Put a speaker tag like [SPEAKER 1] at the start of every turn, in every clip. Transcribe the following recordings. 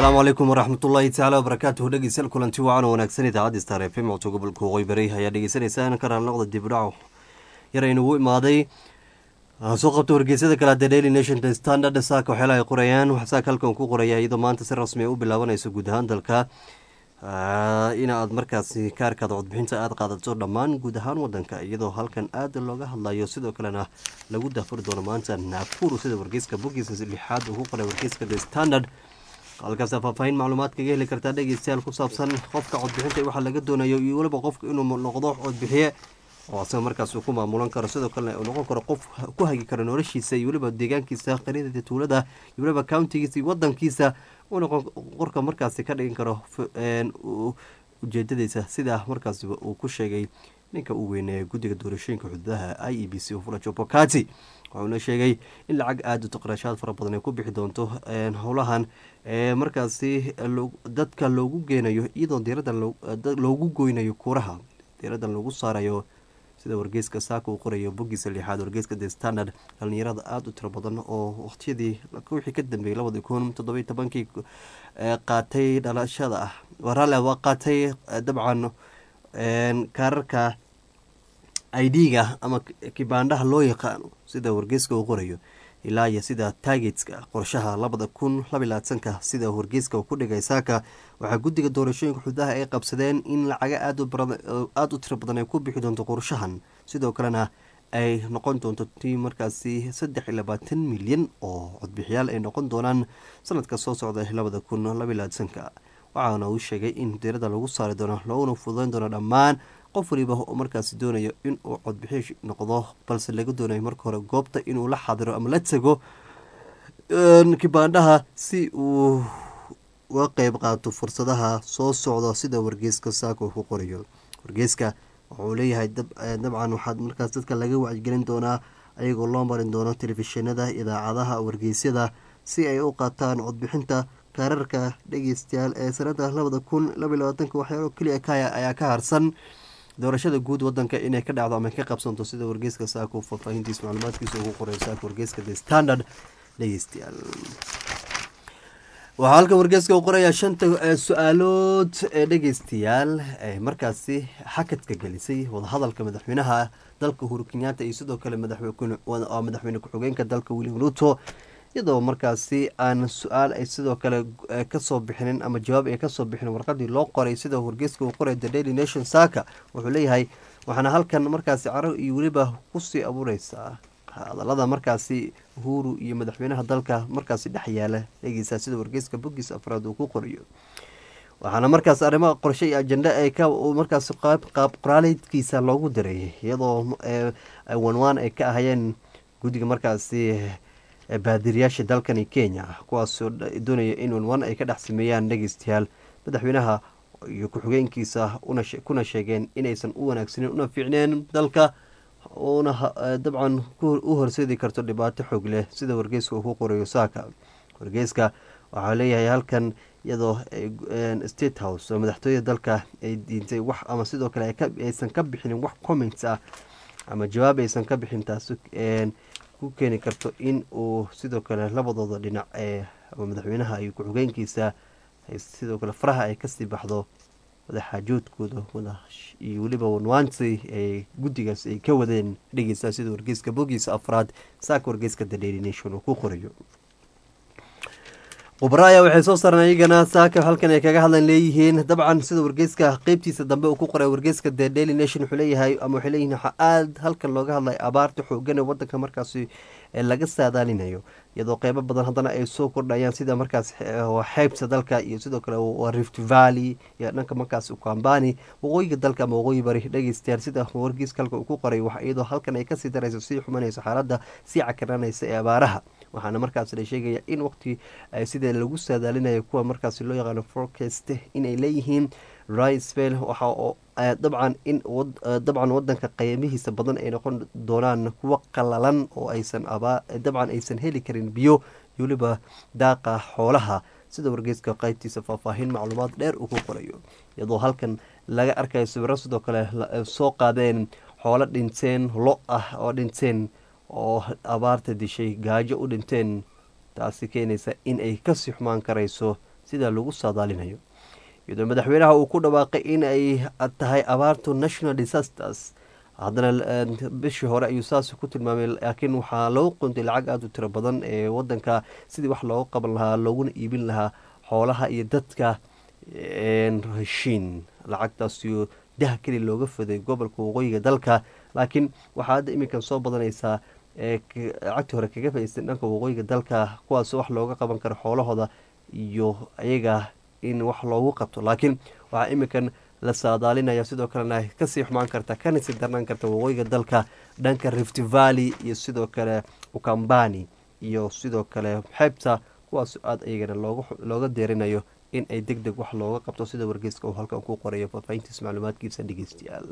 [SPEAKER 1] asalaamu calaykum waraxmatullaahi tacaala wabarakaatuhu dhegeystayaal kulanti wacan wanaagsan idaacadda star f m codka gobolka waqooyi bari ayaa dhegeysaneysaan ka raalnoqda dibdhaco yar aynugu imaaday soo qabta wargeysyada kale the daily nation the standard saaka waxyaala ay qorayaan waxsaaka halkan ku qoraya iyadoo maanta si rasmi u bilaabanayso guud ahaan dalka in aad markaasi kaarkaada codbixinta aada qaadato dhammaan guud ahaan wadanka iyadoo halkan aada looga hadlayo sidoo kalena lagu daafuri doono maanta naafuru sida wargeyska bogiisa lixaad uu ku qoray wargeyska the standard halkaas faahfaahin macluumaad kaga heli kartaa dhegeystayaal ku saabsan qofka codbixinta waxaa laga doonayo iyo weliba qofka inuu noqdo codbixiye oo asaga markaas uu ku maamulan karo sidoo kalena uu noqon karo qof ku hagi karo noloshiisa iyo weliba deegaankiisa qariidada tuulada iyo weliba countigiisa iyo wadankiisa uu noqon qorka markaasi ka dhigin karo ujeedadiisa sida markaas uu ku sheegay ninka uu weyneeya guddiga doorashooyinka xuduudaha i e b c fulajo bokati waxuuna sheegay in lacag aada u taqraashaad fara badan ay ku bixi doonto howlahan markaasi dadka loogu geenayo iyadoo diiradan loogu goynayo kuuraha diiradan lagu saarayo sida wargeyska saaka uu qorayo bogiisa lixaad wargeyska the standard dhalinyarada aada u tiro badan oo waqtiyadii wixii ka dambeeyey labadi kun toddobiy tobankii qaatay dhalashada ah waraale waa qaatay dabcan kaararka idga ama kibaandhaha loo yaqaano sida wargeyska uu qorayo ilaa iyo sida taageetska qorshaha labada kun labalaatanka sida wargeyska uu ku dhigay saaka waxaa guddiga doorashooyinka xududaha ay qabsadeen in lacaga aada u tiro badan ay ku bixi doonto qorshahan sidoo kalena ay noqon doonto tii markaasi saddex iyo labaatan milyan oo codbixiyaal ay noqon doonaan sanadka soo socda labada kun labalaatanka waxaana uu sheegay in diirada lagu saari doono looguna fududeyn doono dhammaan qof waliba oo markaasi doonayo inuu codbixiy noqdo balse laga doonayo marka hore goobta inuu la xadiro ama la tego kibaandhaha si uu uga qeyb qaato fursadaha soo socda sida wargeyska saaka uu ku qorayo wargeyska wuxuu leeyahay dabcan waxaad markaas dadka laga wacyigelin doonaa ayagoo loo marin doono telefishinada idaacadaha wargeysyada si ay u qaataan codbixinta kaararka dhegeystayaal ee sanada labada kun labaiy labaatanka waxyaalo keliya kaya ayaa ka harsan doorashada guud wadanka inay ka dhacdo ama ka qabsanto sida wargeyska saako faahfaahintiis macluumaadkiisa ugu qoray saaka wargeyska the standard dhegeystayaal waxaa halka wargeyska uu qorayaa shanta su-aalood ee dhegeystayaal ee markaasi xakadka gelisay wadahadalka madaxweynaha dalka uhuru kenyaata iyo sidoo kale madaxweyne ku-xigeenka dalka william ruto iyadoo markaasi aan su-aal ay sidoo kale kasoo bixinin ama jawaab ay kasoo bixinin warqadii loo qoray sida wargeyska uu qoray the daily nation saaka wuxuu leeyahay waxaana halkan markaasi caro iyo weliba kusii abuureysaa hadalada markaasi uhuru iyo madaxweynaha dalka markaasi dhex yaala eegeysaa sida wargeyska bogiis afraad uu ku qorayo waxaana markaas arrimaha qorshe iyo ajenda ay ka markaas qaab qoraaleedkiisa loogu diray iyadoo wanwaan ay ka ahayeen guddiga markaasi baadiriyaasha dalkani kenya kuwaasoo doonaya in wanwaan ay ka dhex sameeyaan dhegeystayaal madaxweynaha iyo ku-xigeenkiisa kuna sheegeen inaysan u wanaagsanin una fiicneen dalka uuna dabcan u horseedi karto dhibaato xoog leh sida wargeyska uu ku qorayo saaka wargeyska waxaa leeyahay halkan iyadoo state house oo madaxtooyada dalka ay diintay wax ama sidoo kale aysan ka bixinin wax comments ah ama jawaab aysan ka bixin taasi ku keeni karto in uu sidoo kale labadooda dhinac ee madaxweynaha iyo ku-xigeenkiisa sidoo kale faraha ay kasii baxdo wadaxaajoodkooda iyo weliba wanwaansi ay guddigaas ay ka wadeen dhegeysaa sida wargeyska bogiisa afraad saaka wargeyska the daily nation uu ku qorayo khubaro ayaa waxay soo saareen iyagana saaka halkan ay kaga hadlan leeyihiin dabcan sida wargeyska qeybtiisa dambe uu ku qoray wargeyska the daily nation wuxuu leeyahay ama waxay leeyihin waxaa aada halkan looga hadlay abaarta xoogan ee wadanka markaasi laga saadaalinayo iyadoo qeybo badan haddana ay soo kordhayaan sida markaas xeybta dalka iyo sidoo kale rift valley iyo dhanka markaas ukambani waqooyiga dalka ama waqooyi bari dhegeystayaal sida wargeyska halka uu ku qoray wax iyadoo halkan ay kasii darayso sii xumanayso xaaladda sii cakaranaysa ee abaaraha waxaana markaas la sheegaya in waqti sida lagu saadaalinayo kuwa markaas loo yaqaano forecast inay leeyihiin riceville waxa oo dabcan in dabcan wadanka qeymihiisa badan ay noqon doonaan kuwo qalalan oo aysan dabcan aysan heli karin biyo weliba daaqa xoolaha sida wargeyska qeybtiisa faahfaahin macluumaad dheer uu ku qorayo iyadoo halkan laga arkayo sawiro sidoo kale soo qaadeen xoolo dhinteen lo ah oo dhinteen oo abaarta dishay gaajo u dhinteen taasi keenaysa in ay kasii xumaan karayso sida lagu saadaalinayo iyadoo madaxweynaha uu ku dhawaaqay in ay tahay abaartu national disasters haddana bishii hore ayuu saas ku tilmaamay laakiin waxaa loo qontay lacag aada u tiro badan ee wadanka sidii wax looga qaban lahaa looguna iibin lahaa xoolaha iyo dadka heshiin lacagtaasiyo daha keli looga faday gobolka waqooyiga dalka laakiin waxaa hadda iminkan soo badanaysaa lacagtii hore kaga faiistay dhanka waqooyiga dalka kuwaas wax looga qaban karo xoolahooda iyo ayaga in wax loogu qabto laakiin waxaa iminkan la saadaalinaya sidoo kalena kasii xumaan karta kana sii darnaan karta waqooyiga dalka dhanka rift valley iyo sidoo kale ukambani iyo sidoo kale xeebta kuwaas aada iyagana looga deerinayo in ay deg deg wax looga qabto sida wargeyska uu halkan ku qorayo faahfaahintiis macluumaadkiisa dhegeystayaal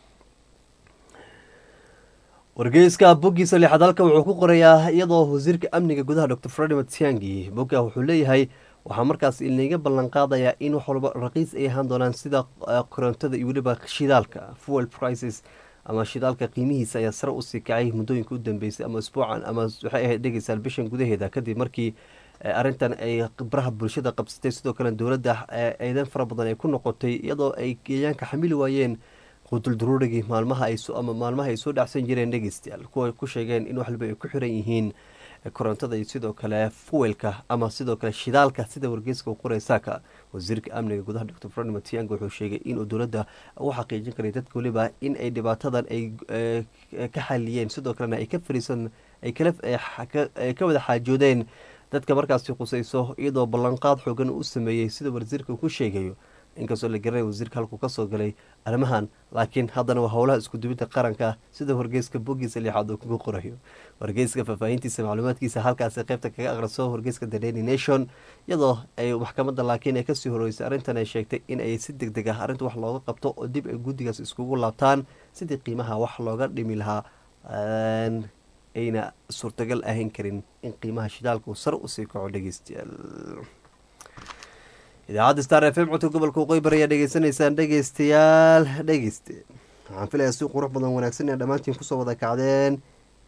[SPEAKER 1] wargeyska boggiisa lixaad halkan wuxuu ku qorayaa iyadoo wasiirka amniga gudaha dor fredi matiangi bogga wuxuu leeyahay waxaa markaas inaga ballan qaadayaa in wax walba raqiis ay ahaan doonaan sida korontada iyo weliba shidaalka fuel prices ama shidaalka qiimihiisa ayaa sare usii kacay muddooyinka u dambeysay ama isbuucan ama waxay ahayd dhegeysaal bishan gudaheeda kadib markii arrintan ay baraha bulshada qabsatay sidoo kale dowladda eedan fara badan ay ku noqotay iyadoo ay geeyaanka xamili waayeen quudulduruurigii maalmaha ama maalmaha ay soo dhacsan jireen dhegeystayaal kuwa ku sheegeen in waxwalba ay ku xiran yihiin korontada iyo sidoo kale fuwelka ama sidoo kale shidaalka sida wargeyska u qoray saaka wasiirka amniga gudaha dor fredi matiang wuxuu sheegay inuu dowladda u xaqiijin karay dadka weliba in ay dhibaatadan ay ka xaliyeen sidoo kalena ay ka fariisan ay ka wada xaajoodeen dadka markaasi khusayso iyadoo ballanqaad xoogan u sameeyey sida wasiirka ku sheegayo inkastoo la garanay wasiirka halkuu kasoo galay arrimahan laakiin haddana waa howlaha iskudubidda qaranka sida wargeyska boggiisa lixaad uu kuga qorayo wargeyska faahfaahintiisa macluumaadkiisa halkaasi qaybta kaga aqriso wargeyska the daily nation iyadoo ay maxkamadda laakiin ay kasii horeysay arrintan ay sheegtay in ay si deg deg ah arrinta wax looga qabto oo dib ay guddigaas iskugu laabtaan sidii qiimaha wax looga dhimi lahaa ayna suurtagal ahayn karin in qiimaha shidaalka uu sar usii kaco dhegeystayaal idaacadda star f m codka gobolka waqooyi bari ayaa dhegeysanaysaan dhegeystayaal dhegeyste waxaan filayaa si qurux badan wanaagsan ina dhammaantiin kusoo wada kacdeen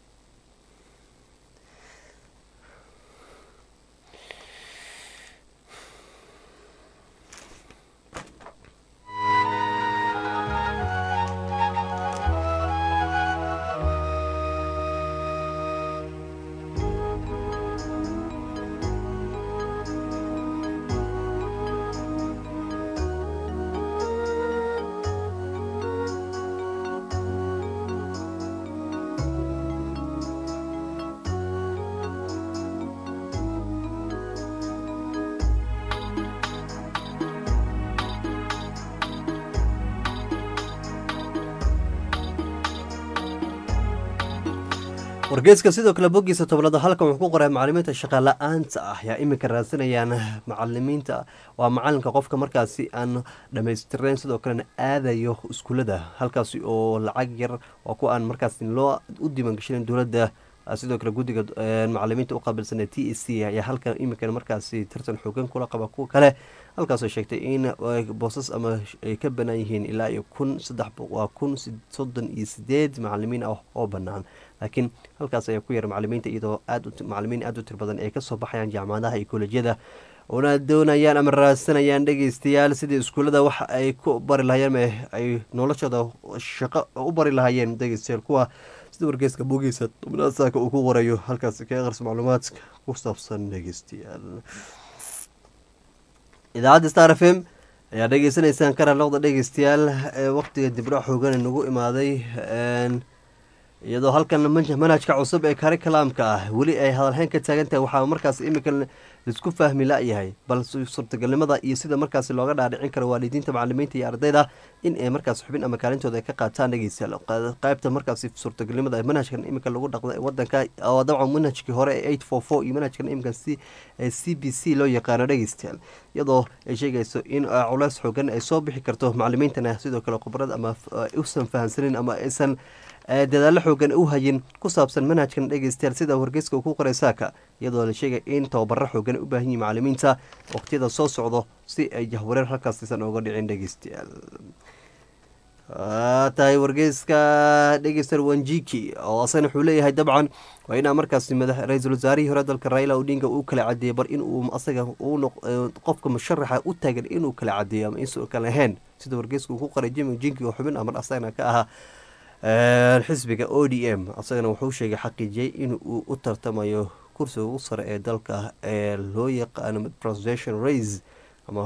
[SPEAKER 1] wargeeska sidoo kale boggiisa tobnaad halkan wuxuu ku qoray macalimiinta shaqala-aanta ah yaa iminka raadsanayaan macalimiinta waa macalinka qofka markaasi aan dhammaystirnayn sidoo kalena aadayo iskuulada halkaasi oo lacag yar waa kuwa aan markaas loo u diiwaangashanin dowladda sidoo kale guddiga macalimiinta u qaabilsan ee t e c ayaa halkan iminkan markaasi tartan xoogan kula qaba kuwa kale halkaasoo sheegtay in boosas ama ay ka banaan yihiin ilaa iyo kun saddex waa kun soddon iyo sideed macalimiin ah oo bannaan laakiin halkaas ayaa ku yar macalimiinta iyadoo aad macalimiin aada u tir badan ay kasoo baxayaan jaamacadaha iyo kolejyada una doonayaan ama raadsanayaan dhegeystayaal sidii iskuullada waxa ay ku bari lahayeen ay noloshooda shaqo u bari lahaayeen dhegeystayaal kuwa sida wargeeska bogiisa tobnaad saaka uu ku qorayo halkaasi ka aqris macluumaadka ku saabsan dhegeystayaal idaacadda star f m ayaa dhegeysanaysaan karaloqda dhegeystayaal waqtiga dibdhac xoogan nagu imaaday iyadoo halkan manhajka cusub ee karikalaamka ah weli ay hadalhayn ka taagan tahay waxaa markaas iminka laisku fahmi la-yahay bal suurtagalnimada iyo sida markaas looga dhaadhicin karo waalidiinta macalimiinta iyo ardayda in ay markaas xubin ama kaalintooda ay ka qaataan dhegeystayaal qaybta markaas suurtagalnimada manhajkan iminka lagu dhaqda wadanka oo dabcan manhajkii hore ee eight four four iyo manhajkan iminka c c b c loo yaqaano dhegeystayaal iyadoo ay sheegayso in culeys xoogan ay soo bixi karto macalimiintana sidoo kale khubarad ama usan fahamsanin ama aysan dadaallo xoogan u hayin ku saabsan manhajkan dhegeystayaal sida wargeyska uu ku qoray saaka iyadoo la sheegay in tababaro xoogan u baahan yihin macalimiinta waqtiyada soo socdo si ay jahwareer halkaasiisan ooga dhicin dhegeystayaal tahay wargeyska dhegeyster wanjiki oo asana wuxuu leeyahay dabcan waa inaa markaasi ra-iisul wasaarihii hore dalka raila odinga uu kala cadeeyey bar inuu asaga qofka musharaxa u taagan inuu kala cadeeyo ama insu kale ahayn sida wargeyska uu ku qoray jimi jinki oo xubin amar asagana ka ahaa xisbiga o d m asagana wuxuu sheegay xaqiijiyey in uu u tartamayo kursiga ugu sare ee dalka ee loo yaqaano presidential race ama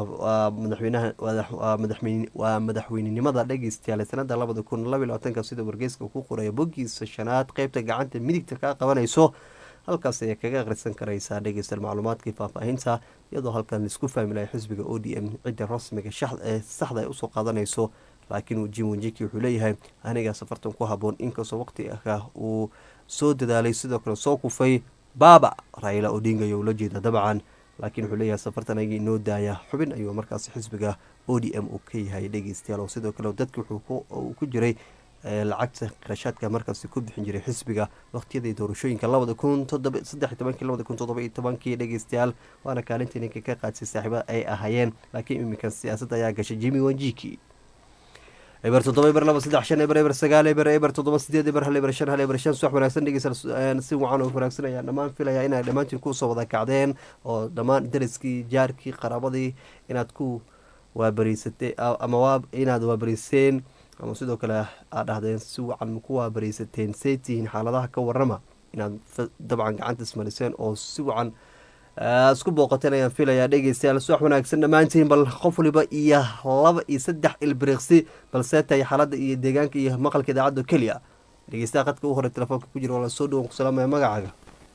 [SPEAKER 1] madaxwaa madaxweynenimada dhegeystayaal sanada labada kun laba labaatanka sida wargeyska ku qoraya bogiisa shanaad qeybta gacanta midigta kaa qabanayso halkaas ayaa kaga akhrisan karaysaa dhegeystayaal macluumaadkii faahfaahinta iyadoo halkan laisku fahmi lahay xisbiga o d m cidda rasmiga ee saxda ay usoo qaadanayso laakiin jim wanjiki wuxuu leeyahay anigaa safartan ku haboon inkastoo waqti ah uu soo dadaalay sidoo kale soo kufay baaba raila odinga ayuu la jeeda dabcan laakiin wuxuu leeyahay safartan ayagii inoo daaya xubin ayuu markaasi xisbiga o d m uu ka yahay dhegeystayaal oo sidoo kale dadka wuxuu ku jiray lacagta qarashaadka markaasi ku bixin jiray xisbiga waqtiyadii doorashooyinka labada kun saddex tobankii labada kun toddoba iyo tobankii dhegeystayaal waana kaalintii ninka ka qaadsay saaxiibada ay ahaayeen laakiin iminkan siyaasadda ayaa gashay jimi wanjiki eber toddoba eber laba saddex shan eber eber sagaal eber eber toddoba sideed eber hal eber shan hal eber shan suwax wanaagsan dhegeysa si wacan oo wanaagsan ayaa dhammaan filaya inay dhammaantiin kusoo wada kacdeen oo dhammaan dariskii jaarkii qaraabadii inaad ku waabariysatee ama waa inaad waabariyseen ama sidoo kale aad dhahdeen si wacan ku waabariisateen say tihiin xaaladaha ka warama inaad dabcan gacanta ismariseen oo si wacan isku booqateen ayaan filayaa dhegeystayaal suwax wanaagsan dhammaantiin bal qof waliba iyo laba iyo saddex ilbiriqsi balse tahay xaaladda iyo deegaanka iyo maqalka idaacadda keliya dhegeystaha qadka u horey telefoonka ku jira waa la soo dhawan ku salaamaya magacaaga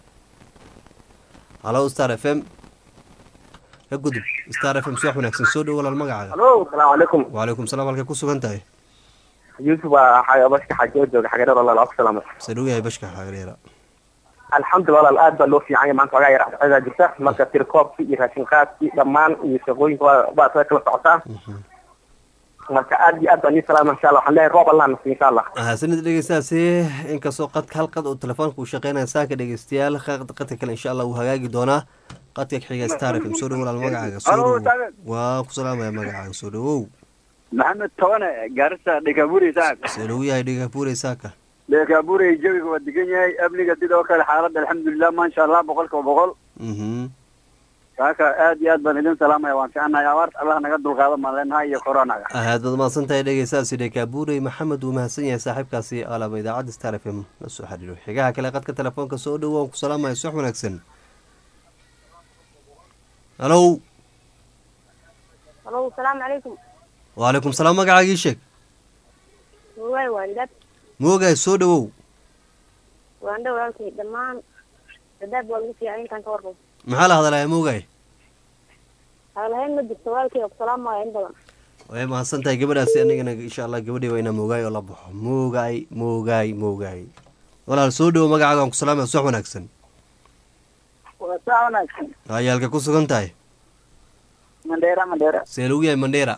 [SPEAKER 1] halo star f m ka gudub star f m suwax wanaagsan soo dhow walaal magacaaga
[SPEAKER 2] halo asalaamu calaykum
[SPEAKER 1] wacalaykum salaam halkay ku sugan tahay
[SPEAKER 2] yuusuf waa bashka xajo jooga xagadheer walaal waa ku salaamay
[SPEAKER 1] se dhow yahay bashka xagadheera
[SPEAKER 2] alxamdulillah walaal aad baa loo fiican yahay maanta wagaa yar axsadaa jirta marka tirkoobkii iyo raashin qaadkii dhammaan iyo shaqooyinka waa waa isaga kala socotaa marka aad iyo aad baan ii salaama insha allah waxaan leeyahay roob allah nasiyo insha allah
[SPEAKER 1] sanad dhegeystaasi inkastoo qadka hal qad uu telefoonka uu shaqeynaya saaka dhegeystayaal qadka kale insha allah wuu hagaagi doonaa qadka xiga star fm soo dhow walaal magacaaga soo dhow waa ku salaamaya magacaaga soo dhowow
[SPEAKER 3] maxamed tobane gaarisa dhegaburi saaka
[SPEAKER 1] see dhow yahay dhegapure saaka
[SPEAKER 3] dhegaburi jawiga waa degan yahay amniga sidoo kale xaaladda alxamdulilah maasha allah boqol kiiba boqol saaka aad iyo aad baan idin salaamaya waan fiicanahay abaarta allah naga dulqaado maan leenahay iyo coronaga
[SPEAKER 1] aad baad mahadsan tahay dhegeystaasi dhekabure maxamed wuu mahadsan yahay saaxiibkaasi alaba idaacadda star f m la soo xiriiro xigaha kale qadka telefoonka soo dhow waan ku salaamaya sux wanaagsan halow
[SPEAKER 4] halo asalaamu calaykum
[SPEAKER 1] wacalaykum salaam magacaagii sheeg
[SPEAKER 4] waay waandab
[SPEAKER 1] moogaay soo dhowow
[SPEAKER 4] waandha walaalkay dhammaan dadaab waa lagu fiican intaan ka warqabo
[SPEAKER 1] maxaa la hadalaya moogaay
[SPEAKER 4] hadalhayn ma jirto walaalkay ku salaamaya in badan
[SPEAKER 1] way mahadsan tahay gabadhaasi anigana insha allah gabadhii waa inaa moogaay oo la baxo moogaay moogaay moogaay walaal soo dhowo magacaaga aan ku salaamaya sux wanaagsan
[SPEAKER 3] waa saa wanaagsan
[SPEAKER 1] ayaalka ku sugan tahay
[SPEAKER 3] mandheera mandheera
[SPEAKER 1] see lagu yahay mandheera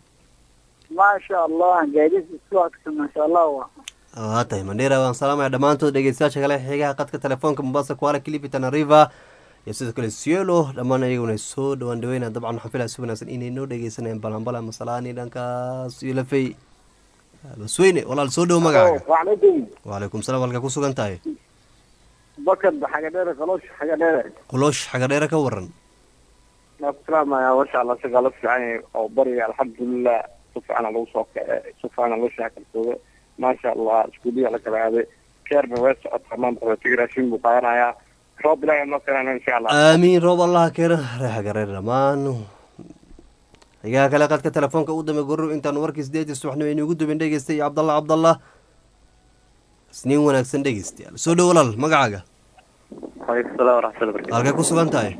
[SPEAKER 3] maasha allah gaadis isku agsan maasha allah wa
[SPEAKER 1] waa tahay mandheera waan salaamaya dhammaantood dhegeystayaasha kale xigaha qadka telefoonka mombasa kuala kilifi tanariva iyo sidoo kale sielo dhammaan ayaguna soo dhawaan dhaweyna dabcan waxaan filaya si wanaagsan inay noo dhegeysanayaan balanbala masalaani dhankaas iyo lafey basweyne walaal soo dhowo magacaaga
[SPEAKER 3] wacalaykum
[SPEAKER 1] wacalaykum salaam halka ku sugan tahay
[SPEAKER 3] bakad xagadheere qaloosh xagadheere
[SPEAKER 1] quloosh xagadheere ka waran
[SPEAKER 3] waa ku salaamaya masha allah isagaa la fiican yahay oo bariga alxamdulilah si fiicana lagu soo kace si fiicana loo shaakalsoodo maasha allah iskuuliya la kala aaday keerna way socotaa maanta rootiga raashin buu qaadanayaa roob ilaahay noo keenana insha allah
[SPEAKER 1] aamiin roob allaha keena reexagareer dhammaan xigaha kale qadka telefoonka u dambe goror intaanu warkii sideedii subaxnimo inugu dubin dhegeystay iyo cabdallah cabdallah isniin wanaagsan dhegeystayaal soo dhow walaal magacaaga
[SPEAKER 3] waalaikum salaam waraxmatullahi barakatu
[SPEAKER 1] halkay ku sugan tahay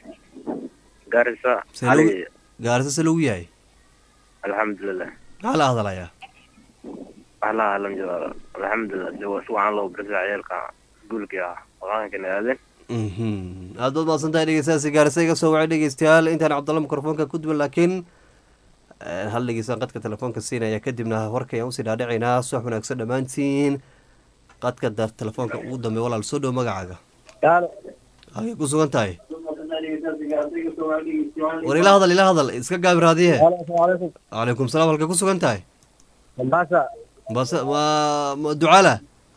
[SPEAKER 3] gaarisa
[SPEAKER 1] See lagu- gaarisa se lagu yahay
[SPEAKER 3] alxamdulilah
[SPEAKER 1] maxaa la hadalayaa
[SPEAKER 3] waxlaha lam jiro alxamdulilah de waa si wacan loo barisa ciyaalka guulkii ah waqaankana aadeen
[SPEAKER 1] mhm aad baad mahadsan tahay dhegeystayaasi gaarisa iga soo wacay dhegeystayaal intaan cabdalla mikrofoonka ku duwan laakiin eh, hal dhegeystaan qadka telefoonka siinaya kadibna warkayaan usii dhaadhicaynaa subax wanaagsan dhammaantiin qadka dar telefoonka ugu dambe walaal soo dhow magacaaga halkay ku sugan tahay war ila hadal ila hadal iska gaabi raadiye calaykum salaam halkay ku sugan tahay
[SPEAKER 5] mombasa
[SPEAKER 1] base waa ma ducala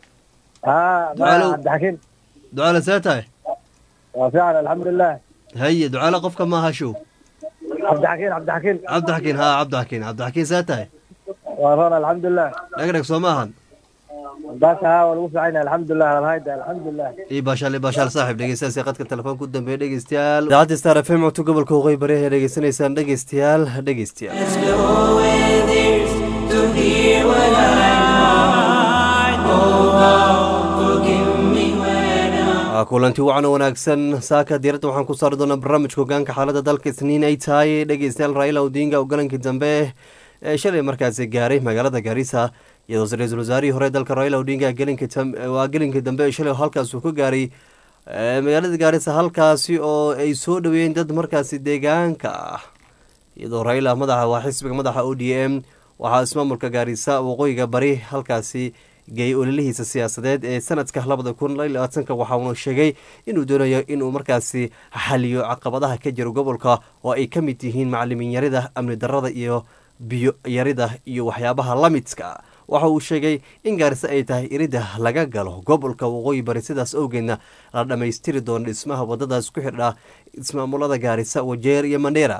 [SPEAKER 5] ها
[SPEAKER 1] تعالوا.
[SPEAKER 5] عبد الحكيم
[SPEAKER 1] ducala see tahay
[SPEAKER 5] waa fiican alxamdulilah
[SPEAKER 1] haye ducala qofka maaha show
[SPEAKER 5] cabdixakiin cabdixakiin
[SPEAKER 1] cabdixakiin ha cabdixakiin cabdixakiin see tahay
[SPEAKER 5] waa roon alxamdulilah
[SPEAKER 1] dhegdheg soo maahan
[SPEAKER 5] mombasa haa waa lagu fiican yahay alxamdulilah alhayda alxamdulilah
[SPEAKER 1] ii baashaal ii baashaal saaxiib dhegeystayaasii qadka telefoonka u dambeeya dhegeystayaal idaacadda star f m codka gobolka waqooyi bari ayaa dhegeysanaysaan dhegeystayaal dhegeystayaal
[SPEAKER 6] Let's go where there's to hear what I know. Oh God, forgive me when I'm
[SPEAKER 1] Waa kulanti wacan oo wanaagsan saaka diiradda waxaan ku saari doonaa barnaamijka hogaanka xaaladda dalka isniin ay tahay dhegeystayaal raila odinga oo galankii dambe ee shalay markaasi gaaray magaalada gaarisa iyadoo ra-iisul wasaarihii hore dalka raila odinga gelinkii tam- waa gelinkii dambe ee shalay halkaas uu ka gaaray ee, magaalada gaarisa halkaasi oo ay soo dhaweeyeen dad markaasi deegaanka ah iyadoo raila madaxa waa xisbiga madaxa o d m waxaa ismaamulka gaarisa waqooyiga bari halkaasi geeyay ololihiisa siyaasadeed ee sanadka labada kun labaatanka waxa uuna sheegay inuu doonayo inuu markaasi xaliyo caqabadaha ka jira gobolka oo ay ka mid yihiin macalimiin yarida amni darada iyo biyo yarida iyo waxyaabaha la midka waxa uu sheegay in gaarisa ay tahay irida laga galo gobolka waqooyi bari sidaas awgeedna la dhammaystiri doono dhismaha wadadaas ku xidha ismaamulada gaarisa wajeer iyo mandheera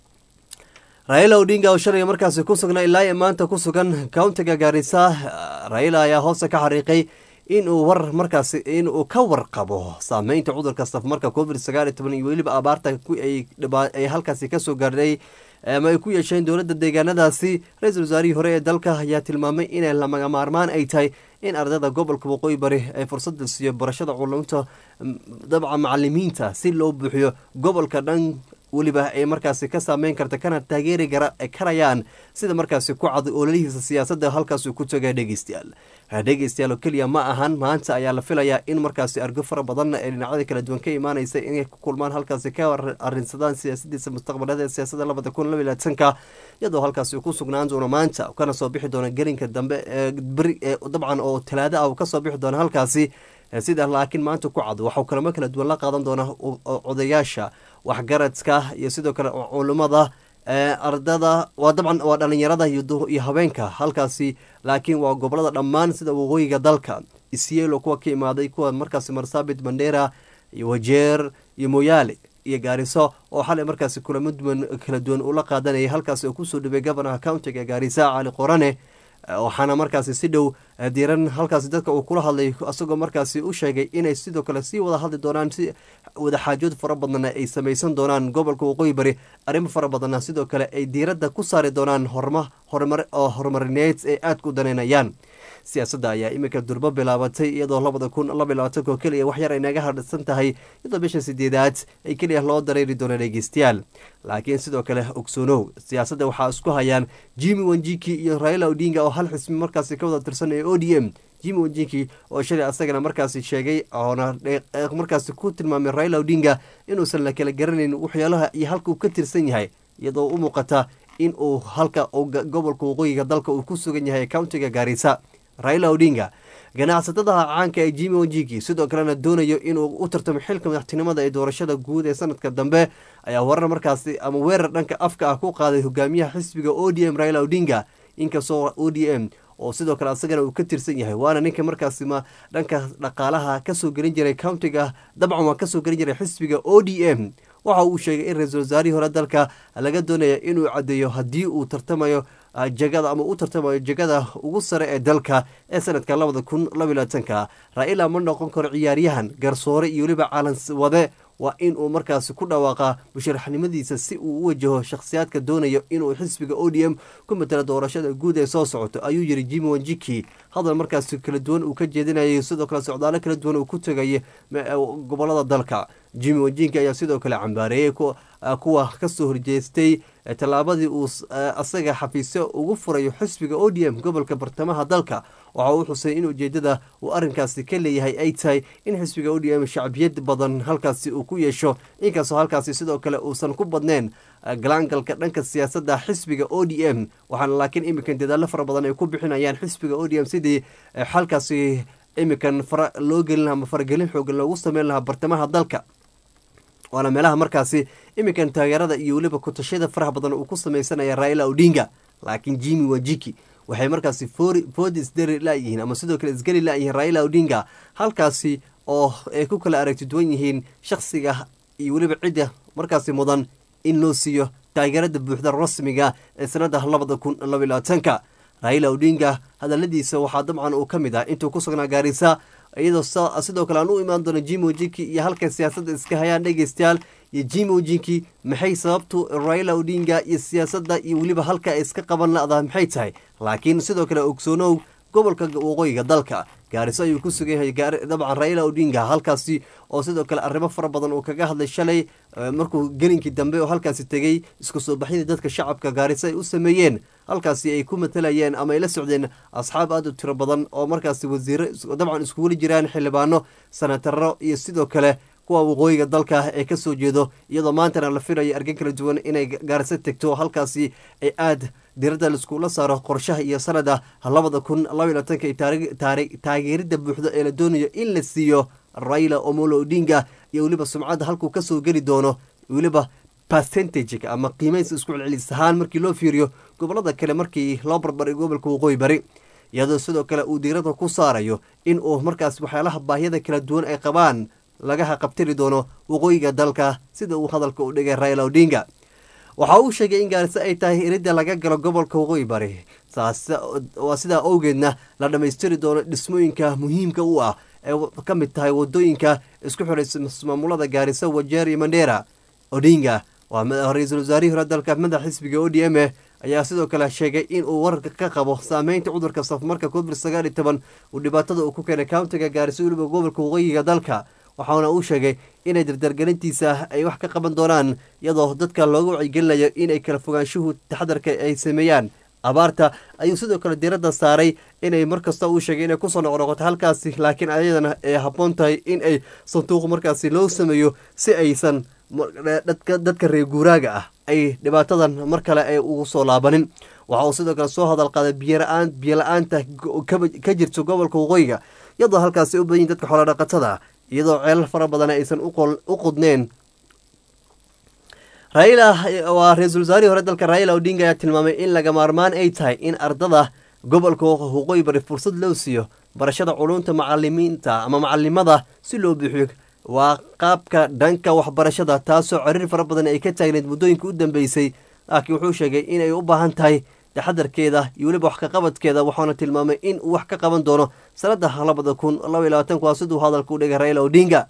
[SPEAKER 1] raila odinga oo shalay markaasi ku sugnaa ilaa iyo maanta ku sugan countiga gaarisa raila ayaa hoose ka xariiqay inuu war markaasi inuu ka warqabo saameynta cudurka safmarka covid sagaal iyo toban iyo weliba abaarta ku- ay dhibaa- ay halkaasi kasoo gaadhay ama ay ku yeesheen dowladda deegaanadaasi ra-iisul wasaarihii hore ee dalka ayaa tilmaamay inay lamaga maarmaan ay tahay in ardayda gobolka waqooyi bari ay fursada siiyo barashada culumta mm, dabca macalimiinta si loo buuxiyo gobolka dhan weliba ay markaasi ka saameyn karta kana taageeri gara- karayaan sida markaasi ku cad ololihiisa siyaasadda halkaasuu ku tagay dhegeystayaal dhegeystayaal oo keliya ma ahan maanta ayaa la filayaa in markaasi argo fara badan ee dhinacyada kala duwan ka imaanaysa inay ku kulmaan halkaasi ka ar- arrinsadaan siyaasadiisa mustaqbaleed ee siyaasadda labada kun laba iyo labaatanka iyadoo halkaasi uu ku sugnaan doono maanta kana soo bixi doono gelinka dambe ee beri ee dabcan oo talaado ah uu kasoo bixi doono halkaasi Eh, sida laakiin maanta ku cad waxau kalamo kala duwan la qaadan doona o- o- odayaasha waxgaradka iyo sidoo kale culummada eh, ardada waa dabcan waa dhalinyarada iyo du- iyo habeenka halkaasi laakiin waa gobolada dhammaan sida waqooyiga dalka isielo kuwa ka imaaday kuwa markaasi marsabit mandera iyo wajeer iyo moyaale iyo gaariso oo xalay markaasi kulamo duwan kala duwan ula qaadanayay halkaasi oo kusoo dhaway governaha countiga gaarisa cali qorane waxaana markaasi si dhow eh, diiran halkaasi dadka uu kula hadlay isagoo markaasi u sheegay inay sidoo kale sii wada hadli doonaan si wadaxaajood fara badanna ay samaysan doonaan gobolka waqooyi bari arrimo fara badanna sidoo kale ay diiradda ku saari doonaan horma horumar oo horumarineed ee aadka u daneynayaan siyaasadda ayaa iminka durbo bilaabatay iyadoo labada kun laba iyo labaatanka oo keliya wax yar ay naga hadhsan tahay iyadoo bisha sideedaad ay keliya loo dareeri doono dhegeystayaal laakiin sidoo kale ogsoonow siyaasadda waxaa isku hayaan jimmy wanjiki iyo raila odinga oo hal xismi markaasi ka wada tirsan ee o d m jimmy wanjiki oo shalay asagana markaasi sheegay oona dhe- eh, markaasi ku tilmaamay raila odinga inuusan la kala garanayn waxyaalaha iyo halka uu ka tirsan yahay iyadoo u muuqata in uu halka uu ga- gobolka waqooyiga dalka uu ku sugan yahay countiga gaarisa raila odinga ganacsatada caanka ee jimmy wanjiki sidoo kalena doonayo inuu u tartamo xilka madaxtinimada ee doorashada guud ee sanadka dambe ayaa warar markaasi ama weerar dhanka afka ah ku qaaday hogaamiyaha xisbiga o d m raila odinga inkastoo o d m oo sidoo kale asagana uu ka tirsan yahay waana ninka markaasi ma dhanka dhaqaalaha kasoo gelin jiray countiga dabcan waa kasoo gelin jiray xisbiga o d m waxa uu sheegay in ra-iisul wasaarihii hore dalka laga doonaya inuu caddeeyo haddii uu tartamayo ah, jagada ama u tartamayo jagada ugu sare ee dalka ee sanadka labada kun laba iyo labaatanka raila ma noqon karo ciyaaryahan garsoore iyo weliba calans wade waa in uu markaasi ku dhawaaqa musharaxnimadiisa si uu u wajaho shakhsiyaadka doonayo inuu xisbiga o d m ku matalo doorashada guud ee soo socoto ayuu yiri jimmy wanjiki hadal markaasi kala duwan uu ka jeedinayay sidoo kale socdaalo kala duwan uu ku tegay gobolada dalka jimmy wanjiki ayaa sidoo kale cambaareeyey ku- ah, kuwa kasoo horjeestay eh, tallaabadii uu s- eh, asaga xafiisyo ugu furayo xisbiga o d m gobolka bartamaha dalka waxa uu xusay in ujeedada uu arrinkaasi ka leeyahay ay tahay in xisbiga o d m shacbiyad badan halkaasi uu ku yeesho inkastoo halkaasi sidoo kale uusan ku badneen eh, galaangalka dhanka siyaasadda xisbiga o d m waxaana laakiin iminkan dadaallo fara badan ay ku bixinayaan xisbiga o d m sidii eh, xalkaasi iminkan fara loo gelin lahaa ama faragelin xoogan loogu sameyn lahaa bartamaha dalka waana meelaha markaasi iminkan taageerada iyo weliba kutashada faraha badan uu ku sameysanaya raila odinga laakiin jimmy wajiki waxay markaasi foodi isdari layihiin ama sidoo kale isgeli layihiin raila odinga halkaasi oo ay ku kala aragti duwan yihiin shakhsiga iyo weliba cidda markaasi mudan in loo siiyo taageerada buuxda rasmiga ee sanada labada kun labylabaatanka raila odinga hadaladiisa waxaa dabcan uu ka mid ah intuu ku sugnaa gaarisa iyadoo sidoo kale aan u imaan doono jimo jinki iyo halkay siyaasadda iska hayaan dhegeystayaal iyo jimo jinki maxay sababtu raila odinga iyo siyaasadda iyo weliba halka ay iska qaban la-daa maxay tahay laakiin sidoo kale ogsoonow gobolka waqooyiga dalka gaariso ayuu ku sugan yahay dabcan raila odinga halkaasi oo sidoo kale arrimo fara badan uu kaga hadlay shalay markuu gelinkii dambe oo halkaasi tegey isku soo baxyadii dadka shacabka gaariso ay u sameeyeen halkaasi ay ku matalayeen ama ay la socdeen asxaab aad u tiro badan oo markaasi wasiiro dabcan iskugula jiraan xildhibaano sanataro iyo sidoo kale kuwa waqooyiga dalka ee kasoo jeedo iyadoo maantana la filayo argan kala duwan inay gaarso tegto halkaasi ay aad diradda laiskula saaro qorshaha iyo sanada labada kun labaylaatanka taageerida buuxda ee la doonayo in la siiyo raila omolo odinga iyo weliba sumcadda halkuu kasoo geli doono weliba percentage ama qiimays isku celcelis ahaan markii loo fiiriyo gobolada kale markii loo barbaray gobolka waqooyi bari iyadoo sidoo kale uu diiradda ku saarayo in uu markaas waxyaalaha baahiyada kala duwan ay qabaan lagaha qabtiri doono waqooyiga dalka sida uu hadalka u dhigay raila odinga waxa uu sheegay in gaariso ay tahay iridda laga galo gobolka waqooyi bari waa sidaa owgeedna la dhammaystiri doono dhismooyinka muhiimka u ah ee ka mid tahay wadooyinka isku xidhaysa maamulada gaariso wajeer iyo mandheera odinga waa ra-iisul wasaarihii hore dalka madax xisbiga o d m e ayaa sidoo kale sheegay in uu wararka ka qabo saameynta cudurka safmarka covid sagaal iyo toban uu dhibaatada uu ku keenay countiga gaariso weliba gobolka waqooyiga dalka waxaana uu sheegay inay dardargelintiisa ay wax ka qaban doonaan iyadoo dadka looga wacyigelinayo inay kala fogaanshuhu taxadarka ay sameeyaan abaarta ayuu sidoo kale diradda saaray inay markasta uu sheegay inay kusoo noqnoqoto halkaasi laakiin ayadana ay habboon tahay in ay sanduuq markaasi loo sameeyo si aysan dadka reer guuraaga ah ay dhibaatadan mar kale ay ugu soo laabanin waxa uu sidoo kale soo hadal qaaday biyola-aan biyola-aanta ka jirto gobolka waqooyiga iyadoo halkaasi u badanyiin dadka xoolodhaqatada iyadoo ceelal fara badan aysan u qudneen raila waa ra-iisul wasaarihii hore dalka raila odinga ayaa tilmaamay in laga maarmaan ay tahay in ardada gobolka waqooyi bari fursad loo siiyo barashada culunta macalimiinta ama macalimada si loo buuxiyo waa qaabka dhanka waxbarashada taasoo cariir fara badan ay ka taagneyd muddooyinka u dambeysay laakiin wuxuu sheegay inay u baahan tahay taxadarkeeda iyo weliba wax kaqabadkeeda waxaana tilmaamay in uu wax ka qaban doono sanada labada kun laba iyo labaatanku waa siduu hadalka u dhigay raila odinga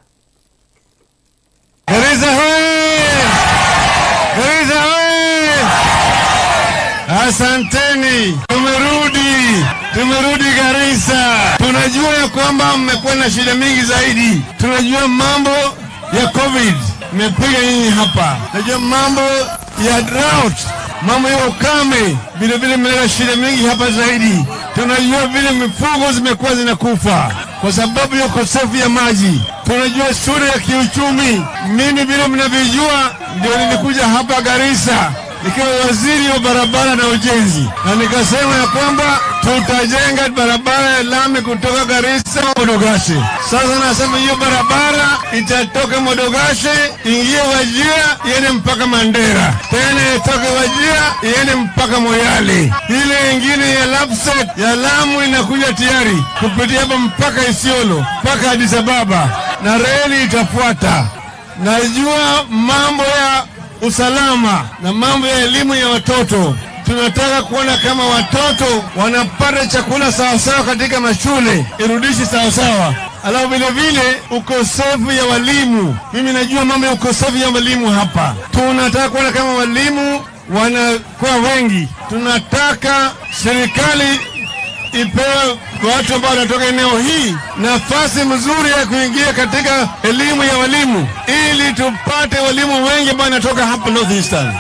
[SPEAKER 7] Asanteni, tumerudi, tumerudi Garissa. Tunajua ya kwamba mmekuwa na shida mingi zaidi. Tunajua mambo ya COVID imepiga nyinyi hapa, tunajua mambo ya drought, mambo ya ukame, vile vile mmeleta shida mingi hapa zaidi. Tunajua vile mifugo zimekuwa zinakufa kwa sababu ya ukosefu ya maji. Tunajua sura ya kiuchumi. Mimi vile mnavyojua, ndio nilikuja hapa Garissa nikiwa waziri wa barabara na ujenzi, na nikasema ya kwamba tutajenga barabara ya lami kutoka Garissa Modogashe. Sasa nasema hiyo barabara itatoka Modogashe ingie Wajia iende mpaka Mandera, tena itoke Wajia iende mpaka Moyale. Ile ingine ya Lapset ya Lamu inakuja tayari kupitia hapa mpaka Isiolo mpaka Addis Ababa, na reli itafuata. Najua mambo ya usalama na mambo ya elimu ya watoto. Tunataka kuona kama watoto wanapata chakula sawasawa katika mashule, irudishi sawasawa. Alafu vile vile ukosefu ya walimu, mimi najua mambo ya ukosefu ya walimu hapa. Tunataka kuona kama walimu wanakuwa wengi. Tunataka serikali ipewe watu ambao wanatoka eneo hii nafasi mzuri ya kuingia katika elimu ya walimu ili tupate walimu wengi ambao wanatoka hapa North Eastern.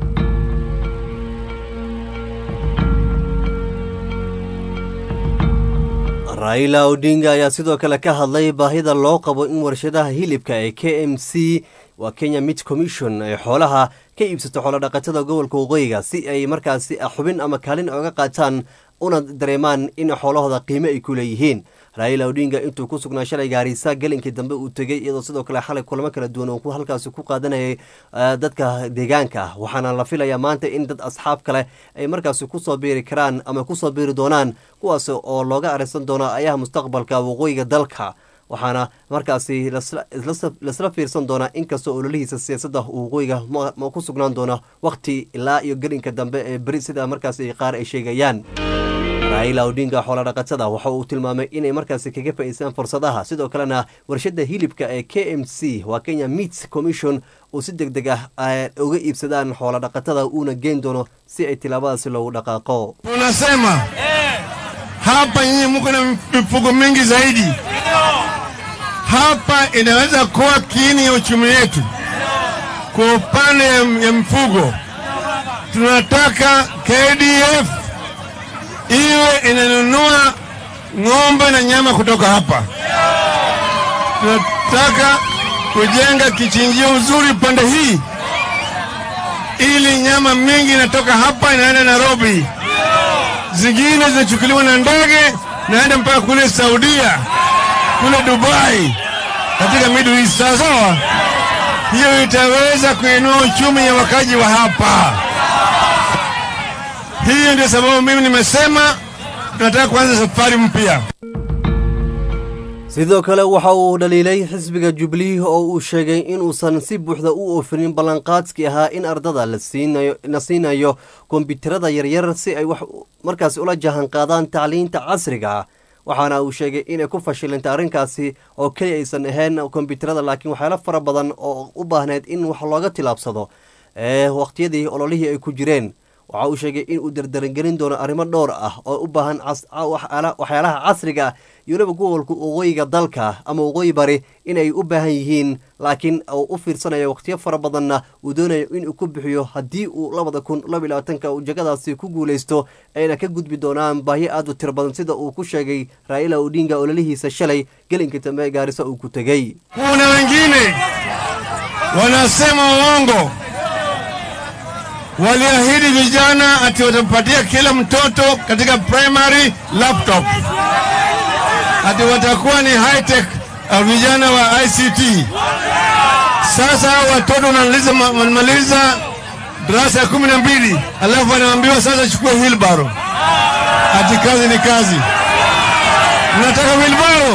[SPEAKER 1] raila odinga ayaa sidoo kale ka hadlay baahida loo qabo in warshadaha hilibka ee k m c waa kenya mit commission ay xoolaha ka iibsato xoolodhaqatada gobolka waqooyiga si ay markaasi xubin ama kaalin oga qaataan una dareemaan in xoolahooda qiime ay ku leeyihiin raila odinga intuu ku sugnaa shalay gaarisa gelinkii dambe uu tegey iyadoo sidoo kale xalay kulamo kala duwan oo ku halkaasi ku qaadanayay eh, dadka deegaanka waxaana la filayaa maanta in dad asxaab kale ay markaasi kusoo biiri karaan ama kusoo biiri doonaan kuwaas oo looga arisan doono ayaha mustaqbalka waqooyiga dalka waxaana markaasi lasla- isla- lasla fiirsan doonaa inkastoo ololihiisa siyaasadda waqooyiga ma- ma ku sugnaan doona waqti ilaa iyo gelinka dambe ee beri sida markaasi qaar ay sheegayaan raila odinga xoola dhaqatada waxa uu tilmaamay inay markaasi kaga faa'iideystaan fursadaha sidoo kalena warshada hilibka ee k m c waa kenya meat commission uu si deg deg ah ay uga iibsadaan xoola dhaqatada uuna geen doono si ay tilaabadaasi loogu dhaqaaqo
[SPEAKER 7] Tunasema hapa nyinyi mko na mifugo mingi zaidi. Hapa inaweza kuwa kiini ya uchumi wetu. Kwa upande ya ya mfugo, tunataka KDF iwe inanunua ng'ombe na nyama kutoka hapa. Tunataka kujenga kichinjio uzuri pande hii, ili nyama mingi inatoka hapa inaenda Nairobi zingine zinachukuliwa na ndege naenda mpaka kule Saudia, kule Dubai, katika Middle East. Sawa sawa, hiyo itaweza kuinua uchumi ya wakaji wa hapa. Hiyo ndio sababu mimi nimesema tunataka kuanza safari mpya.
[SPEAKER 1] sidoo kale waxa uu dhaliilay xisbiga jubilee oo uu sheegay inuusan si buuxda u oofinin ballanqaadkii ahaa in ardada la siinayo la siinayo kombiyuutarada yaryar si ay wax markaasi ula jahan qaadaan tacliinta casriga ah waxaana uu sheegay inay ku fashilintay arrinkaasi oo keli aysan ahayn kombiyuutarada laakiin waxyaalo fara badan oo u baahneyd in wax looga tilaabsado ee waqtiyadii ololihii ay ku jireen waxa uu sheegay in uu dardarangelin doono arrimo dhowr ah oo u baahan cas- ca- waxyaala- waxyaalaha casriga ah iyo weliba gobolka waqooyiga dalka ama waqooyi bari inay u baahan yihiin laakiin uu u fiirsanayo waqtiyo fara badanna uu doonayo inuu ku bixiyo haddii uu labada kun laba iyo labaatanka uu jagadaasi ku guuleysto ayna ka gudbi doonaan baahi aad u tiro badan sida uu ku sheegay raila odinga ololihiisa shalay gelinkii dambe ee gaarisa uu ku tegey
[SPEAKER 7] Kuna wengine wanasema uongo, waliahidi vijana ati watampatia kila mtoto katika primary laptop, ati watakuwa ni high tech uh, vijana wa ICT. Sasa hao watoto wanamaliza wanamaliza darasa ya kumi na mbili alafu wanaambiwa sasa chukua wheelbarrow, ati kazi ni kazi. Mnataka wheelbarrow?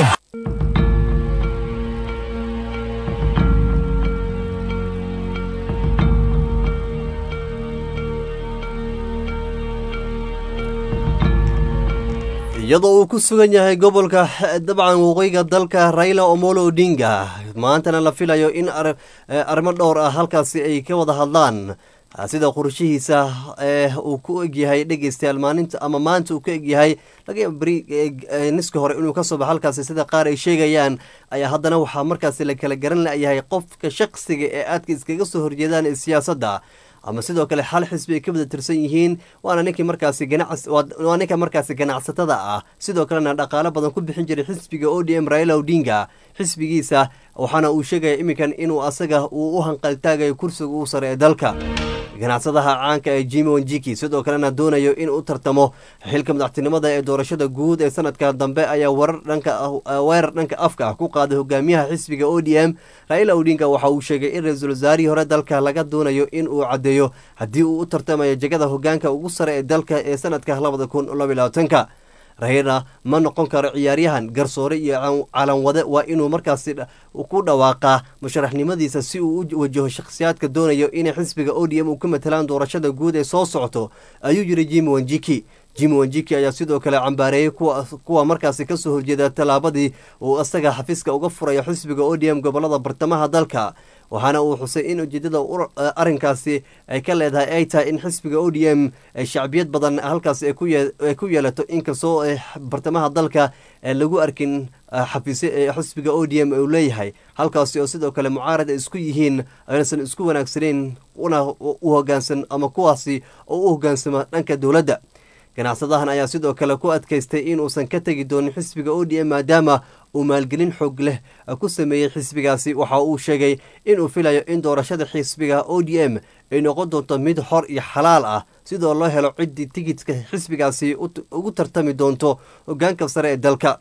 [SPEAKER 1] iyadoo uu ku sugan yahay gobolka eh, dabcan waqooyiga dalka raila omolo odinga maantana la filayo in ar- eh, arrimo dhowr ah halkaasi ay ka wada hadlaan Ah, sida qorshihiisa eh, uu ku egyahay dhegeystayaal maalinta ama maanta uu ka egyahay laga yaaba beri eh, eh, niska hore inuu kasoo baxo halkaasi sida qaar ay sheegayaan ayaa haddana waxaa markaasi la kala garan layahay qofka shaqsiga ee aadka iskaga soo horjeedaan ee siyaasadda ama sidoo kale hal xisbi ay ka wada tirsan yihiin waana ninkii markaasi ganacs waa waa ninka markaasi ganacsatada ah sidoo kalena dhaqaalo badan ku bixin jiray xisbiga o d m raila odinga xisbigiisa waxaana uu sheegaya iminkan inuu asaga uu u hanqaltaagayo kursiga uu sare ee dalka ganacsadaha caanka ee jimi wanjiki sidoo kalena doonayo in u tartamo xilka madaxtinimada ee doorashada guud ee sanadka dambe ayaa warar dhanka ah- weerar dhanka afka ah ku qaaday hogaamiyaha xisbiga o d m raila odinga waxa uu sheegay in ra-iisul wasaarihii hore dalka laga doonayo in uu caddeeyo haddii uu u tartamayo jegada hogaanka ugu sare ee dalka ee sanadka labada kun laba iyo labaatanka raila ma noqon karo ciyaaryahan garsoore iyo can- calanwade waa inuu markaasi dha- ku dhawaaqaa musharaxnimadiisa si uu u wajaho shakhsiyaadka doonayo inay xisbiga o d m uu ka matalaan doorashada guud ee soo socoto ayuu yiri jimi wanjiki jimi wanjiki ayaa sidoo kale cambaareeyey kuwa kuwa markaasi kasoo horjeeda tallaabadii uu isaga xafiiska uga furayo xisbiga o d m gobolada bartamaha dalka waxaana uu xusay in ujeedada ur- arrinkaasi ay ka leedahay ay tahay in xisbiga o d m ay shacbiyad badan halkaasi ay ku yee- ay ku yeelato inkastoo ay bartamaha dalka ee lagu arkin ah, xafiisyo ee xisbiga o d m uu leeyahay halkaasi oo sidoo kale mucaarad ay isku yihiin aynasan isku wanaagsaneyn una u hogaansan ama kuwaasi oo u hogaansama dhanka dowladda ganacsadahan ayaa sidoo kale ku adkaystay inuusan ka tegi doonin xisbiga o d m maadaama uu maalgelin xoog leh ku sameeyey xisbigaasi waxa uu sheegay inuu filayo in doorashada xisbiga o d m ay noqon doonto mid xor iyo xalaal ah sidoo loo helo ciddii tigidka xisbigaasi ut- ugu tartami doonto hogaanka sare ee dalka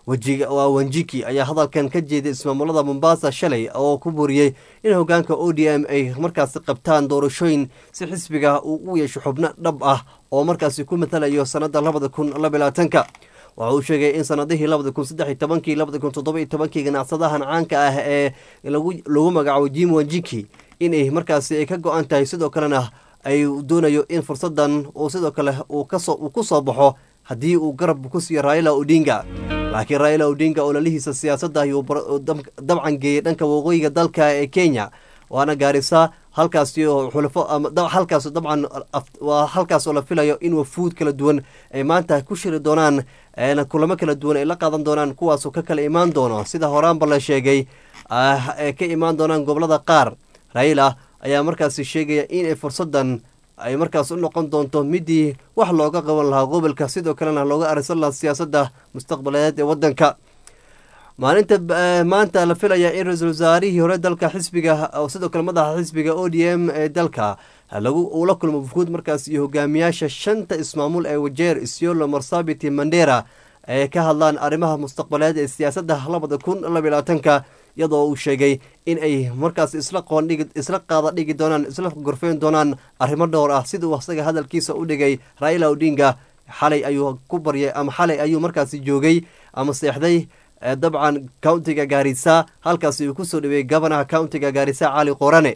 [SPEAKER 1] wajiga waa wanjiki ayaa hadalkan ka jeeday ismaamulada mombasa shalay oo ku buriyey in hogaanka o d m ay markaasi qabtaan doorashooyin si xisbiga uu u yeesho xubno dhab ah oo markaasi ku matalayo sanada labada kun labylaatanka waxa uu sheegay in sanadihii labada kun saddex iyo tobankii labada kun toddoba iyo tobankii ganacsadahan caanka ah ee lagu lagu magacaabo jim wanjiki inay markaasi ay ka go-an tahay sidoo kalena ay doonayo in fursadan uu sidoo kale uu kasoo uu ku soo baxo haddii uu garab ku siiyo raila odinga laakiin raila odinga ololihiisa siyaasadda ayuu dabcan geeyey dhanka waqooyiga dalka ee kenya waana gaarisa halkaasi oo xulafo halkaas dabcan waa halkaas oo la filayo in wafuud kala duwan ay maanta ku shiri doonaan kulamo kala duwan ay la qaadan doonaan kuwaasoo ka kala imaan doono sida horaanba la sheegay ee ka imaan doonaan gobolada qaar raila ayaa markaasi sheegaya inay fursadan ay markaas u noqon doonto midii wax looga qaban lahaa gobolka sidoo kalena looga arisan lahaa siyaasadda mustaqbaleed ee wadanka maalinta maanta la filaya in ra-iisul wasaarihii hore dalka xisbiga sidoo kale madaxa xisbiga o d m ee dalka lagu uu la kulmo wufuud markaas iyo hogaamiyaasha shanta ismaamul ee wajeer isiolo marsabiti mandera ay ka hadlaan arrimaha mustaqbaleed ee siyaasadda labada kun labalaatanka iyadoo uu sheegay in ay markaas isla qoondhigi isla qaada dhigi doonaan isla gorfeyn doonaan arrimo dhowr ah siduu asaga hadalkiisa u dhigay raila odinga xalay ayuu ku baryay ama xalay ayuu markaasi joogay ama seexday dabcan countiga gaarisa halkaasi uu kusoo dhaweeyey gabanaha countiga gaarisa cali qorane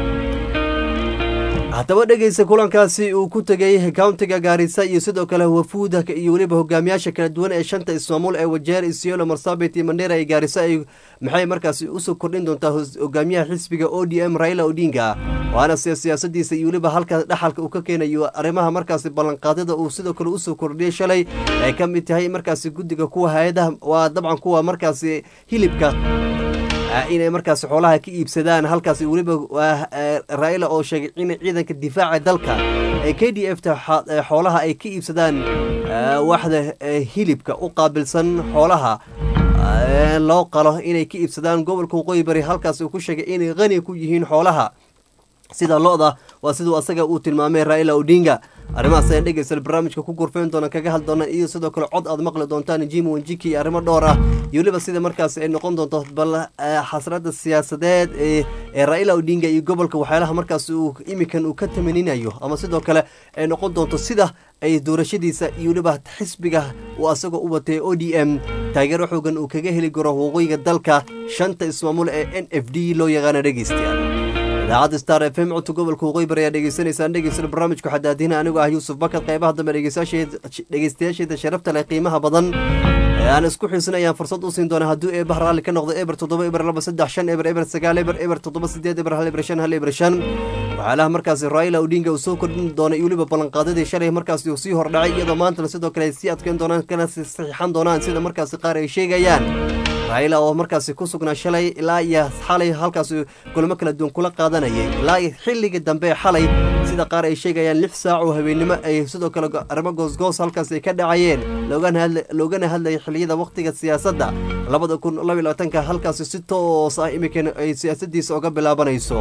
[SPEAKER 1] haddaba dhegeysa kulankaasi uu ku tegay countiga gaarisa iyo sidoo kale wafuuda iyo weliba hogaamiyaasha kala duwan ee shanta ismaamul ee wajeer isiolo marsabit iyo mandera iyo gaarisa ay maxay markaasi usoo kordhin doontaa hogaamiyaha xisbiga o d m raila odinga waana se siyaasadiisa iyo weliba halka dhaxalka uu ka keenayo arrimaha markaasi ballanqaadyada uu sidoo kale usoo kordhiyey shalay ay ka mid tahay markaasi guddiga kuwa hay-adaha waa dabcan kuwa markaasi hilibka inay markaasi xoolaha ka iibsadaan halkaasi weliba raila oo sheegay in ciidanka difaaca dalka ee k d f ta xoolaha ay ka iibsadaan waxda hilibka u qaabilsan xoolaha loo qalo inay ka iibsadaan gobolka waqooyi bari halkaas uu ku sheegay inay qani ku yihiin xoolaha sida lo-da waa siduu asaga uu tilmaamay raila odinga arrimahaas ayaan dhegeysta barnaamijka ku gurfeyn doona kaga hadli doonaan iyo sidoo kale cod aad maqli doontaan jim wanjiki iyo arrimo dhowr ah iyo weliba sida markaasi ay noqon doonto bal xasrada siyaasadeed ee raila odinga iyo gobolka waxyaalaha markaas uu imikan uu ka tamaninayo ama sidoo kale ay noqon doonto sida ay doorashadiisa iyo weliba xisbiga uu asagoo u watay o d m taageero xoogan uu kaga heli karo waqooyiga dalka shanta ismaamul ee n f d loo yaqaana dhegeystayaal idaacadda star f m codka gobolka waqooyi bari ayaa dhegeysanaysaan dhegeysta barnaamijku xadaadina anigoo ah yuusuf bakad qaybaha dambe dhegeystayaasheeda sharafta leh qiimaha badan ee aan isku xiisin ayaan fursad u siin doona hadduu eebaha raalli ka noqdo eber toddoba eber laba saddex shan eber eber sagaal eber eber toddoba sideed eber hal eber shan hal eber shan waxyaalaha markaasi raila odinga uu soo kordhin doona iyo weliba ballanqaadadii shalay markaasi uu sii hordhacay iyadoo maantana sidoo kale ay sii adkeyn doonaan kana saxiixan doonaan sida markaasi qaar ay sheegayaan raila oo markaasi ku sugnaa shalay ilaa iyo xalay halkaasi kulamo kala duwan kula qaadanayay ilaa iyo xilligii dambe xalay sida qaar ay sheegayaan lix saac oo habeennimo ay sidoo kale arrimo goosgoos halkaas ay ka dhacayeen loogana hadlayay xilliyada wakhtiga siyaasadda labada kun labylabaatanka halkaasi si toos ah imikan ay siyaasadiisa oga bilaabanayso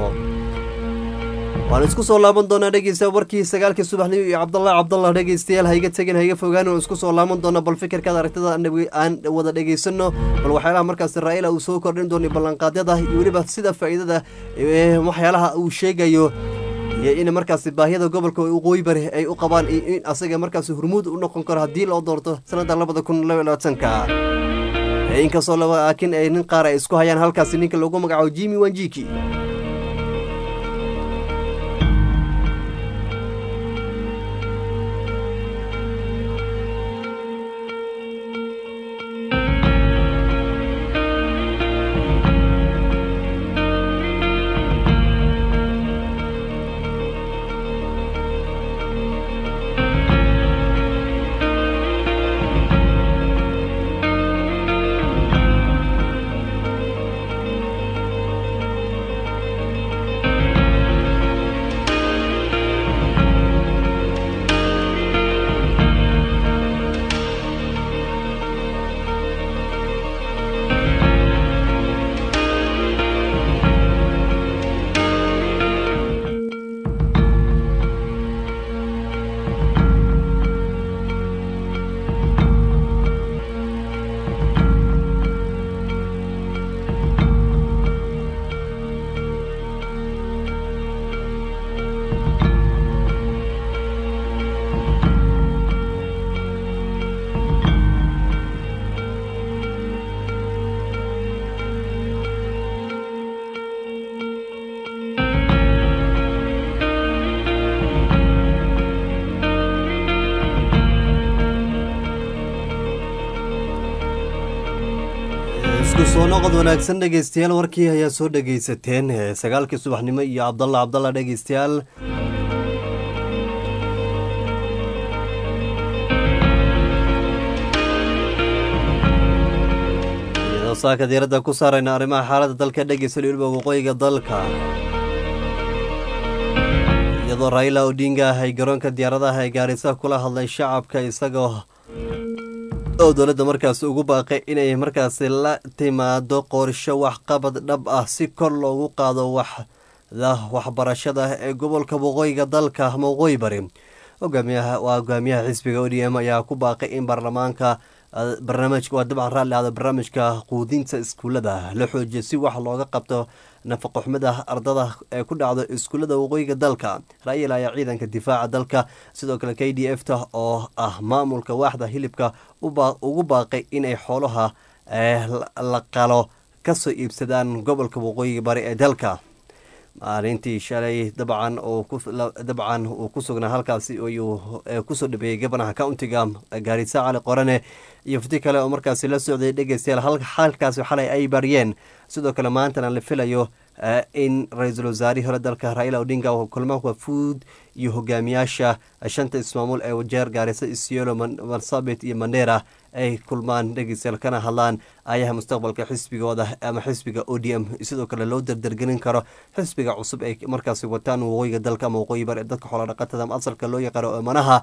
[SPEAKER 1] waan isku soo laaban doonaa dhegeysta warkii sagaalkii subaxnimo iyo cabdallah cabdallah dhegeystayaal hayga tegin hayga fogaan waan isku soo laaban doonaa bal fikirkaada aragtida aan wada dhegeysano bal waxyaalaha markaasi raa'ila uu soo kordhin doono ballanqaadyada iyo weliba sida faa'iidada waxyaalaha uu sheegayo iyo in markaasi baahiyada gobolka waqooyi bari ay u qabaan iyo in asaga markaasi hurmuud u noqon karo haddii loo doorto sanada labada kun labaatanka inkastoo laakiin ay nin qaar ay isku hayaan halkaasi ninka lagu magacaabo jimi wanjiki isku soo noqod wanaagsan dhegeystayaal warkii ayaa soo dhegeysateen ee sagaalkii subaxnimo iyo cabdalla cabdalla dhegeystayaal iyadoo saaka diiradda ku saarayna arrimaha xaaladda dalka dhegeysta weliba waqooyiga dalka iyadoo raila odinga ay garoonka diyaaradaha ee gaarisa kula hadlay shacabka isagoo oo dowladda markaasi ugu baaqay inay markaasi la timaado qorsho waxqabad dhab ah si kor loogu qaado waxda waxbarashada ee gobolka waqooyiga dalka ama waqooyi bari hogaamiyaha waa hogaamiyaha xisbiga o d m ayaa ku baaqay in baarlamaanka barnaamijka waa dabcan raalli ahda barnaamijka quudinta iskuullada la xoojiyo si wax looga qabto nafaqo xumida ardada ee ku dhacdo iskuullada waqooyiga dalka ra-yil ayaa ciidanka difaaca dalka sidoo kale k d f ta oo ah maamulka waaxda hilibka ugu baaqay inay xoolaha la qalo kasoo iibsadaan gobolka waqooyiga bari ee dalka maalintii shalay dabcan dabcan uu ku sugnaa halkaasi ayuu kusoo dhabeeyey gabanaha countiga gaarisa cali qorane iyo fiti kale oo markaasi la socday dhegeystayaal halkaasi xalay ay baryeen sidoo kale maantana la filayo in ra-iisul wasaarihii hore dalka raila odinga oo kulmo wafuud iyo hogaamiyaasha shanta ismaamul ee wajeer gaarisa isiolo marsabit iyo mandera ay kulmaan dhegeystayaal kana hadlaan ayaha mustaqbalka xisbigooda ama xisbiga o d m sidoo kale loo dardargelin karo xisbiga cusub ay markaasi wataan waqooyiga dalka ama waqooyi bar ee dadka xoolodhaqatada ama asalka loo yaqaano emanaha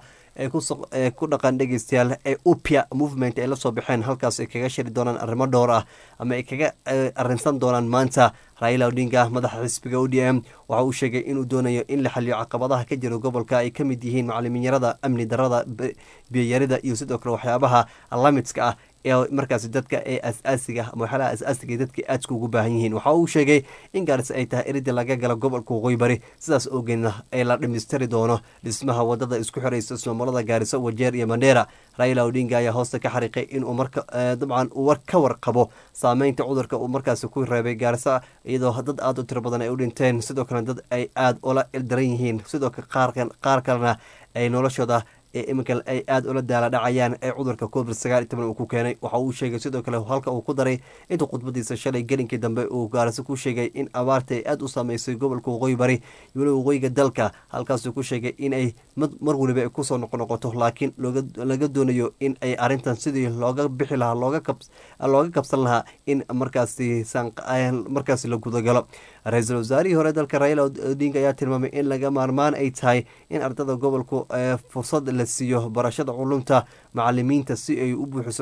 [SPEAKER 1] ee ku dhaqan dhegeystayaal ee upia movement ay la soo baxeen halkaas ay kaga shiri doonaan arrimo dhowr ah ama ay kaga arrinsan doonaan maanta raila odinga madaxa xisbiga o d m waxa uu sheegay inuu doonayo in la xaliyo caqabadaha ka jira gobolka ay ka mid yihiin macaliminyarada amni darada biyayarida iyo sidoo kale waxyaabaha lamidska ah ee markaasi dadka ee as-aasiga ama waxyaalaha as-aasiga dadka aadka ugu baahan yihiin waxa uu sheegay in gaarisa ay tahay eridii laga gala gobolka waqooyi bari sidaas awgeedna ee la dhimistiri doono dhismaha wadada isku xiraysa ismaamulada gaarisa wajeer iyo mandheera raila odinga ayaa hoosta ka xariiqay inuu marka dabcan uu ka warqabo saameynta cudurka uu markaasi ku reebay gaarisa iyadoo dad aada u tiro badan ay u dhinteen sidoo kale dad ay aada ula ildaran yihiin sidoo kale qaar kalena ay noloshooda ee iminka ay aada ula daala dhacayaan ee cudurka covid sagaal iyo toban uu ku keenay waxa uu sheegay sidoo kale halka uu ku daray intuu khudbadiisa shalay gelinkii dambe uu gaarisa ku sheegay in abaarta ay aada u saameysay gobolka waqooyi bari iyo weliba waqooyiga dalka halkaasuu ku sheegay in ay mar weliba ay kusoo noqonoqoto laakiin laga doonayo in ay arrintan sidii looga bixi lahaa looga kabsan lahaa in markaasi markaasi la gudagalo ra-iisul wasaarihii hore dalka raila odinga ayaa tilmaamay in laga maarmaan ay tahay in ardada gobolku fursad la siiyo barashada culumta macalimiinta si ay u buuxiso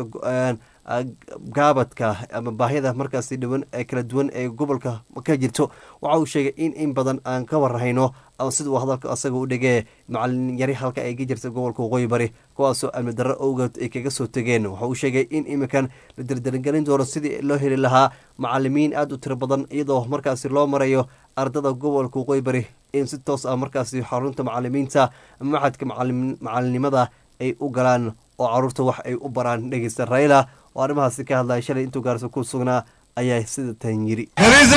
[SPEAKER 1] gaabadka ama baahida markaasi dhiwan ee kala duwan ee gobolka ka jirto waxa uu sheegay in in badan aan ka warhayno sida uu hadalka asaga u dhegee macalin yari halka ay ka jirta gobolka waqooyi bari kuwaasoo amni darro owgeed ay kaga soo tegeen waxa uu sheegay in iminkan la dardargelin doono sidii loo heli lahaa macalimiin aada u tiro badan iyadoo markaasi loo marayo ardada gobolka waqooyi bari in si toos ah markaasi xarunta macalimiinta maxadka macalinimada ay u galaan oo caruurta wax ay u baraan dhegeysta raila oo arrimahaasi ka hadlaya shalay intuu gaarso ku sugnaa ayaa sida tan yiri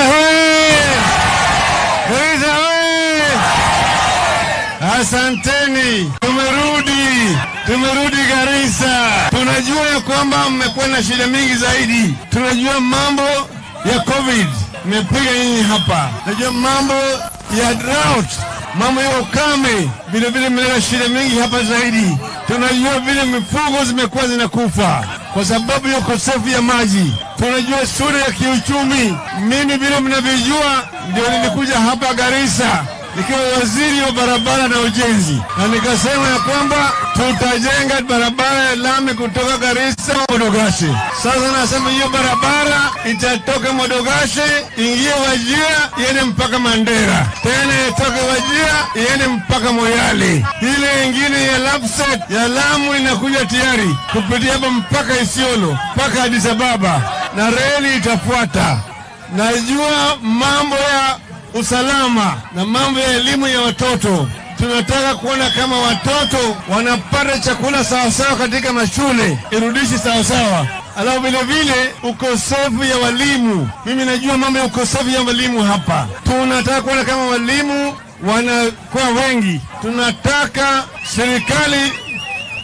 [SPEAKER 7] Asanteni, tumerudi, tumerudi Garissa. Tunajua ya kwamba mmekuwa na shida mingi zaidi. Tunajua mambo ya COVID imepiga nyinyi hapa, najua mambo ya drought, mambo ya ukame, vilevile mmeleta shida mingi hapa zaidi. Tunajua vile mifugo zimekuwa zinakufa kwa sababu ya ukosefu ya maji. Tunajua sura ya kiuchumi. Mimi vile mnavyojua, ndio nilikuja hapa Garissa nikiwa waziri wa barabara na ujenzi, na nikasema ya kwamba tutajenga barabara ya lami kutoka Garissa Modogashe. Sasa nasema hiyo barabara itatoka Modogashe ingie Wajia iende mpaka Mandera, tena itoke Wajia iende mpaka Moyale. Ile ingine ya Lapset ya Lamu inakuja tayari kupitia hapa mpaka Isiolo mpaka Addis Ababa, na reli itafuata. Najua mambo ya usalama na mambo ya elimu ya watoto. Tunataka kuona kama watoto wanapata chakula sawasawa katika mashule, irudishi sawasawa. Alafu vile vile ukosefu ya walimu, mimi najua mambo ya ukosefu ya walimu hapa. Tunataka kuona kama walimu wanakuwa wengi. Tunataka serikali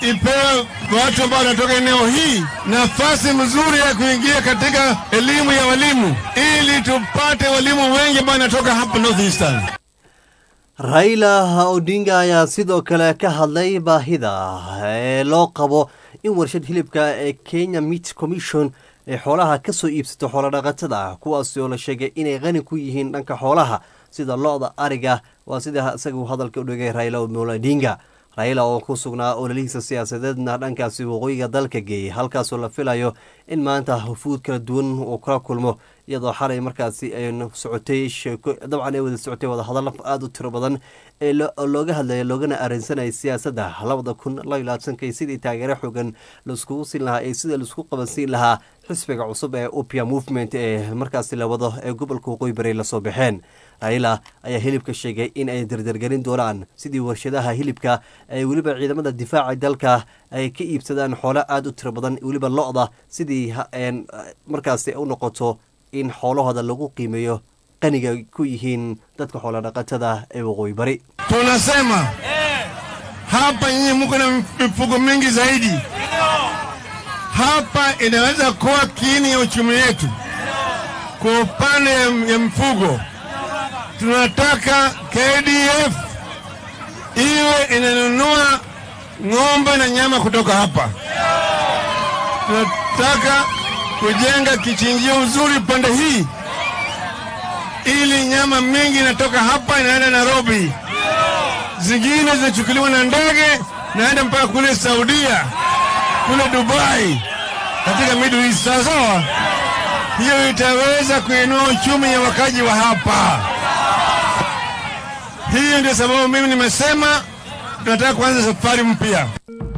[SPEAKER 7] ipewe watu ambao wanatoka eneo hii nafasi mzuri ya kuingia katika elimu ya walimu, ili tupate walimu wengi ambao wanatoka hapa North Eastern.
[SPEAKER 1] raila odinga ayaa sidoo kale ka hadlay baahida ee loo qabo in warshad hilibka ee kenya meat commission ay xoolaha ka soo iibsato xoolodhaqatada kuwaasi oo la sheegay inay qani ku yihiin dhanka xoolaha sida lo-da ariga waa sida isagu hadalka u dhigay raila omolo odinga raila oo ku sugnaa ololihiisa siyaasadeedna dhankaasi waqooyiga dalka geeyey halkaasoo la filayo in maanta hufuud kala duwan uu kala kulmo iyadoo xalay markaasi ay socotay sheeko dabcan ay wada socotay wadahadallo aada u tiro badan ee looga hadlaya loogana arrinsanayay siyaasadda labada kun la labaatanka sidii taageero xoogan laiskugu siin lahaa ee sida laisku qabansiin lahaa xisbiga cusub ee upia movement ee markaasi la wado ee gobolka waqooyi bari lasoo baxeen raila ayaa hilibka sheegay in ay dardargelin doonaan sidii warshadaha hilibka ay weliba ciidamada difaaca dalka ay ka iibsadaan xoolo aada u tiro badan weliba lo-da sidii markaasi u noqoto in xoolahooda lagu qiimeeyo qaniga ku yihiin dadka xoolodhaqatada ee waqooyi bari
[SPEAKER 7] Tunasema hapa nyinyi mko na mifugo mingi zaidi, hapa inaweza kuwa kiini ya uchumi wetu. Kwa upande ya mifugo, tunataka KDF iwe inanunua ng'ombe na nyama kutoka hapa. Tunataka kujenga kichinjio uzuri pande hii, ili nyama mingi inatoka hapa inaenda Nairobi, zingine zinachukuliwa na ndege naenda mpaka kule Saudia, kule Dubai, katika Middle East. Sawa sawa, hiyo itaweza kuinua uchumi ya wakaji wa hapa. Hiyo ndio sababu mimi nimesema tunataka kuanza safari mpya.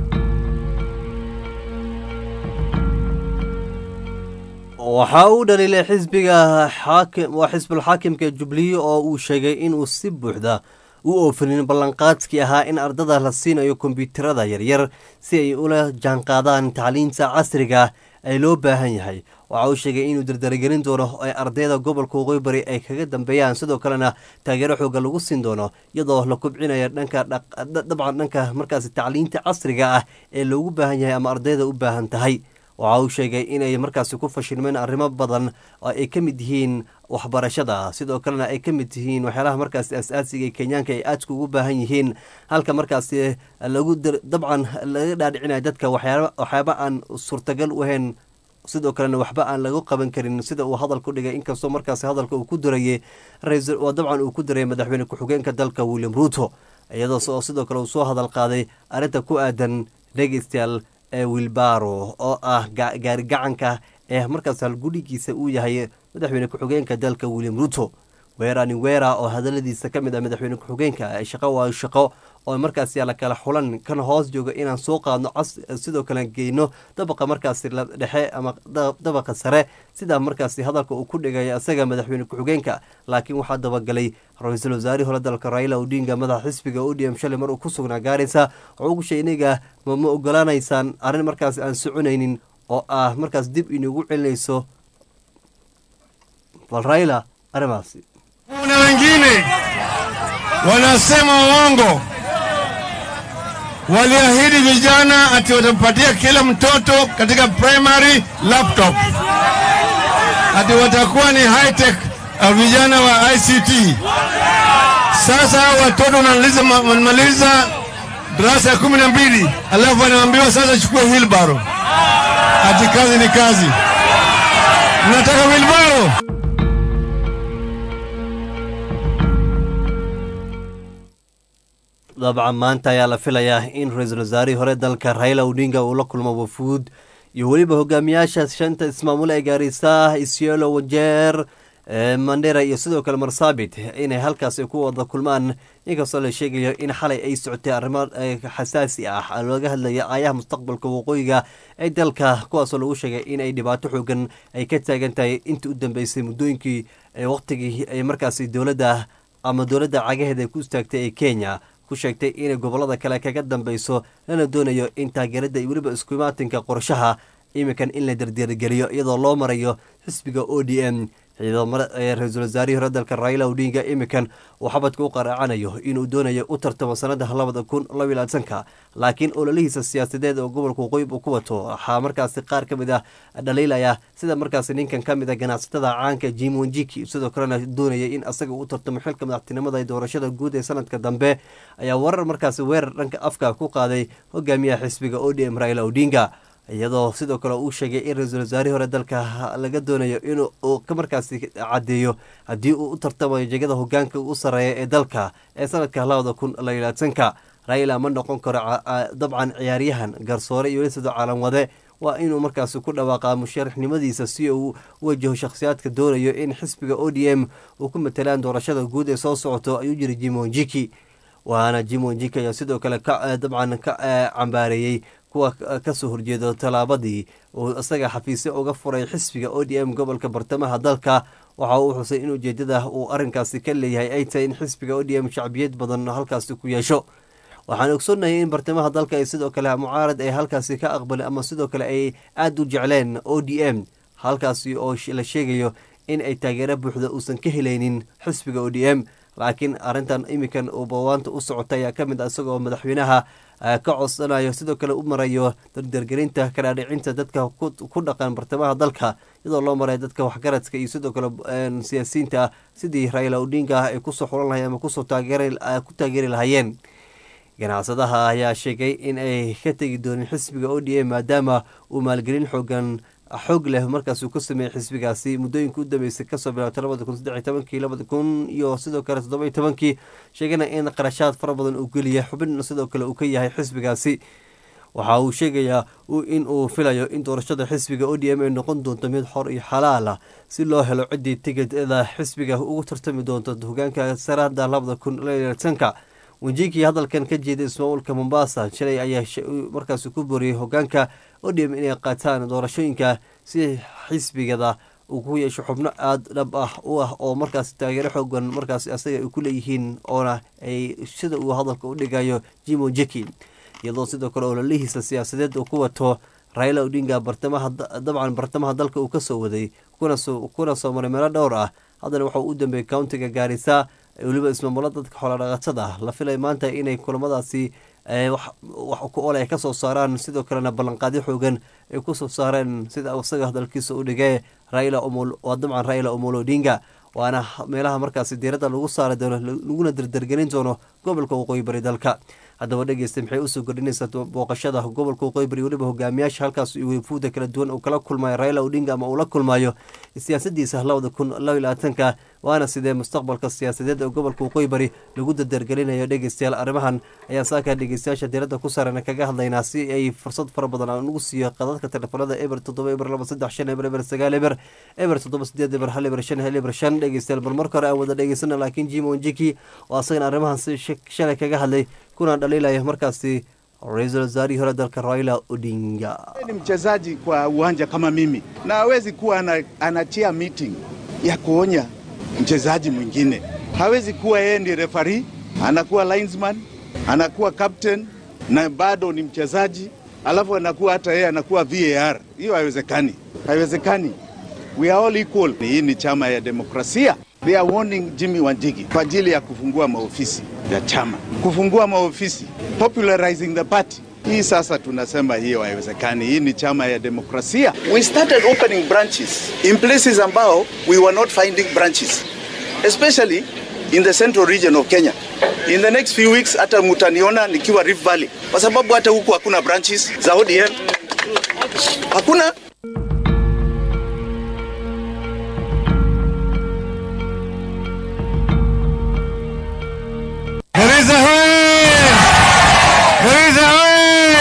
[SPEAKER 1] waxa uu dhaliilay xisbiga xaakim waa xisbul xaakimka jubliye oo uu sheegay inuu si buuxda u oofinin ballanqaadkii ahaa in ardada la siinayo kombyuutarada yaryar si ay ula jaanqaadaan tacliinta casriga ee loo baahan yahay waxa uu sheegay inuu dardaragelin doono ee ardayda gobolka waqooyi bari ay kaga dambeeyaan sidoo kalena taageero xooga lagu siin doono iyadoo la kubcinaya dhanka dabcan dhanka markaasi tacliinta casriga ah ee loogu baahan yahay ama ardayda u baahan tahay waxa uu sheegay inay markaasi ku fashilmeen arrimo badan oo ay ka mid yihiin waxbarashada sidoo kalena ay ka mid yihiin waxyaalaha markaasi as-aasiga ee kenyaanka ay aadka ugu baahan yihiin halka markaasi lagu dabcan laga dhaadhicinaya dadka waxyaaba aan suurtagal u ahayn sidoo kalena waxba aan lagu qaban karin sida uu hadalku dhigay inkastoo markaasi hadalka uu ku durayay dabcan uu ku durayay madaxweyne ku-xigeenka dalka william ruuto iyadoo sidoo kale uu soo hadal qaaday arrinta ku aadan dhegeystayaal ee wilbaro oo ah gaari gacanka ee markaas halgudhigiisa uu yahay madaxweyne ku-xigeenka dalka william ruto weerani wera oo hadaladiisa ka mid ah madaxweyne ku-xigeenka shaqo waa shaqo oo markaasi la kala xulan kan hoos jooga inaan soo qaadno sidoo kale geyno dabaqa markaasi dhexe ama dabaqa sare sidaa markaasi hadalka uu ku dhigay isaga madaxweyne ku-xigeenka laakiin waxaa dabagalay ra-iisul wasaarihii hore dalka raila odinga madaxa xisbiga odm shalay mar uu ku sugnaa gaaraysa wuxuu ugu sheegay iniga ma ogolaanaysaan arrin markaasi aan soconaynin oo ah markaas dib inugu celinayso bal raila arrimaasi
[SPEAKER 7] Kuna wengine wanasema uongo, waliahidi vijana ati watampatia kila mtoto katika primary laptop, ati watakuwa ni high tech uh, vijana wa ICT. Sasa hao watoto wanamaliza wanamaliza darasa ya kumi na mbili alafu wanaambiwa sasa chukua wheelbarrow, ati kazi ni kazi. Mnataka wheelbarrow?
[SPEAKER 1] dabcan maanta ayaa la filayaa in ra-iisul wasaarihii hore dalka raila odinga uu la kulmo wafuud iyo weliba hogaamiyaasha shanta ismaamul ee gaarisa isiolo wajeer mandera iyo sidoo kale marsabit inay halkaasi ku wada kulmaan inkastoo la sheegayo in xalay ay socotay arrimo xasaasi ah looga hadlaya aayaha mustaqbalka waqooyiga ee dalka kuwaasoo lagu sheegay in ay dhibaato xoogan ay ka taagan tahay intii u dambeysay muddooyinkii waqtigii ay markaasi dowladda ama dowladda cagaheeda ay ku istaagtay ee kenya ku sheegtay inay gobolada kale kaga dambeyso lana doonayo in taageerada iyo weliba iskuimaatinka qorshaha iminkan in la dardargeliyo iyadoo loo marayo xisbiga o d m iyadoo ra-iisul wasaarihii hore dalka raila odinga imikan uu xabadka u qaraacanayo inuu doonayo u tartamo sanada labada kun labiyo labaatanka laakiin ololihiisa siyaasadeed oo gobolka waqooyib uu ku wato waxaa markaasi qaar ka mid ah dhaliilaya sida markaasi ninkan ka mid a ganacsatada caanka jim wanjiki sidoo kalena doonaya in asaga u tartamo xilka madaxtinimada ee doorashada guud ee sanadka dambe ayaa warar markaasi weerar dhanka afka ku qaaday hogaamiyaha xisbiga odm raila odinga iyadoo sidoo kale uu sheegay in ra-iisul wasaarihii hore dalka laga doonayo inuu ka markaasi caddeeyo haddii uu u tartamayo jegada hogaanka u sareeya ee dalka ee sanadka labada kun laylaatanka raila ma noqon karo dabcan ciyaaryahan garsoore iyo welisidoo caalamwade waa inuu markaasi ku dhawaaqaa musharaxnimadiisa si uu wajaho shakhsiyaadka doonayo in xisbiga o d m uu ku matelaan doorashada guud ee soo socoto ayuu jiri jimonjiki waana jimonjiki ayaa sidoo kale dabcan ka cambaareeyey kuwa kasoo horjeedo tallaabadii uu isaga xafiisyo uga furay xisbiga o d m gobolka bartamaha dalka waxa uu xusay in ujeedada uu arinkaasi ka leeyahay ay tahay in xisbiga o d m shacbiyad badan halkaasi ku yeesho waxaan ogsoonnahay in bartamaha dalka ay sidoo kale mucaarad ay halkaasi ka aqbalin ama sidoo kale ay aada u jecleen o d m halkaasi oo la sheegayo in ay taageero buuxda uusan ka helaynin xisbiga o d m laakiin arintan iminkan uu bawaanta u socota ayaa ka mid a isagoo madaxweynaha ka codsanayo sidoo kale u marayo dardargelinta kadhaadhicinta dadka ku dhaqan bartamaha dalka iyadoo loo maray dadka waxgaradka iyo sidoo kale siyaasiyiinta sidii raila odinga ay kusoo xulan lahayen ama kusoo ku taageeri lahaayeen ganacsadaha ayaa sheegay in ay ka tegi doonin xisbiga o d m maadaama uu maalgelin xoogan xoog leh markaas uu ka sameeyey xisbigaasi muddooyinka u dambeysay kasoo bilaabtay labada kun saddex tobankii labada kun iyo sidoo kale toddoba tobankii sheegana in qarashaad fara badan uu geliya xubin sidoo kale uu ka yahay xisbigaasi waxa uu sheegayaa in uu filayo in doorashada xisbiga o d m ay noqon doonto mid xor iyo xalaal ah si loo helo ciddii tigidada xisbiga ugu tartami doonto hogaanka saraada labada kun tanka wenjikii hadalkan ka jeeday ismaamulka mombasa shalay ayaa markaas ku boriyey hogaanka odm inay qaataan doorashooyinka si xisbigada uu ku yeesho xubno aada dhab ah u ah oo markaas taageero xoogan markaas asaga ay ku leeyihiin oona ay sida uu hadalka u dhigayo jimo jeki iyadoo sidoo kale ololihiisa siyaasadeed uu ku wato raila odinga bartamaha dabcan bartamaha dalka uu kasoo waday kuna soo maray meelo dhowr ah haddana waxau u dambeeyey countiga gaarisa weliba ismaamulo dadka xoolodhaqatada ah la filay maanta inay kulamadaasi wax ku ole ay kasoo saaraan sidoo kalena ballanqaadyo xoogan ay kusoo saareen sida isaga hadalkiisa u dhigay raila waa dabcan raila omolo odinga waana meelaha markaasi diiradda lagu saari doono laguna dardargelin doono gobolka waqooyi bari dalka haddaba dhegeysta maxay usoo kordhinaysaa booqashada gobolka waqooyi bari weliba hogaamiyaasha halkaas wefuuda kala duwan uu kala kulmayo raila odinga ama uu la kulmayo siyaasadiisa labada kun labiyo labaatanka waana sidee mustaqbalka siyaasadeed ee gobolka waqooyi bari lagu dardargelinayo dhegeystayaal arrimahan ayaa saaka dhegeystayaasha diiradda ku saaran kaga hadlaynaa si ay fursad fara badan aan ugu siiyo qadadka telefoonada eber toddoba eber laba saddex shan eber eber sagaal eber eber toddoba sideed eber hal eber shan hal eber shan dhegeystayaal bal marka hore aan wada dhegeysana laakiin jimo njiki oo asagana arrimahan si shalay kaga hadlay kuna dhaliilaya markaasi ra-iisul wasaarihii hore dalka raila odinga
[SPEAKER 8] ni mchezaji kwa uwanja kama mimi na hawezi kuwa ana, anachia meeting ya kuonya mchezaji mwingine. Hawezi kuwa yeye ndi refari, anakuwa linesman, anakuwa captain na bado ni mchezaji, alafu anakuwa hata yeye anakuwa VAR. Hiyo haiwezekani, haiwezekani. We are all equal. Hii ni chama ya demokrasia. They are warning Jimmy Wanjigi kwa ajili ya kufungua maofisi ya chama, kufungua maofisi, popularizing the party. Hii sasa tunasema hiyo haiwezekani. Hii ni chama ya demokrasia. We started opening branches in places ambao we were not finding branches, especially in the central region of Kenya. In the next few weeks hata mutaniona nikiwa Rift Valley, kwa sababu hata huku hakuna branches za ODM, hakuna
[SPEAKER 7] Garissa hoye! Garissa hoye!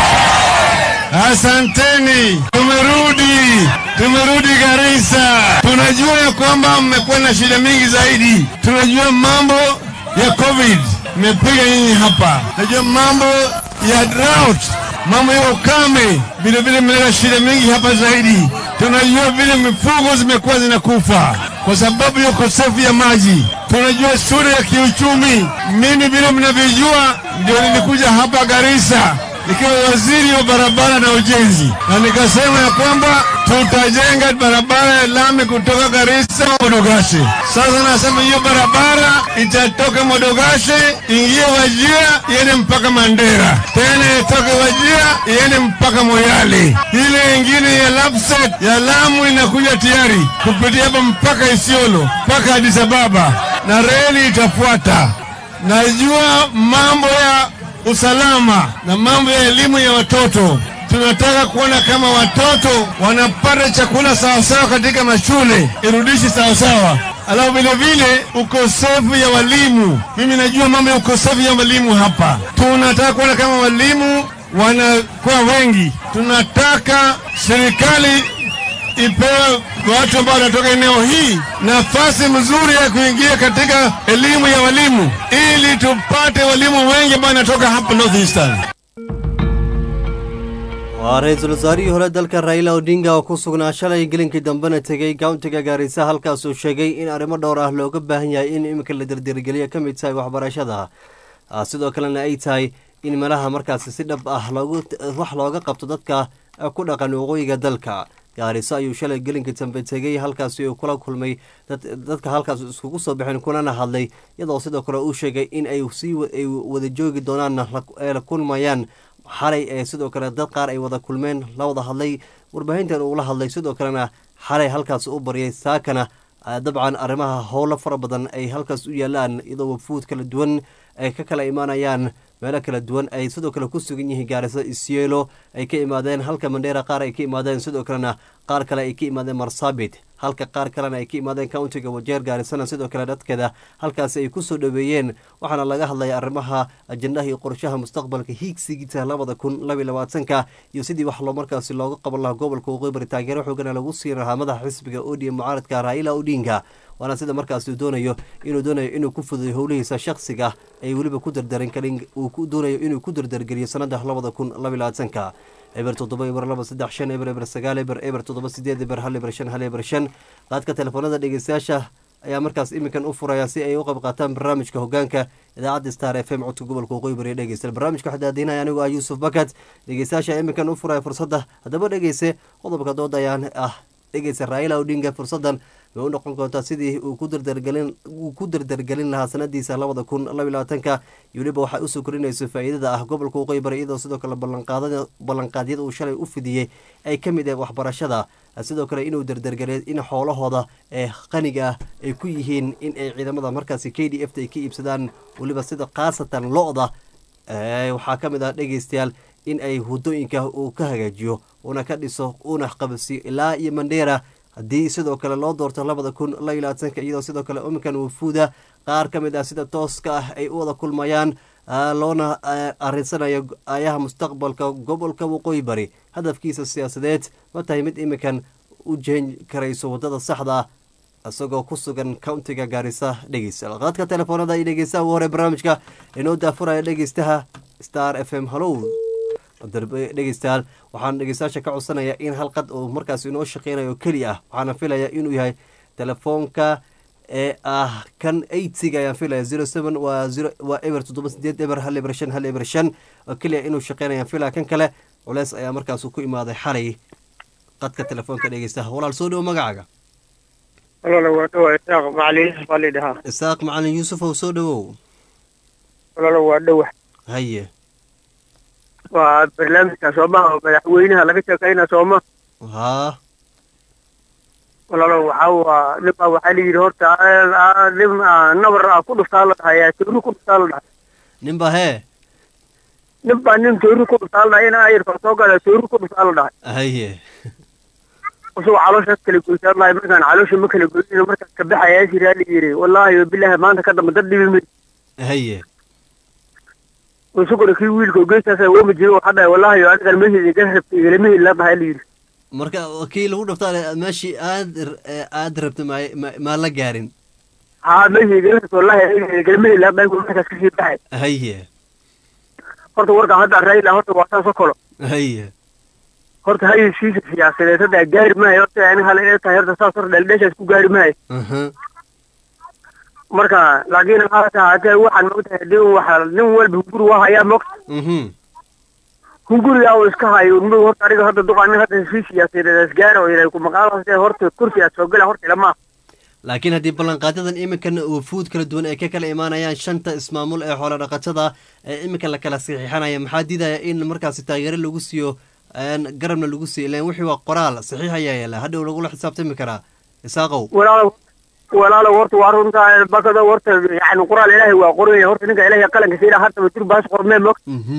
[SPEAKER 7] Asanteni, tumerudi, tumerudi Garissa. Tunajua ya kwamba mmekuwa na shida mingi zaidi. Tunajua mambo ya COVID imepiga nyinyi hapa. Tunajua mambo ya drought, mambo ya ukame, vile vile mmeleta shida mingi hapa zaidi. Tunajua vile mifugo zimekuwa zinakufa kwa sababu ya ukosefu ya maji. Tunajua sura ya kiuchumi. Mimi vile mnavyojua, ndio nilikuja hapa Garissa nikiwa waziri wa barabara na ujenzi, na nikasema ya kwamba tutajenga barabara ya lami kutoka Garissa Modogashe. Sasa nasema hiyo barabara itatoka Modogashe ingie Wajia iende mpaka Mandera, tena itoke Wajia iende mpaka Moyale. Ile ingine ya Lapset ya Lamu inakuja tayari kupitia hapa mpaka Isiolo mpaka Addis Ababa, na reli itafuata. Najua mambo ya usalama na mambo ya elimu ya watoto. Tunataka kuona kama watoto wanapata chakula sawasawa katika mashule, irudishi sawasawa. Alafu vile vile ukosefu ya walimu, mimi najua mambo ya ukosefu ya walimu hapa. Tunataka kuona kama walimu wanakuwa wengi. Tunataka serikali ipewe watu ambao wanatoka eneo hii nafasi mzuri ya kuingia katika elimu ya walimu ili tupate walimu wengi ambao wanatoka hapa North Eastern.
[SPEAKER 1] waa ra-iisul wasaarihii hore dalka raila odinga oo ku sugnaa shalay gelinkii dambena tegey countiga gaarisa halkaas uu sheegay in arrimo dhowr ah looga baahan yahay in iminka la dirdirgeliya ka mid tahay waxbarashada Ah, sidoo kalena ay tahay in meelaha markaasi si dhab ah loogu wax looga qabto dadka eh, ku dhaqan waqooyiga dalka gaariso ayuu shalay gelinkii dambe tegey halkaasi uu kula kulmay dad- dadka halkaas iskugu soo baxeen kulana hadlay iyadoo sidoo kale uu sheegay in ay sii wa- ay wada joogi doonaanna la- ay la kulmayaan xalay ee sidoo kale dad qaar ay wada kulmeen la wada hadlay warbaahintan uula hadlay sidoo kalena xalay halkaas u baryay saakana ah, dabcan arrimaha howlo fara badan ay halkaas u yaalaan iyadoo wafuud kala duwan ay ka kala imaanayaan meelo kala duwan ay sidoo kale ku sugan yihiin gaariso isielo ay ka imaadeen halka mandheera qaar ay ka imaadeen sidoo kalena qaar kale ay ka imaadeen marsabit halka qaar kalena ay ka imaadeen countiga wajeer gaarisana sidoo kale dadkeeda halkaasi ay kusoo dhaweeyeen waxaana laga hadlaya arrimaha ajendaha iyo qorshaha mustaqbalka hiigsigiisa labada kun labiyo labaatanka iyo sidii wax loo markaasi looga qaban lahaa gobolka waqooyi bari taageero xoogana lagu siin lahaa madaxa xisbiga odm mucaaradka raila odinga waana sida markaasi uu doonayo inuu doonayo inuu ku fuduyo howlihiisa shakhsiga ay weliba ku dardarin karin uu ku doonayo inuu ku dardargeliyo sanada labada kun labiyo labaatanka eber toddoba eber laba saddex shan eber eber sagaal eber eber toddoba sideed eber hal eber shan hal eber shan qaadka telefoonada dhegeystayaasha ayaa markaas iminkan u furaya si ay u qayb qaataan barnaamijka hogaanka idaacadda star f m codka gobolka waqooyi bari dhegeysta barnaamijka waxaa daadinaya anigoo ah yuusuf bakat dhegeystayaasha iminkan u furaya fursadda haddaba dhegeyse qodobka dooda ayaan ah dhegeysa raila odinga fursadan way u noqon doontaa sidii uu ku dardargelin uu ku dardargelin lahaa sanadiisa labada kun labiyo labaatanka iyo weliba waxay usoo korinayso faa'iidada ah gobolka waqooyi bari iyadoo sidoo kale ballanqaadada ballanqaadyada uu shalay u fidiyey ay ka mid ah waxbarashada sidoo kale inuu dardargeliyo in xoolahooda ee qaniga ah ay ku yihiin in ay ciidamada markaasi k d f ta ay ka iibsadaan weliba sida khaasatan lo-da ee, waxaa ka mid ah dhegeystayaal in ay hudooyinka uu ka hagaajiyo una ka dhiso una qabsiyo ilaa iyo mandheera haddii sidoo kale loo doorto labada kun labiyo labaatanka iyadoo sidoo kale iminkan wafuuda qaar ka mid ah sida tooska ah ay u wada kulmayaan ah, loona ah, arinsanayo ayaha mustaqbalka gobolka waqooyi bari hadafkiisa siyaasadeed ma tahay mid iminkan u jeen karayso wadada saxda ah isagoo ku sugan countiga gaarisa dhegeysta qaadka telefoonada iyo dhegeystaha ugu hore barnaamijka inoo daafuraya dhegeystaha star f m hallow darbe dhegeystayaal waxaan dhegeystayaasha ka codsanaya in halqad uu markaas inoo shaqeynayo keli ah waxaana filaya inuu yahay telefoonka ee ah kan eightga ayaan filaya zero seven waa zero waa eber toddoba sideed eber hal eber shan hal eber shan oo keliya inuu shaqeynayaan filaya kan kale culeys ayaa markaas ku imaaday xalay qadka telefoonka dhegeystaha walaal soo dhowo magacaaga
[SPEAKER 3] walaalo waa dhowa isaaq macalin yuusuf baa lidhahaa
[SPEAKER 1] isaaq macalin yuusuf ow soo dhowow
[SPEAKER 3] walaalo waa dhowa
[SPEAKER 1] haye
[SPEAKER 3] waa barnaamijka soomaha madaxweynaha laga sheekayna sooma
[SPEAKER 1] haa
[SPEAKER 3] walaalo waxaa waa nin baa waxaa layidhi horta ah, nin ah, nabar ah ku dhuftaa la dhahay toori ku dhuftaa la dhahay
[SPEAKER 1] ninba hee
[SPEAKER 3] nin baa nin toori ku dhuftaa la dhahay in ayarka soo gala toori ku dhuftaa la dhahay
[SPEAKER 1] haye
[SPEAKER 3] isagoo calooshaas kala goysaan lahay markaan caloosha ma kala goynin markaas ka baxayaa jiraa la yidhi wallaahi wabilaahi maanta ka dambe dad dhibi mid
[SPEAKER 1] haye
[SPEAKER 3] isaguna kii wiilka geesaas wama jiro waxaa dhahay wallaahi adigan mehid iga rabta igalama hid la dhahay la yidhi
[SPEAKER 1] marka kii lagu dhaftaa meeshii aad aad rabta ma ma- maa la gaarin
[SPEAKER 3] haa mehid igala rabta wallaahi igalama hid la dhahay markaas kasii baxay
[SPEAKER 1] haye
[SPEAKER 3] horta warkaan hadda raila horta waa saas oo kalo
[SPEAKER 1] haye
[SPEAKER 3] horta haysiisa siyaasadeed hadda gaari maayo horta ani hal inay tahay horta saas horta dhaldheeshaas ku gaari maayo
[SPEAKER 1] aha
[SPEAKER 3] marka laakiin haata haatee waxaan mogtahay hadii waxa nin walba hunguri waa hayaa mogta
[SPEAKER 1] mhm
[SPEAKER 2] hunguriga uu iska hayo mid horta aniga hadda duqaanin hadda heshiis siyaasadeed gaara oo ilaahay ku maqaalahaas horta kursi aad soo gala horta ilama
[SPEAKER 1] laakiin haddii ballanqaadyadan iminkan wufuud kala duwan ay ka kala imaanayaan shanta ismaamul ee xoolo dhaqatada ee iminkan la kala saxiixanaya maxaa diidaya in markaasi taageero lagu siiyo garabna lagu siiyo ilan wixii waa qoraal saxiix ayaa yaala hadhow lagula xisaabtami karaa isaaqow
[SPEAKER 2] walaalow walaalow horta waa runtaa bakada horta yani qoraal ilaahay waa qoranya horta ninka ilaahay qalanka siina haddaba dur baas qormee mog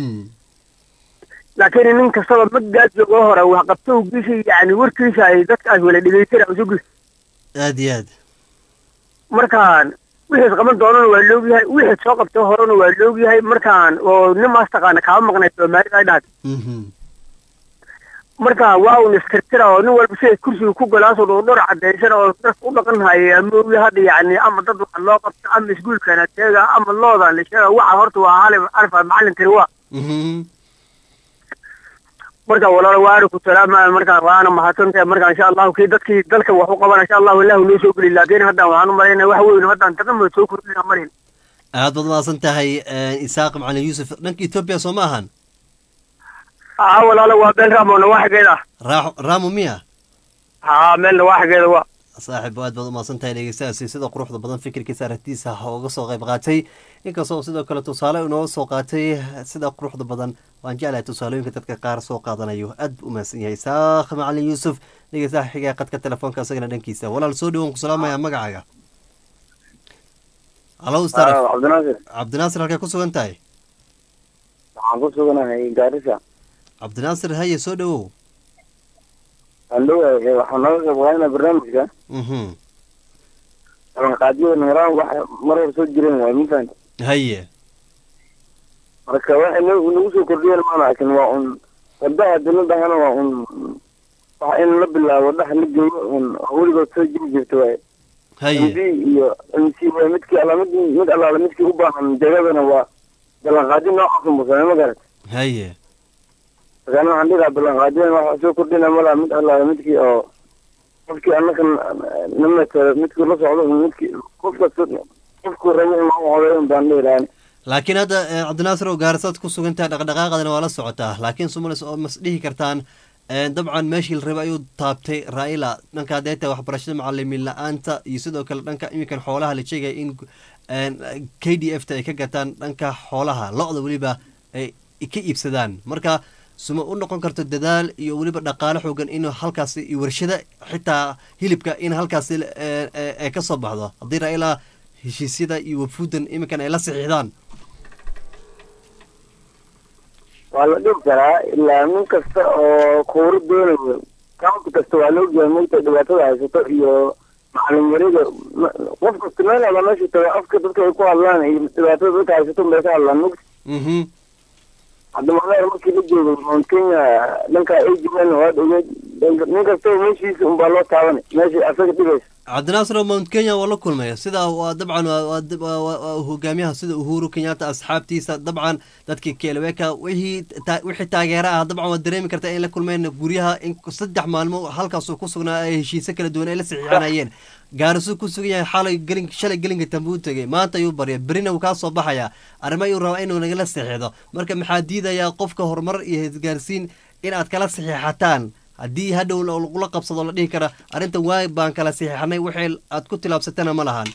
[SPEAKER 2] laakiin nin kastaba magaad joogo hore wax qabtowgiisa yani warkiisa ay dadkaas wala dhegeysana usugi
[SPEAKER 1] aad iyo aad
[SPEAKER 2] markaan wixiis qaban doonana waa loogyahay wixiis soo qabto horena waa loogyahay markaan oo nimaas taqaana kaama maqnay soomaalida ay dhahay marka waa un istirtira oo nin walba siday kursiga ku galaasoo dhoo dhor cadaysan oo dadka u dhaqan haya moogi hadda yani ama dad waxa loo qabto ama iskuulkana sheega ama loodan la sheega waxa horta waa hali alfa macalin tiri waa marka walaalo waana ku salaama marka waana mahadsantahay marka insha allahu kii dadkii dalka wax u qabana insha allahu ilaahu noo soo geli laakiin haddaan waxaan u malaynaya wax weyn haddaan taqama soo kordhina marin
[SPEAKER 1] aad baad mahadsan tahay isaaq macalin yuusuf dhanka etoobiya soo ma ahan
[SPEAKER 2] haa walaalo waa meel raamo nawaaxigeeda
[SPEAKER 1] raaxo raamo miya
[SPEAKER 2] haa meel nawaaxigeeda waa
[SPEAKER 1] saaxiib aad baad umahadsan tahay dhegeystahaasi sida quruxda badan fikirkiisa aragtiisa uga soo qayb qaatay inkastoo sidoo kale tusaale inooga soo qaatay sida quruxda badan waan jeclahay tusaalooyinka dadka qaar soo qaadanayo aad u mahadsan yahay saakh macalin yuusuf dhegeystaha xigaa qadka telefoonka isagana dhankiisa walaal soo dhawoon ku salaamaya magacaaga halo star
[SPEAKER 3] cabdinaasir
[SPEAKER 1] cabdinaasir halkay ku sugan tahay
[SPEAKER 3] waxaan ku suganahay gaarisa
[SPEAKER 1] cabdinaasir haye soo dhawow
[SPEAKER 3] andhowahay waxaan nooga qayb qaadanaa barnaamijka ballanqaadyada nimaraan wax mar hor soo jireen waay ma fahanti
[SPEAKER 1] haye
[SPEAKER 3] marka waxay no- nagu soo kordhiyeen maan arkin waa un wadaha dunidahana waa un waxa in la bilaabo dhaha la geeyo un weligood soo jiri jirta waay
[SPEAKER 1] haye
[SPEAKER 3] md iyo mc waa midkii alla mid mid allaala midkii u baahan jagadana waa ballanqaadyo noocaas unbusame ma garat
[SPEAKER 1] haye
[SPEAKER 3] markaana waxaan dhigaa ballanqaadyadan waxa soo kordhina malaha mid allaala midkii oo qofkii annaka na matalo midkii la socdo midkii qof kasta qofkuu rabo in lagu codeeyo un baan dhihi lahaan
[SPEAKER 1] laakiin hadda eh, cabdinaasir oo gaarisaad ku sugan tahay dhaqdhaqaaqadana waa la socotaa laakiin sumalis oo mas dhihi kartaan eh, dabcan meeshii la rabay ayuu taabtay raila dhanka hadday tahay waxbarashada macalimiin la-aanta iyo sidoo kale dhanka iminkan xoolaha la sheegaya in eh, k d f ta ay ka gataan dhanka xoolaha lo-da weliba ay ka iibsadaan marka suma u noqon karto dadaal iyo weliba dhaqaale xoogan in halkaasi iyo warshada xitaa hilibka in halkaasi eh, eh, ay ka soo baxdo haddii raila heshiisyada iyo wafuudan iminkan ay la saxiixdaan
[SPEAKER 3] waa la dhigi karaa ilaa nin kasta oo kuuro doonayo county kasta waa laogyahay mogta dhibaatada haysato iyo macalin yarida ma- qof kasta meel alla meesha tago afka dadka ay ku hadlaan iyo dhibaatada dadka haysato bay ka hadlaan mogta
[SPEAKER 1] mhm
[SPEAKER 3] hadda macnaheer markii la joogo mount kenya dhanka ay jireen waad ogeed dhanka- nin kastaba meeshiisa unbaa loo taabanay meesha asaga dhibaysa
[SPEAKER 1] cabdinaasir oo mount kenya waa la kulmay sida waa dabcan waa- waa dab- waa- waa- waa hogaamiyaha sida uhuru kenyatta asxaabtiisa dabcan dadkii keleweka wixii ta- wixii taageera ah dabcan waa dareemi kartaa in la kulmeen guryaha in saddex maalmo halkaasuu ku sugnaa ay heshiise kala duwan ay la saxiixanayeen gaarisuu ku sugan yahay xalay gelin shalay gelinka dambe u tegay maanta ayuu barya berina wuu kaa soo baxayaa arrimo ayuu rabaa inuu nagala saxiixdo marka maxaa diidayaa qofka horumar iyo isgaarsiin in aad kala saxiixataan haddii hadhow la- lagula qabsado la dhihi kara arrintan waay baan kala saxiixanay waxay aad ku tilaabsatana ma lahan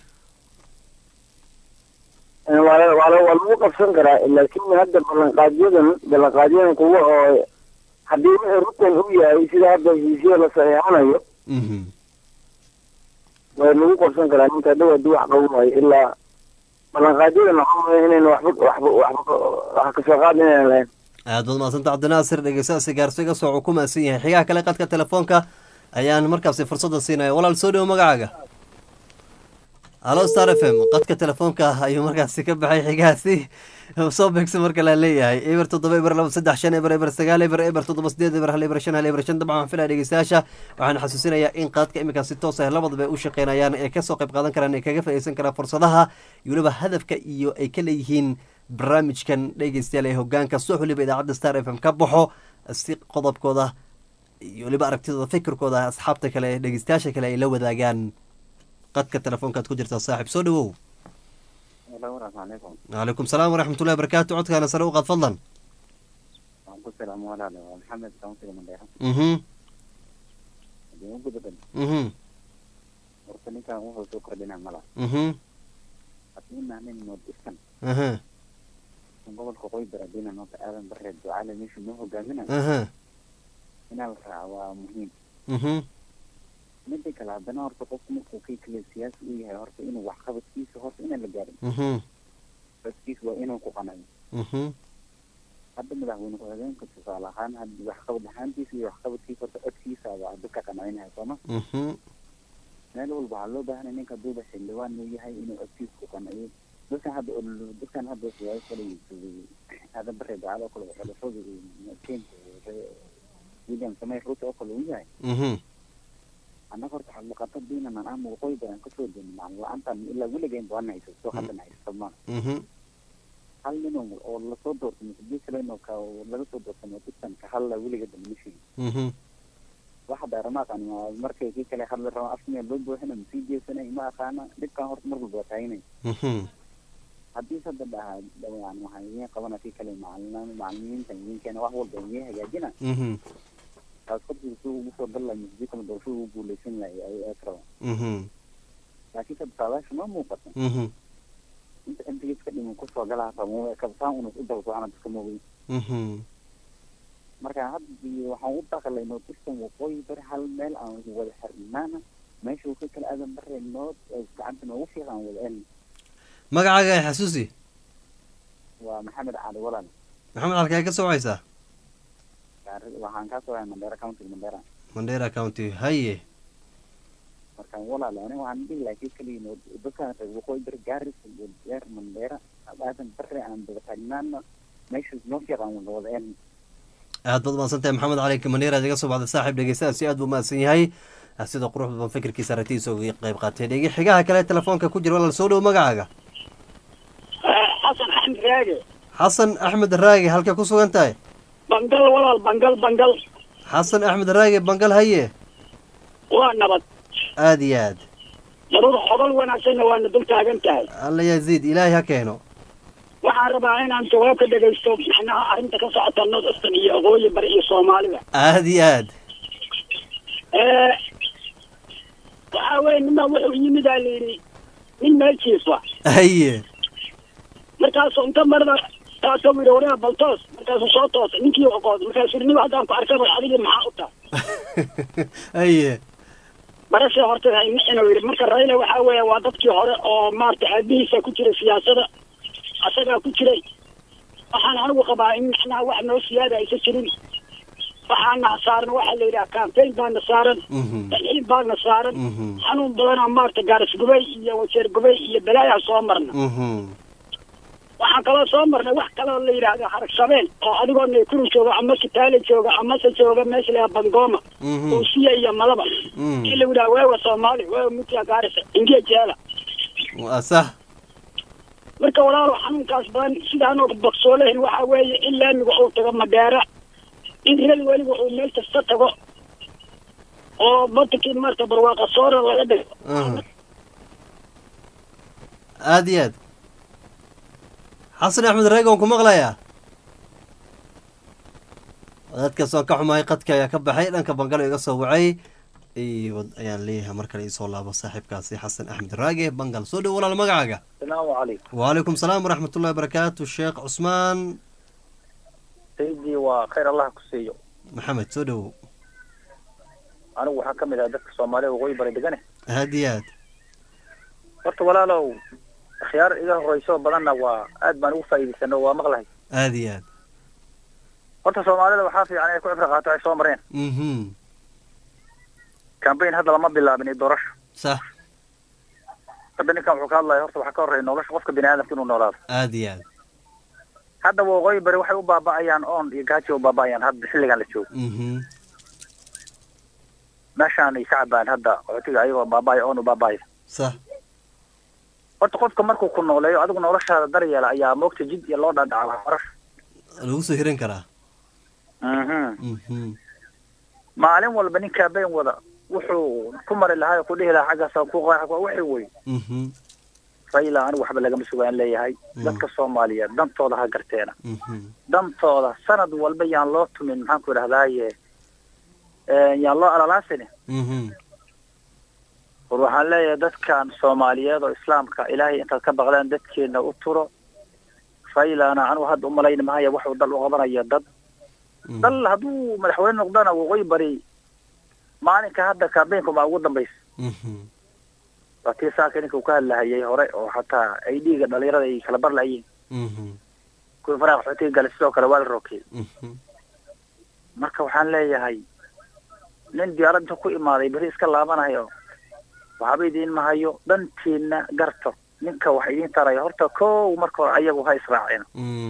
[SPEAKER 3] waa la- waa la- waa lagu qabsan karaa laakiin hadda ballanqaadyadan ballanqaadyadan kuwa oo haddii wixii rutan u yahay sida hadda heshiisya la saxiixanayo
[SPEAKER 1] Mhm.
[SPEAKER 3] waa lagu qabsan karaa ninka hadhow haddii wax qaban waayo ilaa ballanqaadyadan waxaa maya inayna waxba waxba waxba wax kasoo qaad inaynan lahayn
[SPEAKER 1] aad baad mahadsanta cabdinaasir dhegeystaasi gaarso iga soo ku mahadsan yahay xigaha kale qadka telefoonka ayaan markaasi fursadda siinaya walaal soo dhowo magacaaga halo star f m qadka telefoonka ayuu markaasi ka baxay xigahaasi soo beegsa marka la leeyahay eber toddoba eber laba saddex shan eber eber sagaal eber eber toddoba sideed eber hal eber shan hal eber shan dabcan waxaan filaya dhegeystayaasha waxaan xasuusinayaa in qaadka iminkan si toos ah labadaba ay u shaqeynayaan ee kasoo qayb qaadan karaan ee kaga faa'iideysan karaan fursadaha iyo weliba hadafka iyo ay ka leeyihiin barnaamijkan dhegeystayaal ee hogaanka suux weliba idaacadda star f m ka baxo si qodobkooda iyo weliba aragtidooda fikirkooda asxaabta kale ee dhegeystayaasha kale ay la wadaagaan qadka telefoonkaad ku jirtaa saaxiib soo dhawow calaykum salaam waraxmatullahi barakaatu codkaana sare u qaad fadlan
[SPEAKER 9] ku salaamo walaale waa maxamed kaunsiga mandheera
[SPEAKER 1] mhm
[SPEAKER 9] hadii ugu dadan
[SPEAKER 1] mhm
[SPEAKER 9] horta ninkan wuxuu soo kordhina mala
[SPEAKER 1] mhm
[SPEAKER 9] haddii naanin noodistan
[SPEAKER 1] aha
[SPEAKER 9] gobolka qoybara diina noota aadan bareed ducaale meeshu noo hogaaminayo
[SPEAKER 1] aha
[SPEAKER 9] inaa la raaca waa muhiim
[SPEAKER 1] mhm
[SPEAKER 9] mida kale haddana horta qofku markuu kay kale siyaasi u yahay horta inuu waxqabadkiisa horta inaan la gaarin
[SPEAKER 1] mhm
[SPEAKER 9] waxqabadkiisa waa inuu ku qanayo
[SPEAKER 1] mhm
[SPEAKER 9] hadda madaxweyne ku-xigeenka tusaale ahaan haddi waxqabad ahaantiisa iyo waxqabadkiisa horta codkiisa baa dadka qanacinaya sooma
[SPEAKER 1] mhm
[SPEAKER 9] meel walba waxaa loo baahanaya ninka haduuba xildhibaan uu yahay inuu codkiisa ku qanaciyo dadkan hadda ol- dadkan hadda siyaasi kale aadan bare ducaale oo kale xulafada kenya william samey ruto oo kale uu yahay
[SPEAKER 1] mhm
[SPEAKER 9] annaga horta xadlaqatadiinan ama waqooyi badan kasoo jeedin macalin la-aantan ilaa weligeyn baan hayso soo haddan haysto ma
[SPEAKER 1] mhm
[SPEAKER 9] hal nin oo oo lasoo doortay mise kalen oo ka laga soo doortay notistan ka hadla weliga dambe ma sheegin
[SPEAKER 1] mhm
[SPEAKER 9] waxa dheeramaaqan markay kii kale hadla rabo afmiya loo buuxina masii jeesanay ma aqaana dhibkan horta mar walba waa taaginay
[SPEAKER 1] mhm
[SPEAKER 9] haddii sadda dhaha yani waxaan idiin qabana kii kale macalin macalimiinta idinkeena wax walba idiin hagaajina
[SPEAKER 1] mhm
[SPEAKER 9] taas korkiisa si ugu soo dal lahay mise kale doorashada ugu guuleysan lahay ay eeg rabaan
[SPEAKER 1] mhm
[SPEAKER 9] laakiin sadda saadaasha ma muuqata
[SPEAKER 1] mhm
[SPEAKER 9] inta mps ka dhiman kusoo galaa rabo kabsaan unus u daba socona dadka moogay
[SPEAKER 1] mhm
[SPEAKER 9] marka hadda waxaan u daklay notistan waqooyi bari hal meel aan wada xirnaana meesha uu ka kala aadan bare nood gacanta noogu fiiqan wada elni
[SPEAKER 1] magacaaga ay xasuusi
[SPEAKER 9] waa maxamed cali walaal
[SPEAKER 1] maxamed halkee ka socaysaa
[SPEAKER 9] Gaari- waxaan kaa soo mandheera county mandheera
[SPEAKER 1] mandera county haye
[SPEAKER 9] marka walaal ani waxaan dhihi lahaa kii kaliya nood dadkaan reer waqooyi bari gaaris iyo deer mandheera aadan bare aan daba taagnaana meesha noo fiiqan wada wada elni
[SPEAKER 1] aad baad umahadsantahay maxamed cali maneer aad iga soo baxday saaxiib dhegeystayaasi aad buu umahadsan yahay sida qurux badan fikirkiisa aragtidiisa uga qayb qaatay dhegi xigaha kale telefoonka ku jira walaal soo dhow magacaaga
[SPEAKER 10] xasan axmed raage
[SPEAKER 1] xasan axmed raage halkee ku sugan tahay
[SPEAKER 10] bangal walaal bangal bangal
[SPEAKER 1] xasan axmed raage bangal haye
[SPEAKER 10] waa nabad
[SPEAKER 1] aad iyo aad
[SPEAKER 10] daruur xobal wanaagsanna waana dul taagan tahay
[SPEAKER 1] alla yaziid ilaahay ha keeno
[SPEAKER 10] waxaan rabaa inaan jawaab ka dhegaysto macnaha arrinta ka socota north eastern iyo waqooyi bari iyo soomaalida
[SPEAKER 1] aad iyo aad
[SPEAKER 10] Eh, waxaa weye ninbaa wuxuu yimid aa layidhi nin meel jiifa
[SPEAKER 1] haye
[SPEAKER 10] markaasuu inta marna taasoo yidhi wareer baltoos markaasuu soo toosay ninkii oqood markaasuu yidhi nin haddaan ku arkaba adigii maxaa u tahay
[SPEAKER 1] haye
[SPEAKER 10] barashii horta inuu yidhi marka raila waxaa weeye waa dadkii hore oo maarata aabihiisa ku jiray siyaasada asagaa ku jiray waxaan anigu qabaa in macnaha wax noo siyaada aysan jirin waxaana saaran waxaa la yidhaha campaign baana saaran dalxiin baana saaran xanuun badanaa maarata gaaris gubay iyo wajeer gubay iyo balaayaa soo marna waxaan kaloo soo marnay wax kaloo la yidhaahdo harag shabeel oo adigoo naykuru jooga ama kitaale jooga amase jooga meesha layaa bangoma uusiya iyo malaba in la yidhaha weewa soomaali weewa mutiya gaarisa ingiya jeela
[SPEAKER 1] waa sax
[SPEAKER 10] marka walaalo xanuunkaas badan sidaanoo baksoo lahayn waxaa weeye in laamiga uu tago madheera in reer weliba uu meel kasta tago oo badankii maarata barwaaqa soora laga dhigo
[SPEAKER 1] aad iyo aad xasan axmed raage waan ku maqlayaa dadkaas waan ka xumahay qadka ayaa ka baxay dhanka bangalo iga soo wacay iyo ayaan leeyahay mar kale iisoo laabo saaxiibkaasi xasan axmed raage bangal soo dhow walaal magacaaga
[SPEAKER 11] asalaamu calaykum
[SPEAKER 1] wacalaykum salaam waraxmatullahi wabarakaatu sheekh cusmaan
[SPEAKER 11] saydii waa khayr allah ku siiyo
[SPEAKER 1] maxamed soo dhowow
[SPEAKER 11] anigu waxaa ka mid ah dadka soomaalida waqooyi bari degane
[SPEAKER 1] aad iyo aad
[SPEAKER 11] horta walaalow akhyaar iga horeyso badanna waa aad baan ugu faa'iidaysano waa maqlahay
[SPEAKER 1] aad iyo aad
[SPEAKER 11] horta soomaalida waxaa fiican inay ku cibro qaato ay soo mareen
[SPEAKER 1] mhm
[SPEAKER 11] cambaign hadda lama bilaabin iyo doorasho
[SPEAKER 1] sax
[SPEAKER 11] hadda ninkan wuxuu ka hadlaya horta waxaa ka horreeya nolosha qofka bini aadamka inuu noolaado
[SPEAKER 1] aad iyo aad
[SPEAKER 11] hadda waqooyi bari waxay u baaba'ayaan oon iyo gaajo u baaba'ayaan hadda xilligan la joogo
[SPEAKER 1] mhm
[SPEAKER 11] meeshaan ay shacbaan hadda qaxootiga ayagoo baaba'aya oon u baaba'aya
[SPEAKER 1] sax
[SPEAKER 11] horta qofka markuu ku nooleeyo adigu noloshaada daryeela ayaa moogta jid iyo loo dhaadhaca waxbarasho
[SPEAKER 1] lagu soo hiran karaa
[SPEAKER 11] mhm
[SPEAKER 1] mhm
[SPEAKER 11] maalin walba nin cambaign wada wuxuu ku mari lahaa ku dhihi lahaa xaggaas ku qaax waa wixii wey
[SPEAKER 1] mhm
[SPEAKER 11] raila anigu waxba lagama sugaan leeyahay dadka soomaaliyeed dantooda ha garteena dantooda sanad walba yaan loo tumin maxaan ku idhahdaaye yaan loo alalaasini war waxaan leeyahay dadkan soomaaliyeed oo islaamka ilaahay intaad ka baqdaan dadkeena u turo railana anigu hadda umalayni mahaya waxuu dal u qabanayo dad dal hadduu madaxweyne noqdana waqooyi bari maalinka hadda kambeynka maa ugu dambaysa waa tii saaka ninka uu ka hadlahayay hore oo xataa ay dhiiga dhalinyarada ay kala bar layiin kuwii faraha qaxootiga galay sidoo kale waa la rookiyey marka waxaan leeyahay nin diyaarad inta ku imaaday beri iska laabanayo waxba idiin mahayo dhantiina garto ninka wax idiin taraya horta kow marka hore ayagu ha israaceen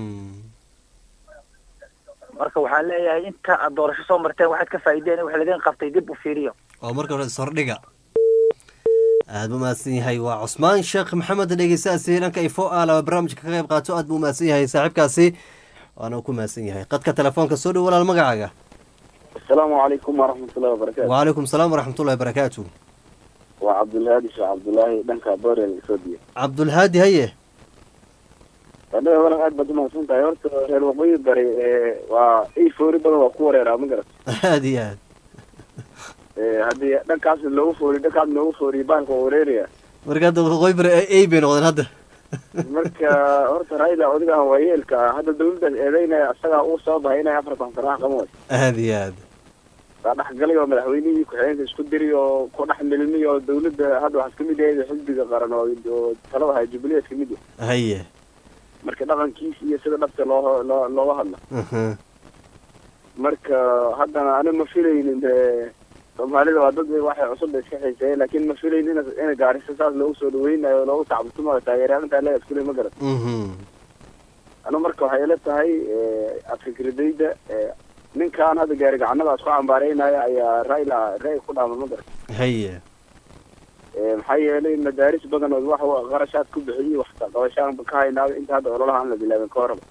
[SPEAKER 11] marka waxaan leeyahay inta aad doorasho soo marteen waxaad ka faa'iideen in wax laydin qabtay dib u fiiriyo
[SPEAKER 1] oo marka hore ishordhiga aad buu mahadsan yahay waa cusmaan sheekh maxamed dhegeystaasi dhanka ifo aala barnaamijka ka qayb qaato aad buu mahadsan yahay saaxiibkaasi waana ku mahadsan yahay qadka telefoonka soo dhow walaal magacaaga
[SPEAKER 12] asalaamu calaykum waraxmatullahi wabarakatu
[SPEAKER 1] wacalaykum salaam waraxmatullahi barakaatu
[SPEAKER 12] waa cabdulhaadi sheekh cabdulaahi dhanka boorel ethoobia
[SPEAKER 1] cabdulhaadi haye
[SPEAKER 12] adhaga walaal aad baad umahadsan tahay horta reer waqooyi bari waa ii foori badan waa ku wareeraa ma garat
[SPEAKER 1] aad iyo aad
[SPEAKER 12] haddii dhankaas loogu foori dhankaas loogu fooriyo bahalka waa wareeraya
[SPEAKER 1] marka hadda waqooyi bari ay bay noqdeen hadda
[SPEAKER 12] marka horta raila odigahan waa yeelka ah hadda dawladdaas eedeynaya isagaa uu soo bahay inay afartan sano wax qaban wayso
[SPEAKER 1] aad iyo aad
[SPEAKER 12] waa dhexgalay oo madaxweynihii ku-xigeenka isku diri oo ku dhex milmi oo dawladda hadda waxaa kamid yahay xisbiga qaran oo oo talada haya jubileed kamid yahay
[SPEAKER 1] haye
[SPEAKER 12] marka dhaqankiisa iyo sida dhabta loo loo looga hadla marka haddana ani ma filaynin soomaalida waa dad waxay cusub iska xiiseeyeen laakiin ma filaynin ina ina gaarisa saas loogu soo dhaweynayo oo loogu tacabtumayo taageeryaantaa leeya iskule ma garan anu marka waxay ila tahay fikradayda ninkan hadda gaari gacanadaas ku cambaareynaya ayaa raila ra ku dhaama ma garan
[SPEAKER 1] haye
[SPEAKER 12] maxaa yeelay madaaris badan oo wax qarashaad ku bixiyey wax qabashaan ka haynaaba inta hadda ololaha aan la bilaabin ka horaba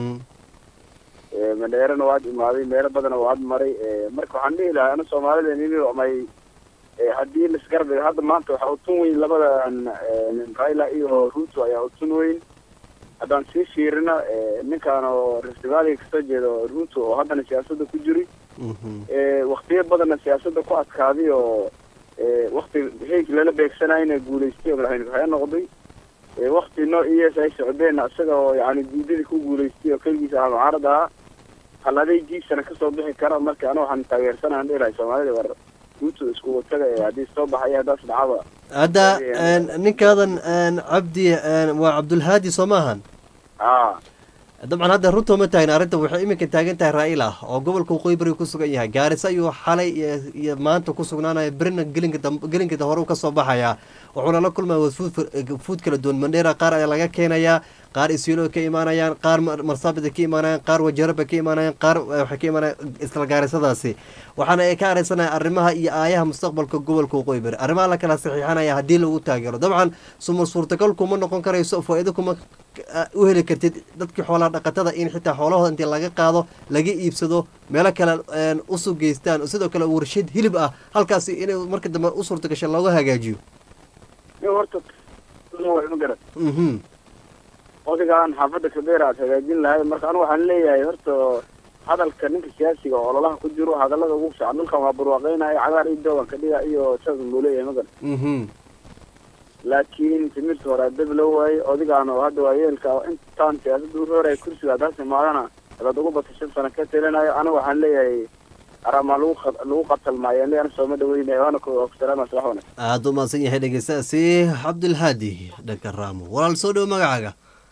[SPEAKER 12] madheerana waad imaaday meelo badana waad maray marka waxaan dhihi lahaa ana soomaalida nini may haddii lasgarab hadda maanta waxaa utun weyn labadan raila iyo ruto ayaa utun weyn haddaan sii fiirina ninkan oo rift valley kasoo jeedo ruto oo haddana siyaasadda ku jiri waktiyo badanna siyaasadda ku adkaaday oo wakti hayg lala beegsanayna guulaystay oo madaxweyne ku-xigeen noqday wakti noo iyes ay socdeen isaga oo yani diidadii ku guulaystay oo keligiisa ah mucaarad ahaa hal adeygiisana kasoo bixi kara marka ana waxaan taageersanaan dhilahay soomaalida war ruto isku wataga ee haddii soo baxaya haddaas dhacaba
[SPEAKER 1] hadda ninkaadan cabdi waa cabdulhaadi soo maahan
[SPEAKER 12] a
[SPEAKER 1] dabcan hadda runta ma taagna arrinta waxay iminka taagan tahay raa'ila oo gobolka waqooyi bari ku sugan yahay gaarisa ayuu xalay iyo maanta ku sugnaanaya berina gelinka damb gelinka hore u kasoo baxaya wuxuuna la kulmaya wafuud kala duwan mandheera qaar ayaa laga keenayaa qaar isiilo ka imaanayaan qaar marsaabida ka imaanayaan qaar wajaraba ka imaanayaan qaar waxay ka imaanayaan isla gaarisadaasi waxaana ay ka areysanaya arrimaha iyo aayaha mustaqbalka gobolka waqooyi bari arrimaha la kala saxiixanaya haddii lagu taageero dabcan sumar suurtagal kuma noqon karayso faa-iido kuma u heli kartid dadkii xoolaha dhaqatada in xitaa xoolahooda intii laga qaado laga iibsado meelo kale usug geystaan sidoo kale warshad hilib ah halkaasi inay marka dambe u suurta gasha looga hagaajiyo
[SPEAKER 12] horta ma garan odigaan xaafadda kabeer aad hagaajin lahay marka anu waxaan leeyahay horta hadalka ninka siyaasiga oo ololaha ku jiro hadalada ugu fiican dhulkan waa barwaaqeynaya cagaar iyo doogan ka dhiga iyo saas buu leeyahay ma garan laakiin timirta hore dab loo waayey odigaan oo hadda waa yeelka intaan siyaasadda u rooraya kursiga haddaas imaadana hadaad ugu bata shan sano ka telinayo aniga waxaan leeyahay aramaa lagu lagu qatalmaayo leana sooma dhaweynaya waana ku salaama salax wanaag
[SPEAKER 1] aada u mahadsan yahay dhegeystaasi cabdulhaadi dhanka raamo walaal soo dhowo magacaaga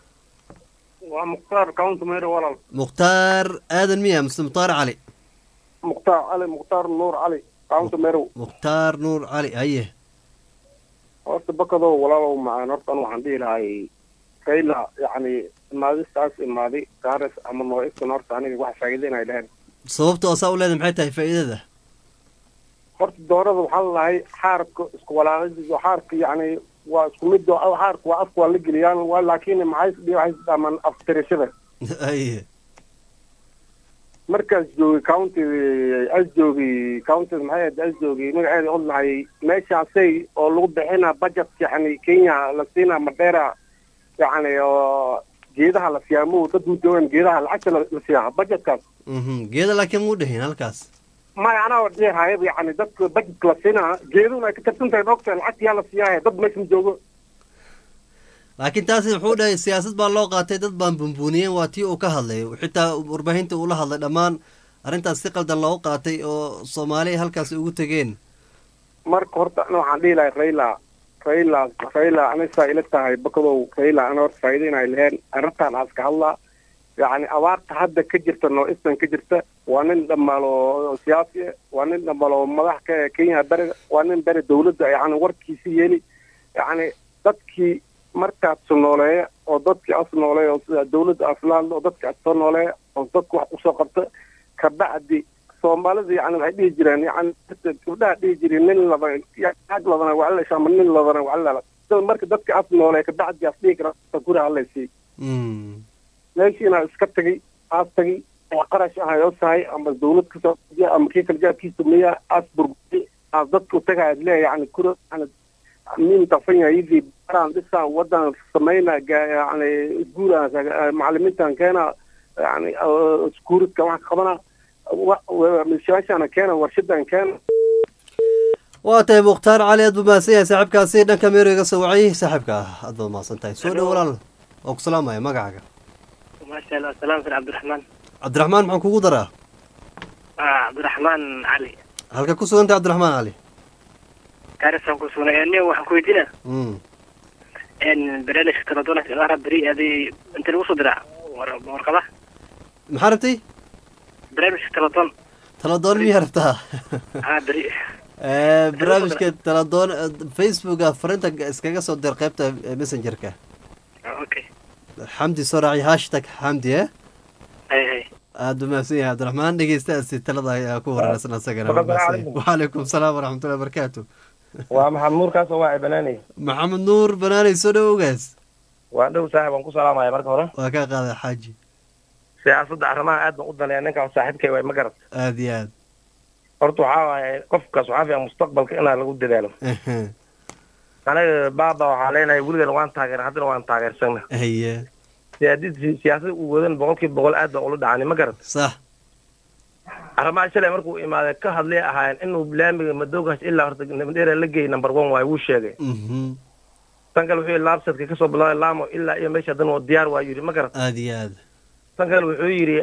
[SPEAKER 3] waa mukhtaar county mayor walaal
[SPEAKER 1] mukhtaar aadan miya mise mukhtaar cali
[SPEAKER 3] mukhtaar cali mukhtaar nuur cali county mayor
[SPEAKER 1] mukhtaar nuur cali haye
[SPEAKER 3] horta bakadow walaalow macaan horta anu waxaan dhihi lahay raila yacni imaadistaas imaaday gaaris ama nooiskan horta aniga wax faa'iida inay dheheen
[SPEAKER 1] sababto asaa u leedahay maxay tahay faa'iidada
[SPEAKER 3] horta doorada waxaa lalahay xaarka isku walaaqadiisa xaarka yacni waa isku mid xaarka waa afka waa la geliyaan waa laakiin maxay waxay dhamaan aftirashada
[SPEAKER 1] haye
[SPEAKER 13] markaas joogay county as joogay county maxay ahayd as joogay magaceeda od lahay meeshaasay oo lagu bixina budget yani kenya la siinaa madheera yani oo geedaha la siiyaa mu dad mu joogaan geedaha lacagta la la siiyaa budgetkaas
[SPEAKER 1] Mhm. geeda laakiin muu dhihin halkaas
[SPEAKER 13] maya anaa dhehaya yani dadka budgetka la siinaa geeduna ay ka tirsan tahay dhogta lacagta yaa la siiyaa dad meesha ma joogo
[SPEAKER 1] laakiin taasi wuxuu dhahay siyaasad baa loo qaatay dad baan bunbuuniyeen waa tii uu ka hadlay xitaa warbaahinta uu la hadlay dhammaan arrintaas si qaldan loogu qaatay oo soomaali halkaas ugu tegeen
[SPEAKER 13] marka horta ana waxaan dhihi lahay raila raila raila anisaa ila tahay bakadow raila ana horta faa'iido inay leheen arrintan aas ka hadlaa yacni abaarta hadda ka jirta noo eastern ka jirta waa nin dhammaal oo siyaasi ah waa nin dhammaal oo madax ka ah kenya beriga waa nin beri dawladda yacni warkiisi yeeli yacni dadkii markaad su nooleeya oo dadkii as nooleeya oo sida dawladda aslaadla oo dadkii as soo nooleeya oo dadka wax usoo qabta kabacdi soomaalida yani waxay dhihi jireen yani gabdhaha dhihi jireen nin laba ag ladana wacalash ama nin ladana wacalala sida marka dadka as nooleeya kabacdi as dhihi kara guri halaysiiy meeshiina iska tagay aas tagay oo qarash ah oo tahay ama dawlad kasoo ama kii kala jaabkiisa miya aas burburay aas dadku tagay leeya yani kura yani min tafanya hivi baraan dhisaan wadan samayna ga- yani iskuulaan macalimiintan keena yani iskuuridka wax qabana wa- wa- mishaashana keena warshadan keena
[SPEAKER 1] waa tahay mukhtaar cali aad buu mahadsan yahay saaxiibkaasi dhanka meeriga soo wacay saaxiibka aad baad mahadsan tahay soo dhow walaal waa ku salaamaya magacaaga
[SPEAKER 14] maasha allah salaam fil cabdiraxmaan
[SPEAKER 1] cabdiraxmaan maxaan kugu daraa
[SPEAKER 14] ah cabdiraxmaan cali
[SPEAKER 1] halka ku sugantay cabdiraxmaan cali
[SPEAKER 14] gaarisan ku sugnay nin waxaan ku weydiina
[SPEAKER 1] Mm.
[SPEAKER 14] n barnaamijka taladoona ilaara beri aday inta lagu soo diraa war- warqada
[SPEAKER 1] maxaa rabtay
[SPEAKER 14] barnaamijka taladoon
[SPEAKER 1] taladoon miyaa rabtaa
[SPEAKER 14] ah beri
[SPEAKER 1] Eh, barnaamijka taladoon eh, facebooka farinta iskaga soo dir qaybta eh, messengerka
[SPEAKER 14] okay
[SPEAKER 1] xamdi soo raaci hashtag xamdi eh
[SPEAKER 14] hay hay
[SPEAKER 1] aad buu mahadsan yahay cabdiraxmaan dhegeystaasi talada ayaa ku wareersan asagana
[SPEAKER 5] Assalaamu
[SPEAKER 1] waa mahadsan yahay.
[SPEAKER 5] calaykum.
[SPEAKER 1] waalaikum salaam waraxmatullahi wabarakaatu
[SPEAKER 5] waa maxamed nuur kaasoo waa banaanay
[SPEAKER 1] maxamed nuur banaanay soo dhowgaas
[SPEAKER 5] waa dhow saaxib aan ku salaamaya marka hore
[SPEAKER 1] waa kaa qaaday xaaji
[SPEAKER 5] siyaasadda arrimaha aad baan u daneeya ninkaan saaxiibkay waay ma garat
[SPEAKER 1] aad iyo aad
[SPEAKER 5] horta waxaa waaye qofkaas waxaa fiican mustaqbalka inaa lagu dadaalo
[SPEAKER 1] Ehe.
[SPEAKER 5] aniga baaba waxaa leenahay weligan waan taageera haddana waan taageersana
[SPEAKER 1] haye
[SPEAKER 5] siyaadid siyaasada uu wadan boqolkiiba boqol aad baan ula dhacani ma garat
[SPEAKER 1] sax
[SPEAKER 5] arrimaha shalay markuu imaaday ka hadlay ahaayeen inuu laamiga madoogaas ilaa horta nabadheera la geeyay number one waaye wuu sheegay
[SPEAKER 1] Mhm.
[SPEAKER 5] tan kale wuxuu yidhi laabsadka kasoo bilaabay laamo ilaa iyo meesha haddana waa diyaar waa yidhi ma garat
[SPEAKER 1] aad iyo aad
[SPEAKER 5] tan kale wuxuu yidhi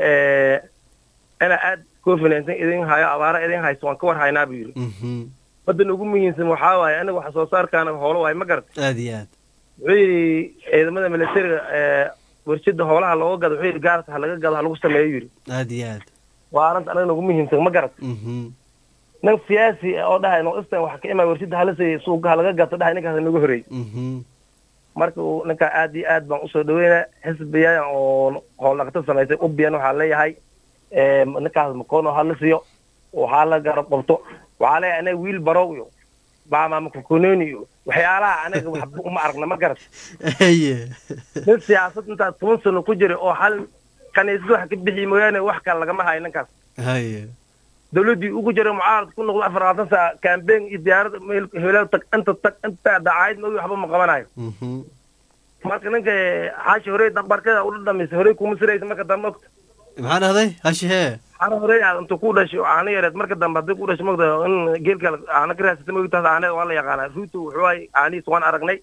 [SPEAKER 5] ina aad confidence idin hayo abaara idin hayso waan ka war haynaa buu yidhi
[SPEAKER 1] Mhm.
[SPEAKER 5] wadan ugu muhiimsan waxaa waaye aniga wax soo saarkaana hoolo waaye ma garat
[SPEAKER 1] aad iyo aad
[SPEAKER 5] wuxuu yidhi ciidamada militariga ee warshada hoolaha looga gado wuxuu yidhi gaarta ha laga gado ha lagu sameeyo yidhi
[SPEAKER 1] aad iyo aad
[SPEAKER 5] waa arrinta anaga ugu muhiimsan ma garat
[SPEAKER 1] Mhm.
[SPEAKER 5] nin siyaasi ah oo dhahay no istan wax ka imaa warshada hala siiya suuqa ha laga gato dhahay ninkaas nagu horeey
[SPEAKER 1] Mhm.
[SPEAKER 5] marka uu ninkaa aad iyo aad baan usoo dhaweynaa xisbiya oo hooldhaqato samaysay ubiyan waxaa leeyahay ee, ninkaas makono hala siiyo waxaa la garab qabto waxaa leeyahay anaga wiil barow iyo baamaama kukunoni iyo waxyaalaha anaga waxba uma aragna ma garat
[SPEAKER 1] haye
[SPEAKER 5] nin siyaasad intaas toban sano ku jiray oo hal kaniisad wax ka bixi mooyaane wax kale lagama hayo ninkaas
[SPEAKER 1] haye
[SPEAKER 5] dawladdii ugu jiray mucaarad ku noqdo afar labaatan saa campaign iyo diyaarad hebelaad tag inta tag inta dacaayad ma waxba ma qabanayo
[SPEAKER 1] Mhm.
[SPEAKER 5] marka ninka xaashi horey dambarkada ula dhamaysa horey kuma siraysa marka dambe ogta
[SPEAKER 1] maxaa dhahday hashi hee
[SPEAKER 5] xara horey aad inta ku dhashay oo caano yareed marka dambe haddii ku dhashay mogta in geelka caano ka raasata mogtaas caaneed waa la yaqaanaa ruuto wuxuu ay caanihiis waan aragnay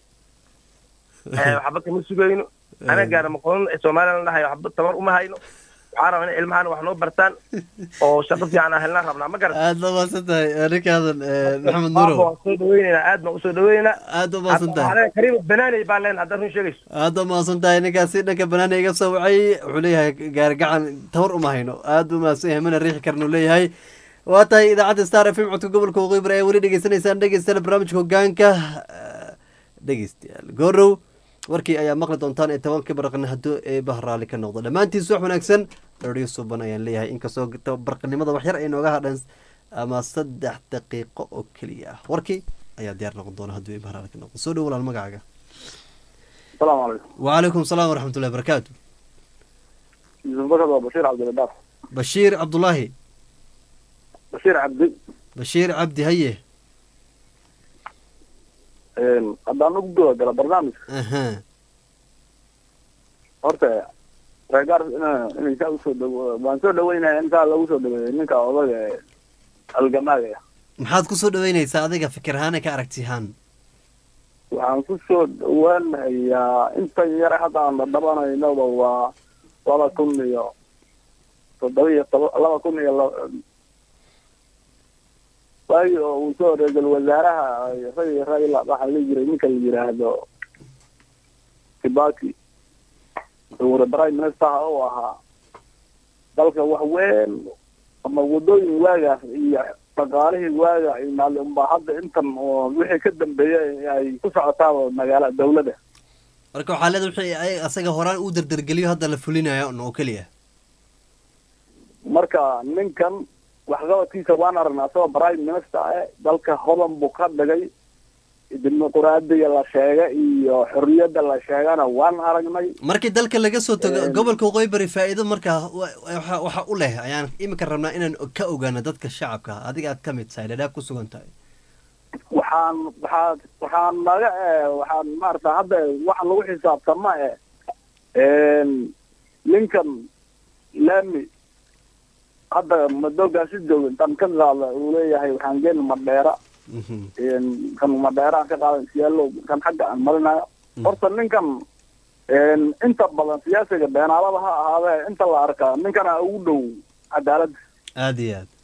[SPEAKER 5] Eh, waxba kama sugayno anaga gaara maqoon somalilan dhahay waxba tabar uma hayno waxaa rabaa in ilmahan wax noo bartaan oo shaqo fiican aan helnaan rabnaa ma garan
[SPEAKER 1] aad baa mahadsan tahay eh, ninkaadan eh, maxamed nuurow
[SPEAKER 5] waan soo dhaweyneynaa aad baan usoo dhaweyneynaa
[SPEAKER 1] aad baa mahadsan tahay
[SPEAKER 5] kariima banaanay baa leen haddaad run sheegayso
[SPEAKER 1] aad baa mahadsan tahay ninkaasi dhanka banaana iga soo wacay wuxuu leeyahay gaargacan tawar uma hayno aad buu mahadsan yahay mana riixi karnu leeyahay waa tahay idaacadda star f m codka gobolka waqooyi bari ayaa weli dhegeysanaysaan dhegeystayaal barnaamijka hogaanka eh, dhegeystayaal goorow warkii ayaa maqli doontaan ee tobankii baraqni hadduu eebaha raalli ka noqdo dhammaantiis wax wanaagsan radio suban ayaan leeyahay inkastoo barqanimada wax yar ay nooga hadhan ama saddex daqiiqo oo keliya ah warkii ayaa diyaar noqon doona hadduu eebaha raalli ka noqdo soo dhow walaal magacaaga
[SPEAKER 3] asalaamu calaykum
[SPEAKER 1] وعليكم السلام ورحمة الله وبركاته
[SPEAKER 3] yusuf bakad waa bashiir cabdiladaaf
[SPEAKER 1] bashiir cabdulaahi
[SPEAKER 3] bashiir cabdi
[SPEAKER 1] bashiir cabdi haye
[SPEAKER 3] haddaan ugu guda gala barnaamijka
[SPEAKER 1] aha
[SPEAKER 3] horta reegaar inay saa usoo dhawo waan soo dhaweynaya in saa lagu soo dhaweeyo ninka odaga ee halgamaaga ah
[SPEAKER 1] maxaad ku soo dhaweynaysaa adiga fikir ahaan ee ka aragti ahaan
[SPEAKER 3] waxaan ku soo dhawaanayaa intan yare hadda aan dhadhabanaynaba waa laba kun iyo toddoba iyo toba laba kun iyo la- waagi oo uu soo ra-iisul wasaaraha ragi raila waxaa la jiray ninka la yiraahdo kibaki uu prime minister u ahaa dalka wax weyn ama wadooyin waagaas iyo dhaqaalihii waaga ay maali unbaa hadda intan oo wixii ka dambeeyay ay ku socotaaba magaala dawladda
[SPEAKER 1] marka waxaa leeda wixii ay asaga horaan uu dardargeliyo hadda la fulinayo un oo keliya
[SPEAKER 3] marka ninkan waxqabadkiisa waan aragnaa asagoo prime minister eh dalka hodan buu ka dhigay dimuquraadiga la sheega iyo xorriyadda la sheegana waan aragnay
[SPEAKER 1] markii dalka laga soo tago
[SPEAKER 3] Een.
[SPEAKER 1] gobolka waqooyi bari faa'iido markaa wa- waxa waxa u leh ayaan imika rabnaa inaan ka ogaano dadka shacabka adiga aad ka mid tahay dhadhaab ku sugan tahay
[SPEAKER 3] waxaan waxaa waxaan naga eh waxaan maarata hadda waxaan lagu xisaabtama eh ninkan laami hadda madoogaasi jooga intaan ka qaada uu leeyahay waxaan geeni madheera kan madheera aan ka qaadan siyaalo kan xagga aan marinayo horta ninkan inta badan siyaasiga beenaalada ha ahaadee inta la arkaa ninkana ugu dhow cadaaladda
[SPEAKER 1] aada iyo aad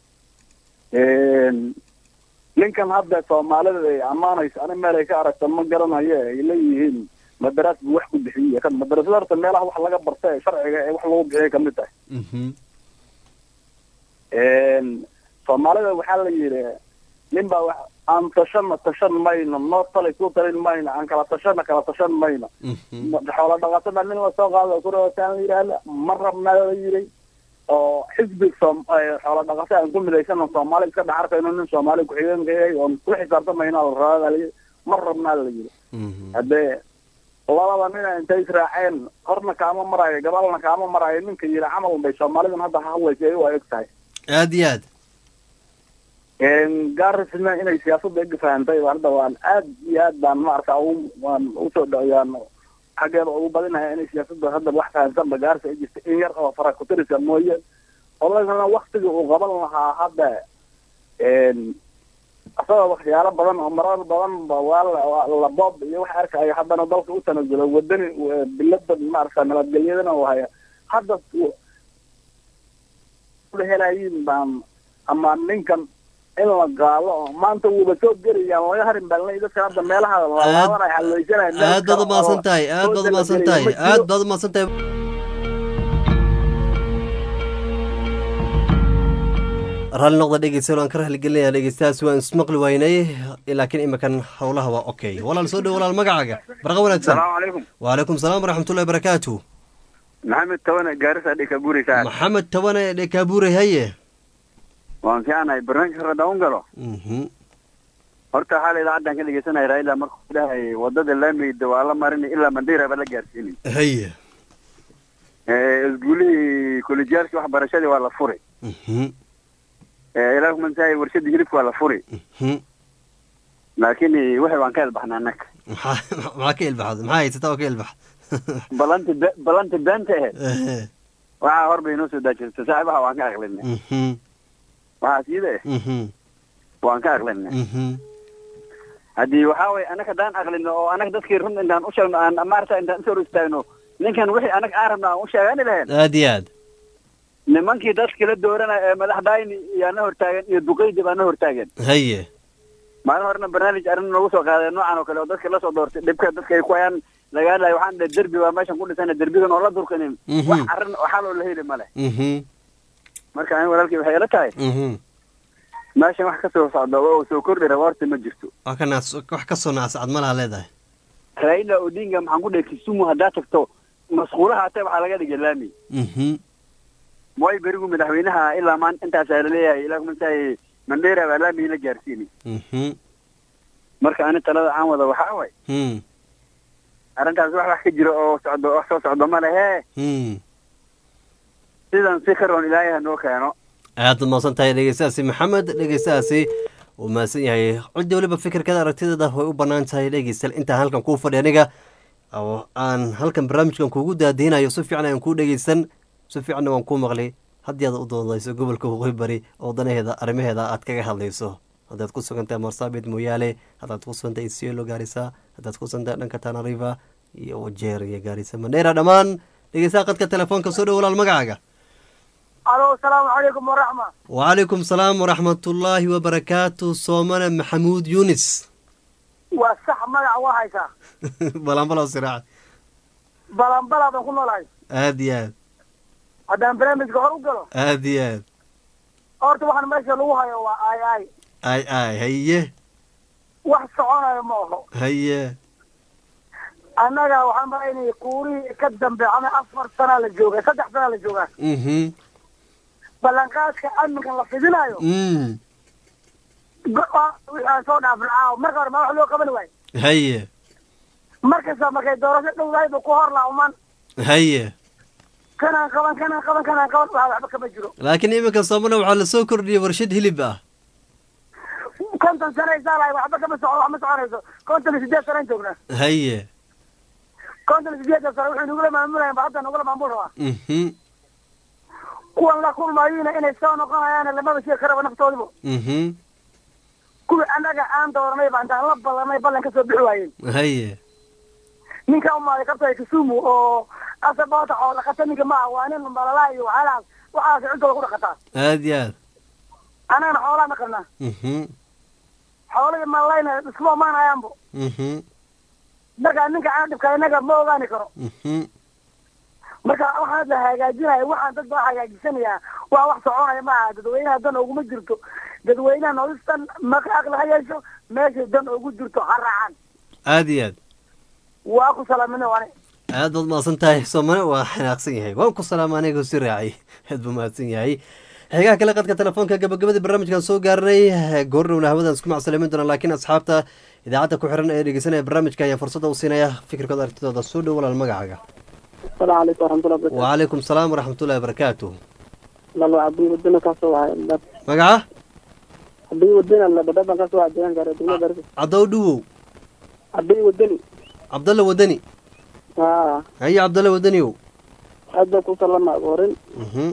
[SPEAKER 3] ninkan hadda soomaalida ay ammaanayso ani meel ay ka aragta ma garanayo ay leeyihiin madaraas buu wax ku bixiyey kan madarasada horta meelaha wax laga barta ee sharciga ee wax lagu bixiyay kamid tahay soomaalida waxaa la yidhi nin baa wax aan tashana tashan mayno noo talay ku talin mayno aan kala tashana kala tashan mayno xoola dhaqatada nin lasoo qaado kurootaan la yidhaahda ma rabnaa la yidhi oo xisbi soom xoola dhaqato aan ku midaysano soomaali iska dhex arkayno nin soomaali ku-xigeenka yahay oon ku xisaabtamayno la rabaa la yidhi ma rabnaa la yidhi haddee labada nina intay israaceen horna kaama maraayo gabalna kaama maraayo ninka yidhi camal bay soomaalidan hadda hadlaysa ay u eg tahay
[SPEAKER 1] aada iyo aad
[SPEAKER 3] gaarisna inay siyaasadda ega fahantay hadda waan aad iyo aad baan maarata ugu waan usoo dhawayaan xaggeeda ugu badinaya inay siyaasadda hadda wax fahansanba gaarisa ay jirta in yar oo fara kutirisa mooye odagana waktiga uu qaban lahaa hadda asagoo waxyaalo badan oo marar badan ba waa la- waa la boob iyo wax arkaya haddana dalka u tanasulo wadani bilada maarata nabadgelyadana uu haya hadda la helayin baan ama ninkan in la gaalo oo maanta wuuba soo gerayaan laga harin baalnay dadka hadda meelaha laalaabanaya halweysanaya
[SPEAKER 1] aad baad umahadsan tahay aad baad umahadsan tahay aad baad umahadsan tahay raalli noqda dhegeystayaal waan ka rahligelinaya dhegeystayaas waan ismaqli waynay laakiin iminkan howlaha waa okay walaal soo dhow walaal magacaaga barqa wanaagsan
[SPEAKER 12] salaamu calaykum
[SPEAKER 1] waalaikum salaam waraxmatullahi barakaatu
[SPEAKER 12] maxamed tawane gaarisa dhika guuraysaa
[SPEAKER 1] maxamed tabane dhekaabuurey haye
[SPEAKER 12] waan fiicanahay barnaamijka radda un galo
[SPEAKER 1] Mhm.
[SPEAKER 12] horta xaal idaacaddaan ka dhegeysanaya raila markuu dhahay wadada laameyda waa la marin ilaa mandira ba la gaarsiinin
[SPEAKER 1] haye
[SPEAKER 12] isguulihii kolejyaalkii waxbarashadii waa la furi
[SPEAKER 1] Mhm.
[SPEAKER 12] ilaa kumansahay warshadii hilibka waa la furi
[SPEAKER 1] Mhm.
[SPEAKER 12] laakiin wixii waan ka elbaxnaa annaga
[SPEAKER 1] maxaa maxaa ka ilbaxda maxaa haysataa oo ka ilbax
[SPEAKER 12] balanti be- balanti beenta aheyd
[SPEAKER 1] Ehe.
[SPEAKER 12] waxaa hor bay inoo soo daajirta saaxiibaha waan ka aqlinay
[SPEAKER 1] Mhm.
[SPEAKER 12] waxaa siida eh
[SPEAKER 1] Mhm.
[SPEAKER 12] waan ka aqlinay
[SPEAKER 1] Mhm.
[SPEAKER 12] haddii waxaa waye annaga haddaan aqlino oo annaga dadkii run intaan u sheegno aan maarata intaan usoo hor istaagno ninkan wixii annaga aan rabno aan u sheegani lahayn
[SPEAKER 1] aada iyo aad
[SPEAKER 12] nimankii dadkii la dooranaya ee madaxdayni yaa na hortaagan iyo duqeydi baa na hortaagan
[SPEAKER 1] haye
[SPEAKER 12] maalin horena barnaamij arrin noogu soo qaaday noocan oo kale oo dadka lasoo doortay dhibka dadka ay ku hayaan laga hadlayo waxaan dhahay derbi baa meeshan ku dhisana derbigan oo la durkanin
[SPEAKER 1] Mhm.
[SPEAKER 12] wax arrin oo xal oo la heli male
[SPEAKER 1] Mhm.
[SPEAKER 12] marka ani walaalkii waxay ila tahay
[SPEAKER 1] Mhm.
[SPEAKER 12] meeshan wax kasoo socda oo soo kordhi raba horta ma jirto
[SPEAKER 1] wax ka naas wax ka soo naasacad ma laha leedahay
[SPEAKER 12] raila odinga maxaan ku dhahay kisumu haddaa tagto masquulaha hatee waxaa laga dhigay laami
[SPEAKER 1] Mhm.
[SPEAKER 12] mooy berigu madaxweynaha ilaa maan intaasaa laleeyahay ilaa kumantahay mandera baa laamii la gaarsiinay
[SPEAKER 1] Mhm.
[SPEAKER 12] marka ani talada aan wada waxaa waay
[SPEAKER 1] Hmm.
[SPEAKER 12] arrintaas wax wax ka jira oo socdo wax soo socdo ma lehe
[SPEAKER 1] Hmm.
[SPEAKER 15] sidan si karoon ilaahay ha noo keeno
[SPEAKER 1] aad baad mahadsan tahay dhegeystahaasi maxamed dhegeystahaasi uu mahadsan yahay cidda weliba fikirkada aragtideeda way u bannaan tahay dhegeystayaal intaan halkan kuu fadhi aniga oo aan halkan barnaamijkan kuugu daadihinayo si fiican ayaan kuu dhegeysan si fiicanna waan kuu maqlay haddii aad u doodayso gobolka waqooyi bari oo danaheeda arrimaheeda aad kaga hadlayso haddaad ku sugantahay marsabit mooyaale haddaad ku sugantahay isiolo gaarisa haddaad ku sugantahay dhanka tanariva iyo wajeer iyo gaarisa mandheera dhammaan dhegeystaha qadka telefoonka soo dhow walaal magacaaga
[SPEAKER 16] alo asalaamu calaykum waraxma
[SPEAKER 1] وعليكم السلام ورحمة الله وبركاته صومنا محمود يونس
[SPEAKER 16] waa sax magac waa haysaa
[SPEAKER 1] بلان بلا صراع
[SPEAKER 16] balanbalaadan ku noolahay
[SPEAKER 1] آدي آد
[SPEAKER 16] haddaan barnaamijka hor u galo
[SPEAKER 1] آدي آد
[SPEAKER 16] horta waxaan meesha lagu hayo waa ay ay
[SPEAKER 1] آي آي هيه
[SPEAKER 16] wax soconayo ma aho
[SPEAKER 1] هيه
[SPEAKER 16] annaga waxaan malaynaya kuurihii ka dambe ama afar sanaa la joogaa saddex sanaa la joogaa
[SPEAKER 1] mhm
[SPEAKER 16] ballanqaadka amninkan la fidinayo
[SPEAKER 1] mm
[SPEAKER 16] go- wixii aan soo dhaafin caawa marka hore ma wax loo qaban waayo
[SPEAKER 1] هيه
[SPEAKER 16] markasta markay doorasho dhowdahay ba ku hor laaman
[SPEAKER 1] هيه
[SPEAKER 16] kanaan qaban kanaan qaban kanaan qaban waxa waxba kama jiro
[SPEAKER 1] laakiin iminka soomana waxaa lasoo kordhiyey warshad hilib ah
[SPEAKER 16] konton sano isaalahay waxba kama soco wax ma soconayso konton iyo sideed sanaan joognaa
[SPEAKER 1] haye
[SPEAKER 16] konton iyo sideedan sano wuxuu nagula maamulayan ba hadda nagula maamul rabaa
[SPEAKER 1] mhm
[SPEAKER 16] kuwan la kulmayina inay soo noqonayaan lamaba sheegi karaba naftoodiba
[SPEAKER 1] mhm
[SPEAKER 16] kuwii annaga aan dooranay ba intaan la ballanay ballan kasoo bixi waayeen
[SPEAKER 1] haye
[SPEAKER 16] ninka umaaday kabtay kisumu oo asaboota xoolo dhaqata ninka maaha waa nin malalaa iyo waxyaalahaas waxaas cintooda ku dhaqataa
[SPEAKER 1] aad iyo aad
[SPEAKER 16] annagana xoolaa naqanaa
[SPEAKER 1] mhm
[SPEAKER 16] xoolihii malalayna iskuma amaanayaanbo
[SPEAKER 1] mhm
[SPEAKER 16] marka ninka aan dhibka innaga ma ogaani karo
[SPEAKER 1] mhm
[SPEAKER 16] marka waxaan la hagaajinaya waxaan dad baa hagaajisanayaa waa wax soconaya maaha dadweynaha dan oguma jirto dadweynaha nolostan maka aqli ha yeesho meeshay dan ugu jirto ha raacaan
[SPEAKER 1] aad iyo aad
[SPEAKER 16] waa ku salaamina wane
[SPEAKER 1] aad baad mahadsan tahay soomane waa xanaaqsan yahay waan ku salaama anigoo si raacay aad buu mahadsan yahay xigaha kale qadka telefoonka gabagabadii barnaamijkan soo gaarnay goordhowna hawadan isku macsalamin doona laakiin asxaabta idaacadda ku xiran ee dhegeysanaya barnaamijka ayaa fursadda u siinaya fikirkooda aragtidooda soo dhow walaal magacaaga
[SPEAKER 17] asalaamu calaykum waraxmatullahi wabarakatu
[SPEAKER 1] وعليكم السلام ورحمة الله وبركاته
[SPEAKER 17] lalo cabdi wadana kaasoo wahay
[SPEAKER 1] magaca
[SPEAKER 17] cabdi wadana la dhadhaban kaasoo wahay deegaan gaare degmada gaarisa
[SPEAKER 1] cadow dhuwow
[SPEAKER 17] cabdi wadani
[SPEAKER 1] cabdalla wadani
[SPEAKER 17] haa
[SPEAKER 1] haye cabdalla wadaniyow
[SPEAKER 17] aad baa ku salama horin
[SPEAKER 1] mhm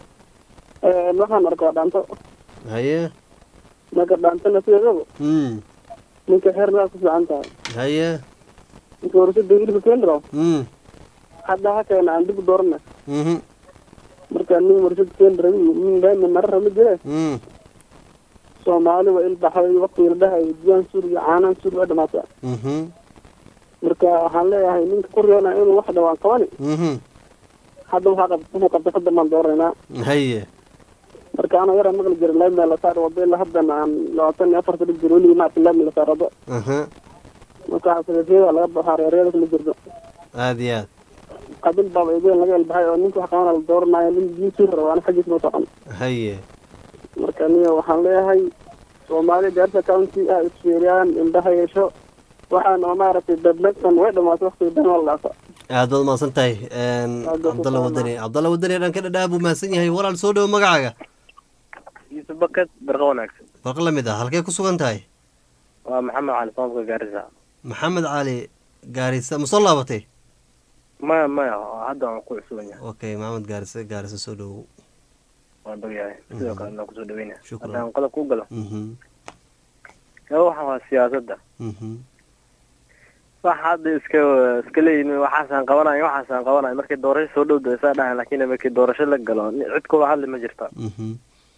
[SPEAKER 17] waxaan arkaa dhaanto
[SPEAKER 1] haye
[SPEAKER 17] marka dhaantana sideedaba
[SPEAKER 1] mm
[SPEAKER 17] ninka xeer naa ku fiican tahay
[SPEAKER 1] haye
[SPEAKER 17] ninka warshada hilibka keendiro
[SPEAKER 1] mm
[SPEAKER 17] hadda ha keena aan dib u doorana
[SPEAKER 1] mhm
[SPEAKER 17] marka nin warshad keendira nin daami marara ma jire
[SPEAKER 1] mm
[SPEAKER 17] soomaali waa ilbaxay waqtiga la dhahay diyaan sur iyo caanaan sur waa dhamaata
[SPEAKER 1] mhm
[SPEAKER 17] marka waxaan leeyahay ninka ku riyoona inuu wax dhawaan qabani
[SPEAKER 1] mhm
[SPEAKER 17] hadda waxaa qab wuxuu qabtay hadda maan dooraynaa
[SPEAKER 1] haye
[SPEAKER 17] marka ana yara maqli jiray laami la saar wado ilaa haddana aan labaatan iyo afarta dhig jiro weligii maarta laami la saar wado
[SPEAKER 1] aha
[SPEAKER 17] marka xasaasiyada laga baxaa reeryada kama jirto
[SPEAKER 1] aad iyo aad
[SPEAKER 17] qabil baaba ideen laga elbaxay oo ninka wax qabana la dooranaayo nin diin sii rabo ana xaggiisa ma socon
[SPEAKER 1] haye
[SPEAKER 17] marka niyo waxaan leeyahay soomaali gaarisa county ah isfiiriyaan indhaha yeesho waxaan oo maaragtay dadnagtan way dhamaatay waqtiga dan waa la dhaafa
[SPEAKER 1] aad baad mahadsan tahay cabdalla wadani cabdalla wadani dhanka dhadhaa buu mahadsan yahay walaal soo dhowo magacaaga
[SPEAKER 5] yusuf bakad barqa wanaagsan
[SPEAKER 1] barqa lamid ah halkee ku sugan tahay
[SPEAKER 5] waa maxamed cali soomka gaarisa
[SPEAKER 1] maxamed cali gaarisa ma soo laabatay
[SPEAKER 5] maya maya hadda waan ku cusuban yahay
[SPEAKER 1] okay maxamed gaarisa gaarisa soo dhowo
[SPEAKER 5] waan dog yahay sidoo kale waan kusoo dhaweynaya
[SPEAKER 1] Shukran.
[SPEAKER 5] haddaan qodob ku galo
[SPEAKER 1] mhm
[SPEAKER 5] ee waxaan waa siyaasadda
[SPEAKER 1] mhm
[SPEAKER 5] wax hadda iska iska leeyihin waxaasaan qabanayo waxaasaan qabanayo markii doorasho soo dhowda isaa dhahan laakiin markii doorasho la galo ni- cid kuwa hadli ma jirta
[SPEAKER 1] mhm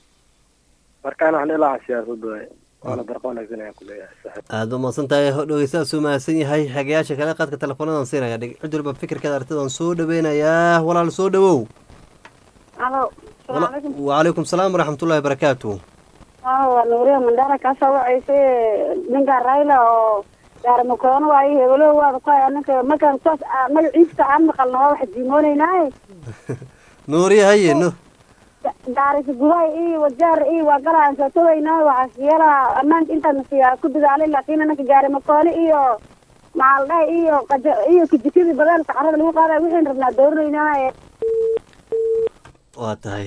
[SPEAKER 5] marka ana waxaan ilaa siyaasadda waaye waana barqa wanaagsan ayaan ku leeyahay saaxiib
[SPEAKER 1] aad baad mahadsan tahay dhegeystahaas uu mahadsan yahay xagayaasha kale qadka teleefoonadan siinaya dheg- cid walba fikirkeeda aragtidan soo dhaweynayaa walaal soo dhawow
[SPEAKER 4] alo
[SPEAKER 1] Wala-
[SPEAKER 4] salaamu calaykum
[SPEAKER 1] وعليكم السلام ورحمة الله وبركاته
[SPEAKER 4] aa waa nuuriya mandara kaasoo wacaysa ninka rayla oo gaarimakoona waayo hebelo waada ku haya ninka markaan saas aa- magaciisa aan maqalno waa wax diimoonaynaaye
[SPEAKER 1] نوري هيا نو
[SPEAKER 4] gaarisa gudaha iyo wajaar iyo waa galaan soo tawaynaa waxaa siyala ammaanka intaan siyaa ku dadaalay laakiin ninka gaarimakoone iyo maaldaha iyo qaja iyo kijikadii badaalka carrada lagu qaadaya wixiin rabnaa dooranaynaye
[SPEAKER 1] waa tahay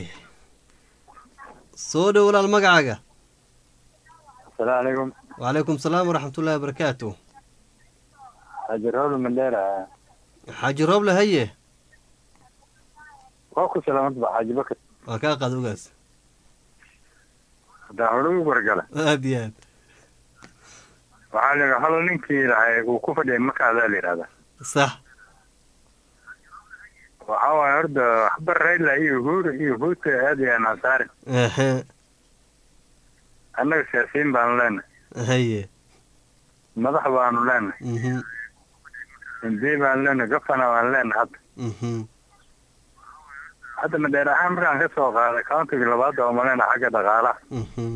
[SPEAKER 1] soo dhow walaal magacaaga
[SPEAKER 18] asalaamu calaykum
[SPEAKER 1] wacalaykum salaam waraxmatullahi wabarakaatu
[SPEAKER 18] xaaji rawle mandheera
[SPEAKER 1] xaaji rooble haye
[SPEAKER 18] waa ku salaamad ba xaaji bakar
[SPEAKER 1] waa kaa qaad ogaas
[SPEAKER 18] haddaan hore ugu wargala
[SPEAKER 1] aad iyo aad
[SPEAKER 18] waxaa la yidhi hal ninkii lahay uu ku fadhiyay makaadaa la yidhahdaa
[SPEAKER 1] sax
[SPEAKER 18] waxaa waaye horta waxba rayla iyo uhuru iyo huuta aad iyo aan saarin
[SPEAKER 1] ehe
[SPEAKER 18] annaga siyaasiyiin baanu leenahay
[SPEAKER 1] haye
[SPEAKER 18] madax baanu leenahay
[SPEAKER 1] mhm
[SPEAKER 18] hindii baanu leenahay gafana baanu leenahay hadda
[SPEAKER 1] mhm
[SPEAKER 18] hadda madheer ahaan markaan ka soo qaaday countiga labaad oo malena xagga dhaqaalaha
[SPEAKER 1] mhm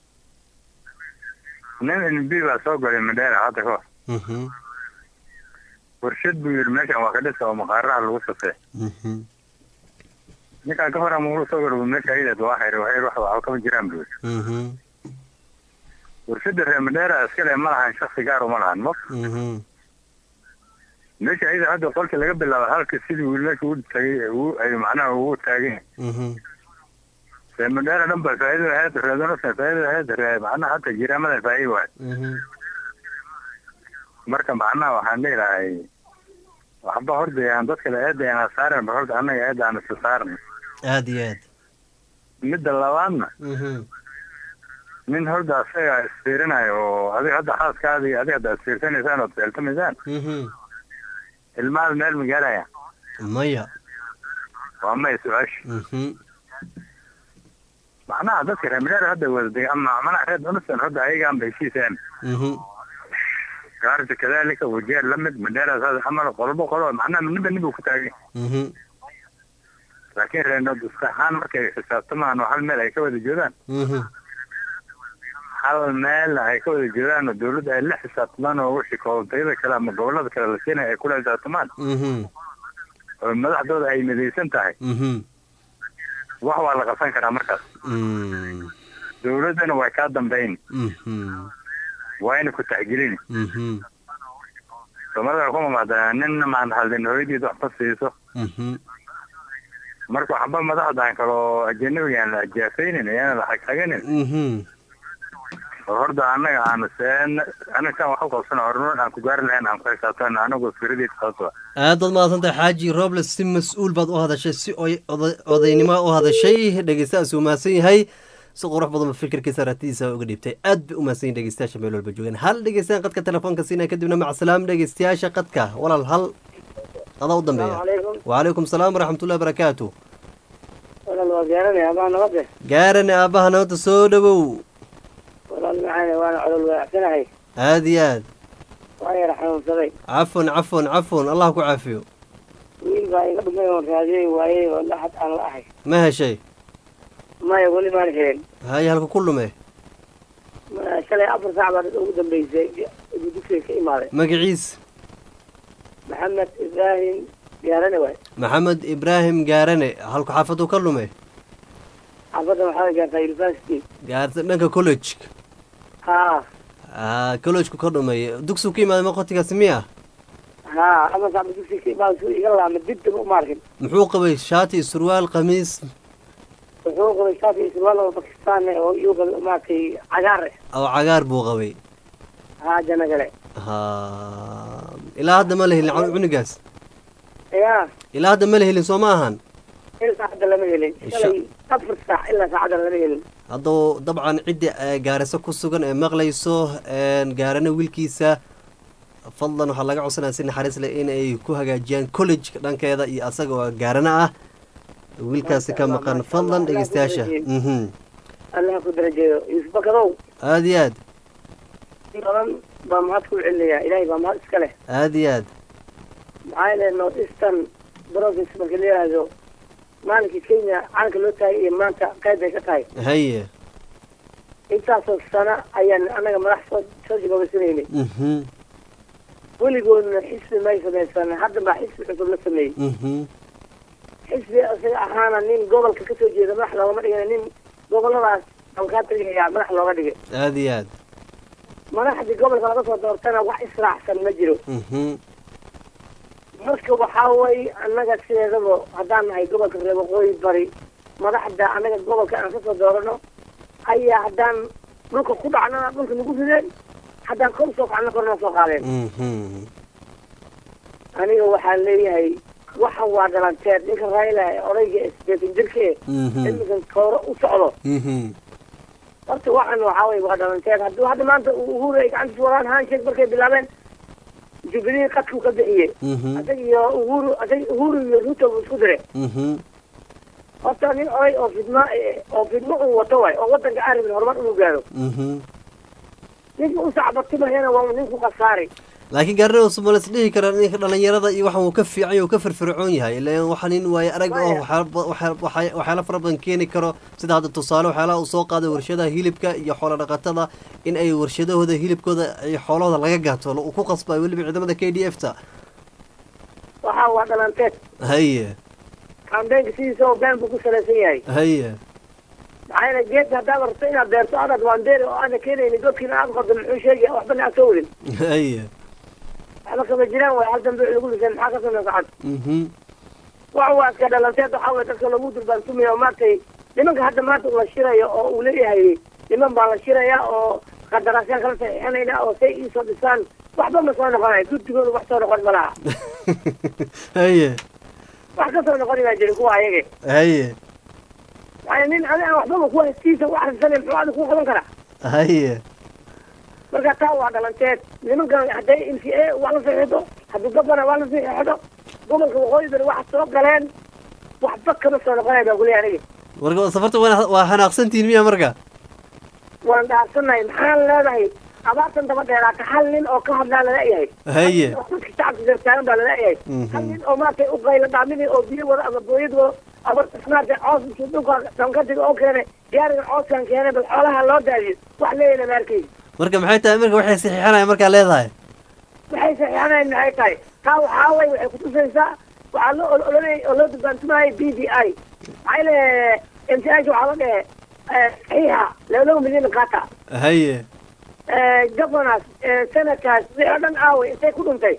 [SPEAKER 18] nin nb baa soo galay madheera hadda ka hor
[SPEAKER 1] mhm
[SPEAKER 18] warshad buu yidhi meeshan waa ka dhisa oo maqaaraha lagu safee
[SPEAKER 1] mhm
[SPEAKER 18] ninkaan ka hor ama uu soo galay meesha ayadeed waa xiri waxay wax waxba kama jiraan buu yidhi
[SPEAKER 1] mhm
[SPEAKER 18] warshada reer madheera iskale ma lahan shaksi gaar uma lahan mo
[SPEAKER 1] mhm
[SPEAKER 18] meesha ayada hadda qolka laga bilaabo halka sidii wiilasha u tagay uu ay macnaha ugu taagan
[SPEAKER 1] mhm
[SPEAKER 18] reer madheera dhan ba faa'iido ahayd reedonasa faa'iido ahayd ree macnaha hadda jiraamada faa'iido waay
[SPEAKER 1] mhm
[SPEAKER 18] marka macnaha waxaan leeyahay waxba horta aan dad kale eeda aan saaran ba horta annaga eeda aan isa saaran
[SPEAKER 1] aad iyo aad
[SPEAKER 18] midda labaadna
[SPEAKER 1] mhm
[SPEAKER 18] nin horta asaga isfiirinayo oo adiga hadda xaaskaada iyo adiga hadda isfiirsanaysaan ood feeltamaysaan
[SPEAKER 1] mhm
[SPEAKER 18] ilmahaada meel ma gaaraya
[SPEAKER 1] maya
[SPEAKER 18] waa maya su-aasha
[SPEAKER 1] mhm
[SPEAKER 18] macnaha dadka reer madheera hadda wada dega ama macnaha reer donistan hadda ayagaan ba heshiiseen
[SPEAKER 1] mhm
[SPEAKER 18] gaarta kadalika wajeer la mid madheera saas camal qolbo qolo macnaha ninba ninbu ku taagay
[SPEAKER 1] mhm
[SPEAKER 18] laakiin reer nordis ahaan markay xisaabtamaan oo hal meel ay ka wada joogaan
[SPEAKER 1] mhm
[SPEAKER 18] hal meel ay ka wada joogaan oo dawladda ay la xisaabtamaan oo wixii koontayada kale ama gobolada kale la siinaya ay kula xisaabtamaan
[SPEAKER 1] mhm
[SPEAKER 18] oo madaxdooda ay midaysan tahay
[SPEAKER 1] mhm
[SPEAKER 18] wax waa la qabsan karaa markaas
[SPEAKER 1] mm
[SPEAKER 18] dawladdana way kaa dambayn
[SPEAKER 1] mhm
[SPEAKER 18] wayna ku taxgelin
[SPEAKER 1] mhm
[SPEAKER 18] soomaalida ku mamaadaa ninna maan haldin hooyadiisa waxba siiso
[SPEAKER 1] mhm
[SPEAKER 18] marka waxba madaxdan kaloo ajanabigaan la ajaafaynin ayaana la xagxaganin
[SPEAKER 1] mhm
[SPEAKER 18] oo horta annaga aanu seen anaga saan wax u qabsana horumar aan ku gaari lahayn aan ku xisaabtana anagu firadii sababto
[SPEAKER 1] aad baad mahadsantahay xaaji roble si mas-uul baad u hadashay si oy- oday- odaynimo u hadashay dhegeystahaas uu mahadsan yahay si qurux badan ba fikirkiisa aragtidiisa uga dhiibtay aad bay u mahadsan yihin dhegeystayaasha meel walba joogaan hal dhegeystaan qadka telefoonka siinaya kadibna macasalaam dhegeystayaasha qadka walaal hal adaa u dambeeya
[SPEAKER 16] calaykum
[SPEAKER 1] wacalaykum salaam waraxmatullahi barakaatu
[SPEAKER 16] walaal waa gaaranaya abaa nabade
[SPEAKER 1] gaarane aabbaha nabadda soo dhowow
[SPEAKER 16] walaal maxaan waana colol wanacsanahay
[SPEAKER 1] aad iyo aad
[SPEAKER 16] waa yar xanuunsaday
[SPEAKER 1] cafwan cafwan cafwan allah ku caafiyo
[SPEAKER 16] wiil baa iga dhumay oon raadiyey waayey oo dhaxad aan la ahay
[SPEAKER 1] ma heshay
[SPEAKER 16] maya weli maan helin
[SPEAKER 1] haye halka ku lume
[SPEAKER 16] Ma- shalay afar saac baa ugu dambeysay igu dugsiga ka imaaday
[SPEAKER 1] magaciis
[SPEAKER 16] maxamed ibraahim gaarane waay
[SPEAKER 1] maxamed ibraahim gaarane halku xaafadu ka lume
[SPEAKER 16] xaafadda waxaa gaartaa university
[SPEAKER 1] gaarta dhanka college
[SPEAKER 16] haa
[SPEAKER 1] ah collegeku ka dhumay dugsigu ka imaaday maqotigaasi miya
[SPEAKER 16] haa afar saac baa dugsiga ka imaaday suu iga laama dib dib uma arkin
[SPEAKER 1] muxuu qabay shaati surwaal qamiis
[SPEAKER 16] wuxuu qabay shaati iyo surwaal oo bakistaan eh oo iyu qabay maaragtay cagaar eh
[SPEAKER 1] oo cagaar buu qabay
[SPEAKER 16] haa janagale
[SPEAKER 1] ha ilaa hadda ma la helin cun- cunugaas
[SPEAKER 16] ya
[SPEAKER 1] ilaa hadda ma la helin soo ma ahan
[SPEAKER 16] il saacadda lama helin
[SPEAKER 1] Insha-
[SPEAKER 16] shalay afar saac ilaa saacadda lama helin
[SPEAKER 1] hadduu dabcan cidda eh, gaariso ku sugan ee maqlayso een, gaarana wiilkiisa fadlan waxaa laga codsanaya si naxariis leh in ay ku hagaajiyaan college dhankeeda iyo asaga oo gaarana ah wiilkaasi ka maqan fadlan dhegeystayaasha mhm
[SPEAKER 16] allah ku darajeeyo yuusuf bakadow
[SPEAKER 1] aad iyo aad
[SPEAKER 16] in badan baa mahad ku celinayaa ilaahay baa mahad iska leh
[SPEAKER 1] aad iyo aad
[SPEAKER 16] maxaa yeele north eastern province marka la yidhaahdo maalinkii kenya calanka loo taagay iyo maanta qayb bay ka tahay
[SPEAKER 1] haye
[SPEAKER 16] intaasoo sano ayaan annaga madax soo soo jigoobaysanaynay
[SPEAKER 1] mhm
[SPEAKER 16] weligoodna xisbi may samaysan hadda baa xisbi cusub la sameeyey
[SPEAKER 1] mhm
[SPEAKER 16] xisbi isaga ahaana nin gobolka ka soo jeeda madax loogama dhigana nin goboladaas dalkaa tagayaa madax looga dhigay
[SPEAKER 1] aad iyo aad
[SPEAKER 16] madaxdii gobolka laga soo doortana wax israacsan ma jiro
[SPEAKER 1] mhm
[SPEAKER 16] marka waxaa way annaga sideedaba haddaan nahay gobolka reer waqooyi bari
[SPEAKER 19] madaxda anaga gobolka aan kasoo doorano ayaa haddaan dhulka ku dhacnana dhulka nagu rideen haddaan kor soo kacna korna soo qaadeen
[SPEAKER 1] Mhm.
[SPEAKER 19] aniga waxaan leeyahay waxan waa dhalanteed ninka raila ee odayga ee sideetan jirka ee
[SPEAKER 1] Mhm.
[SPEAKER 19] imikan kooro u socdo
[SPEAKER 1] Mhm.
[SPEAKER 19] horta waxan waxaa weye waa dhalanteed hadduu hadda maanta uhuru ay gacantiis wadaan handshake markay bilaabeen jubilee qadkuu ka bixiyey
[SPEAKER 1] Mhm.
[SPEAKER 19] adag iyo uhuru adag uhuru iyo ruto buu isku diray
[SPEAKER 1] Mhm.
[SPEAKER 19] horta nin oday oo fidma eh, oo fidmo uu wato waay oo wadanka aan rabin horumar inuu gaaro
[SPEAKER 1] Mhm.
[SPEAKER 19] ninka u sacbatimahayana waa nin ku khasaari
[SPEAKER 1] laakiin gaarina somalis dhihi kara ninka dhalinyarada iyo waxan uu ka fiican yahay uu ka firfircoon yahay ilaan waxa nin waaye arag oo waxyaala ba- waxya- waxya- waxyaala fara badan keeni karo sida hadda tusaale waxyaalaha uu soo qaaday warshadaha hilibka iyo xoolo dhaqatada in ay warshadahooda hilibkooda iyo xoolahooda laga gaato uu ku qasbayo weliba ciidamada k d f ta
[SPEAKER 19] waxaa waa dhalanteed
[SPEAKER 1] haye
[SPEAKER 19] kambeynka sidiisa oo been buu ku salaysan yahay
[SPEAKER 1] haye
[SPEAKER 19] maxaa yeele geedka haddaad rabto inaad beerto adaad waandeeri oo aana keenaynin godkiina aad qodo muxuu sheegaya waxbana aad soo wadin
[SPEAKER 1] haye
[SPEAKER 19] waxba kama jiraan waay hal dambe lagu liseen maxaa ka sameysa cad
[SPEAKER 1] Mhm.
[SPEAKER 19] waxa waa iska dhalanteed waxaa weye dadka lagu durbaantumaya oo maaragtay nimanka hadda maanta la shirayo oo uu leeyahay niman baa la shiraya oo qadaraasyan kala saxiixanayna oo say iisoo dhisaan waxba ma soo noqonayo guddigooda wax soo noqon ma laha
[SPEAKER 1] haye
[SPEAKER 19] wax ka soo noqoni baa jirin kuwa ayage
[SPEAKER 1] haye
[SPEAKER 19] maxaa nin adi aan waxbaba kuwa hestiisa u akhrisanay muxuu adi ku qaban karaa
[SPEAKER 1] haye
[SPEAKER 19] marka taa waa dhalanteed nimankan hadday m c a waa la saxiixdo haddii gobana waa la saxiixdo gobolka waqooyi bari waxa soo galeen waxba kama soo noqonaya baa kuleeya aniga
[SPEAKER 1] marka safarta waa waa xanaaqsantihin miya marka
[SPEAKER 19] waan dhaafsanahay maxaan leedahay abaartan daba dheeraata hal nin oo ka hadlaa laleeyahay
[SPEAKER 1] haye
[SPEAKER 19] oo dadka shacabka gartaagan baa laleeyahay
[SPEAKER 1] Mhm.
[SPEAKER 19] hal nin oo maaragtay u qayla dhaaminay oo biyo wada ama booyad wado ama maaragtay coos intuu dhulka dhankadiga oo keenay gaariga cooskan keenay bal xoolaha loo daadiyo wax leeyana ma arkaysi
[SPEAKER 1] marka maxay tahay marka waxay saxiixanayaan markaa leedahay
[SPEAKER 19] waxay saxiixanayn maxay tahay taa waxaa way waxay kutusaysaa waxaa loo ol- ololay oo loo durbaantumayay b d i maxaa yeele m t h waxaa la dhehe eh, saxiixa laba milyan qaata
[SPEAKER 1] haye
[SPEAKER 19] governors senators wixii oo dhan aaway intay ku dhuntay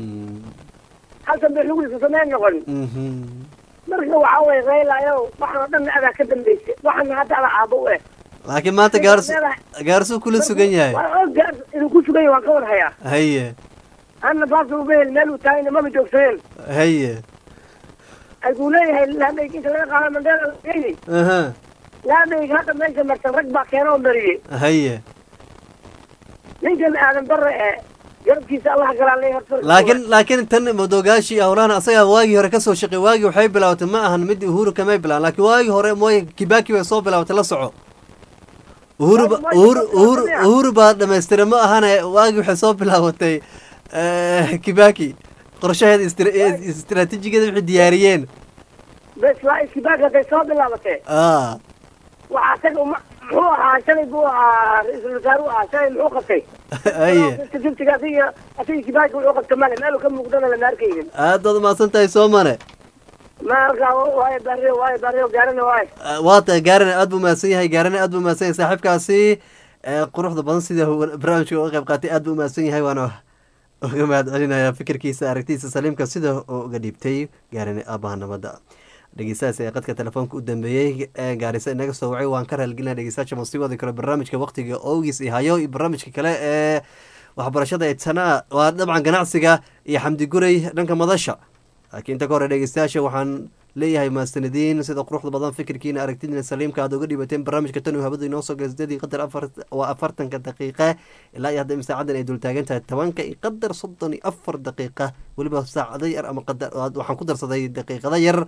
[SPEAKER 19] halkan bay lagu lisa sameyn noqon
[SPEAKER 1] Mhm.
[SPEAKER 19] marka waxaa way raylayo waxaan oo dhan adaa ka dambaysay waxaana hadda ada aabo u eh
[SPEAKER 1] laakiin maanta gaars gaarsuu kula sugan yahay
[SPEAKER 19] waa og gaar inuu ku sugan yahay waan ka war hayaa
[SPEAKER 1] haye
[SPEAKER 19] anna baasa ubehel meel uu taagayna maba joogsadeen
[SPEAKER 1] haye
[SPEAKER 19] ayuu leeyahay laadhayg inta laga qaada mandheera lageyni
[SPEAKER 1] aha
[SPEAKER 19] laadhayg hadda meesha marsan rag baa keena oo mariyey
[SPEAKER 1] haye
[SPEAKER 19] ninkan aadan bare ee garabkiisa allah galaan leeyahay horta
[SPEAKER 1] laakiin laakiin tan madogaashi howlahan asaga waagii hore kasoo shaqey waagii waxay bilaabatay ma ahan mid uhuru kamay bilaan laakiin waagii hore mooy kibaki way soo bilaabatay la soco uhuru ba- uhuru uhuru uhuru baa dhamaystiray ma ahane waagii waxay soo bilaabatay eh, kibaki qorshaheeda istra- istiraatiijigeeda waxay diyaariyeen
[SPEAKER 19] bes waa iskibaag hadday soo bilaabatee
[SPEAKER 1] ah
[SPEAKER 19] waxaa isaga uma muxuu ahaa shalay buu ahaa ra-iisul wasaare u ahaa shalay muxuu qabtay
[SPEAKER 1] haye
[SPEAKER 19] fiftiga asiga asiga kibaaki wuxuu qabta male meel ka muuqdana lama arkaynin
[SPEAKER 1] aad baad umahadsan tahay soomane
[SPEAKER 19] marka waayo barrio waayo barrio gaarana waayo
[SPEAKER 1] waa tahay gaarina aad buu mahadsan yahay gaarina aad buu mahadsan yahay saaxiibkaasi ee, quruxda badan sida uu barnaamijka uga qayb qaatay aad buu mahadsan yahay waana uga mahad celinaya fikirkiisa aragtiisa saliimka sida uu uga dhiibtay gaarina aabaha nabadda dhegeystahaas ee qadka telefoonka u dambeeyey ee gaarisa inaga soo wacay waan ka raalgelinaya dhegeystayaasha ma sii wadi karo barnaamijka waqtiga oogiis iyo hayo iyo barnaamijka kale ee waxbarashada ee tanaa waa dabcan ganacsiga iyo xamdi guray dhanka madasha laakiin inta ka hore dhegeystayaasha waxaan leeyahay mahadsanadiin sida quruxda badan fikirkiina aragtidiina saliimka aad uga dhibateen barnaamijka tan uu hawada inoo soo galay sideedii qadar afar waa afartanka daqiiqa ilaa iyo hadda saacadan ay dultaagan tahay tobanka iyo qadar soddon iyo afar daqiiqa weliba saacado yar ama qadar waxaan ku darsaday daqiiqada yar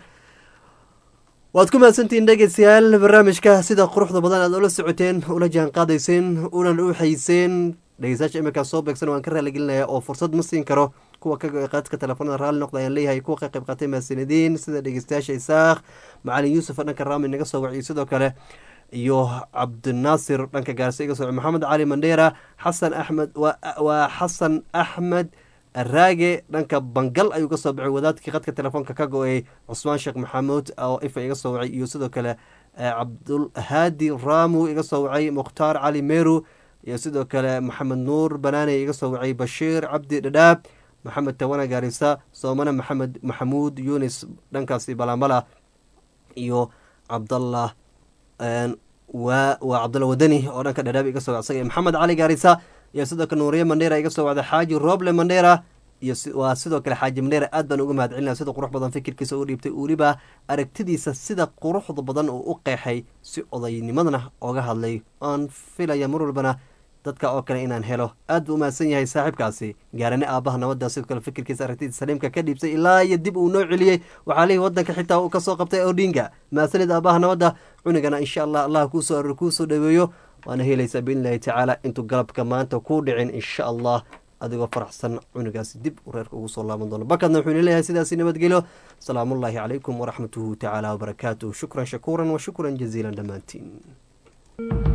[SPEAKER 1] waad ku mahadsantihiin dhegeystayaal barnaamijka sida quruxda badan aad ula socoteen ula jaan qaadayseen unan u xayseen dhegeystayaasha iminkaa soo beegsan waan ka raaligelinaya oo fursad ma siin karo kuwa ka qaadka telefoonada raalli noqda ayaan leeyahay kuwa ka qayb qaatay mahadsanadiin sida dhegeystayaasha isaaq macalin yuusuf dhanka raami naga soo waciyo sidoo kale iyo cabdinaasir dhanka gaarse iga soo maxamed cali mandheera xasan axmed waa xasan axmed raage dhanka bangal ayuu ka soo baxay wadaadkii qadka telefoonka ka go-ay cusmaan sheekh maxamuud oo ifa iga soo wacay iyo sidoo kale cabdulhaadi raamu iga soo wacay mukhtaar cali meru iyo sidoo kale maxamed nuur banaane iga soo wacay bashiir cabdi dhadhaab maxamed tawana gaarisa soomane maxamed maxamuud yunis dhankaasi balambala iyo cabdallah waa waa cabdalla wadani oo dhanka dhadhaab iga soo wacsaga maxamed cali gaarisa iyo sidoo kale nuuriye mandheera iga soo wacda xaaji roble mandheera iyo waa sidoo kale xaaji mandheera aad baan uga mahad celinaya sida qurux badan fikirkiisa u dhiibtay weliba aragtidiisa sida quruxda badan uu u qeexay si odaynimadana oga hadlay aan filaya mar walbana dadka oo kale inaan helo aad buu umahadsan yahay saaxiibkaasi gaarane aabaha nabadda sidoo kale fikirkiisa aragtidiisa saliimka ka dhiibsay ilaa iyo dib uu noo celiyey waxaa lihi wadanka xitaa uu kasoo qabtay odinga mahadsanid aabaha nabadda cunigana insha allah allah kuusoo aror kuusoo dhaweeyo waana helaysaa biidnillahi tacaala intuu galabka maanta kuu dhicin insha allah adigoo faraxsan cunugaasi dib uu reerka ugu soo laaban doono bakadna wuxuu leeyahay sidaasi nabadgelyo salaamullaahi calaykum waraxmatuhu tacaala wabarakaatuh shukran shakuuran wa shukran jaziilan dhammaantiin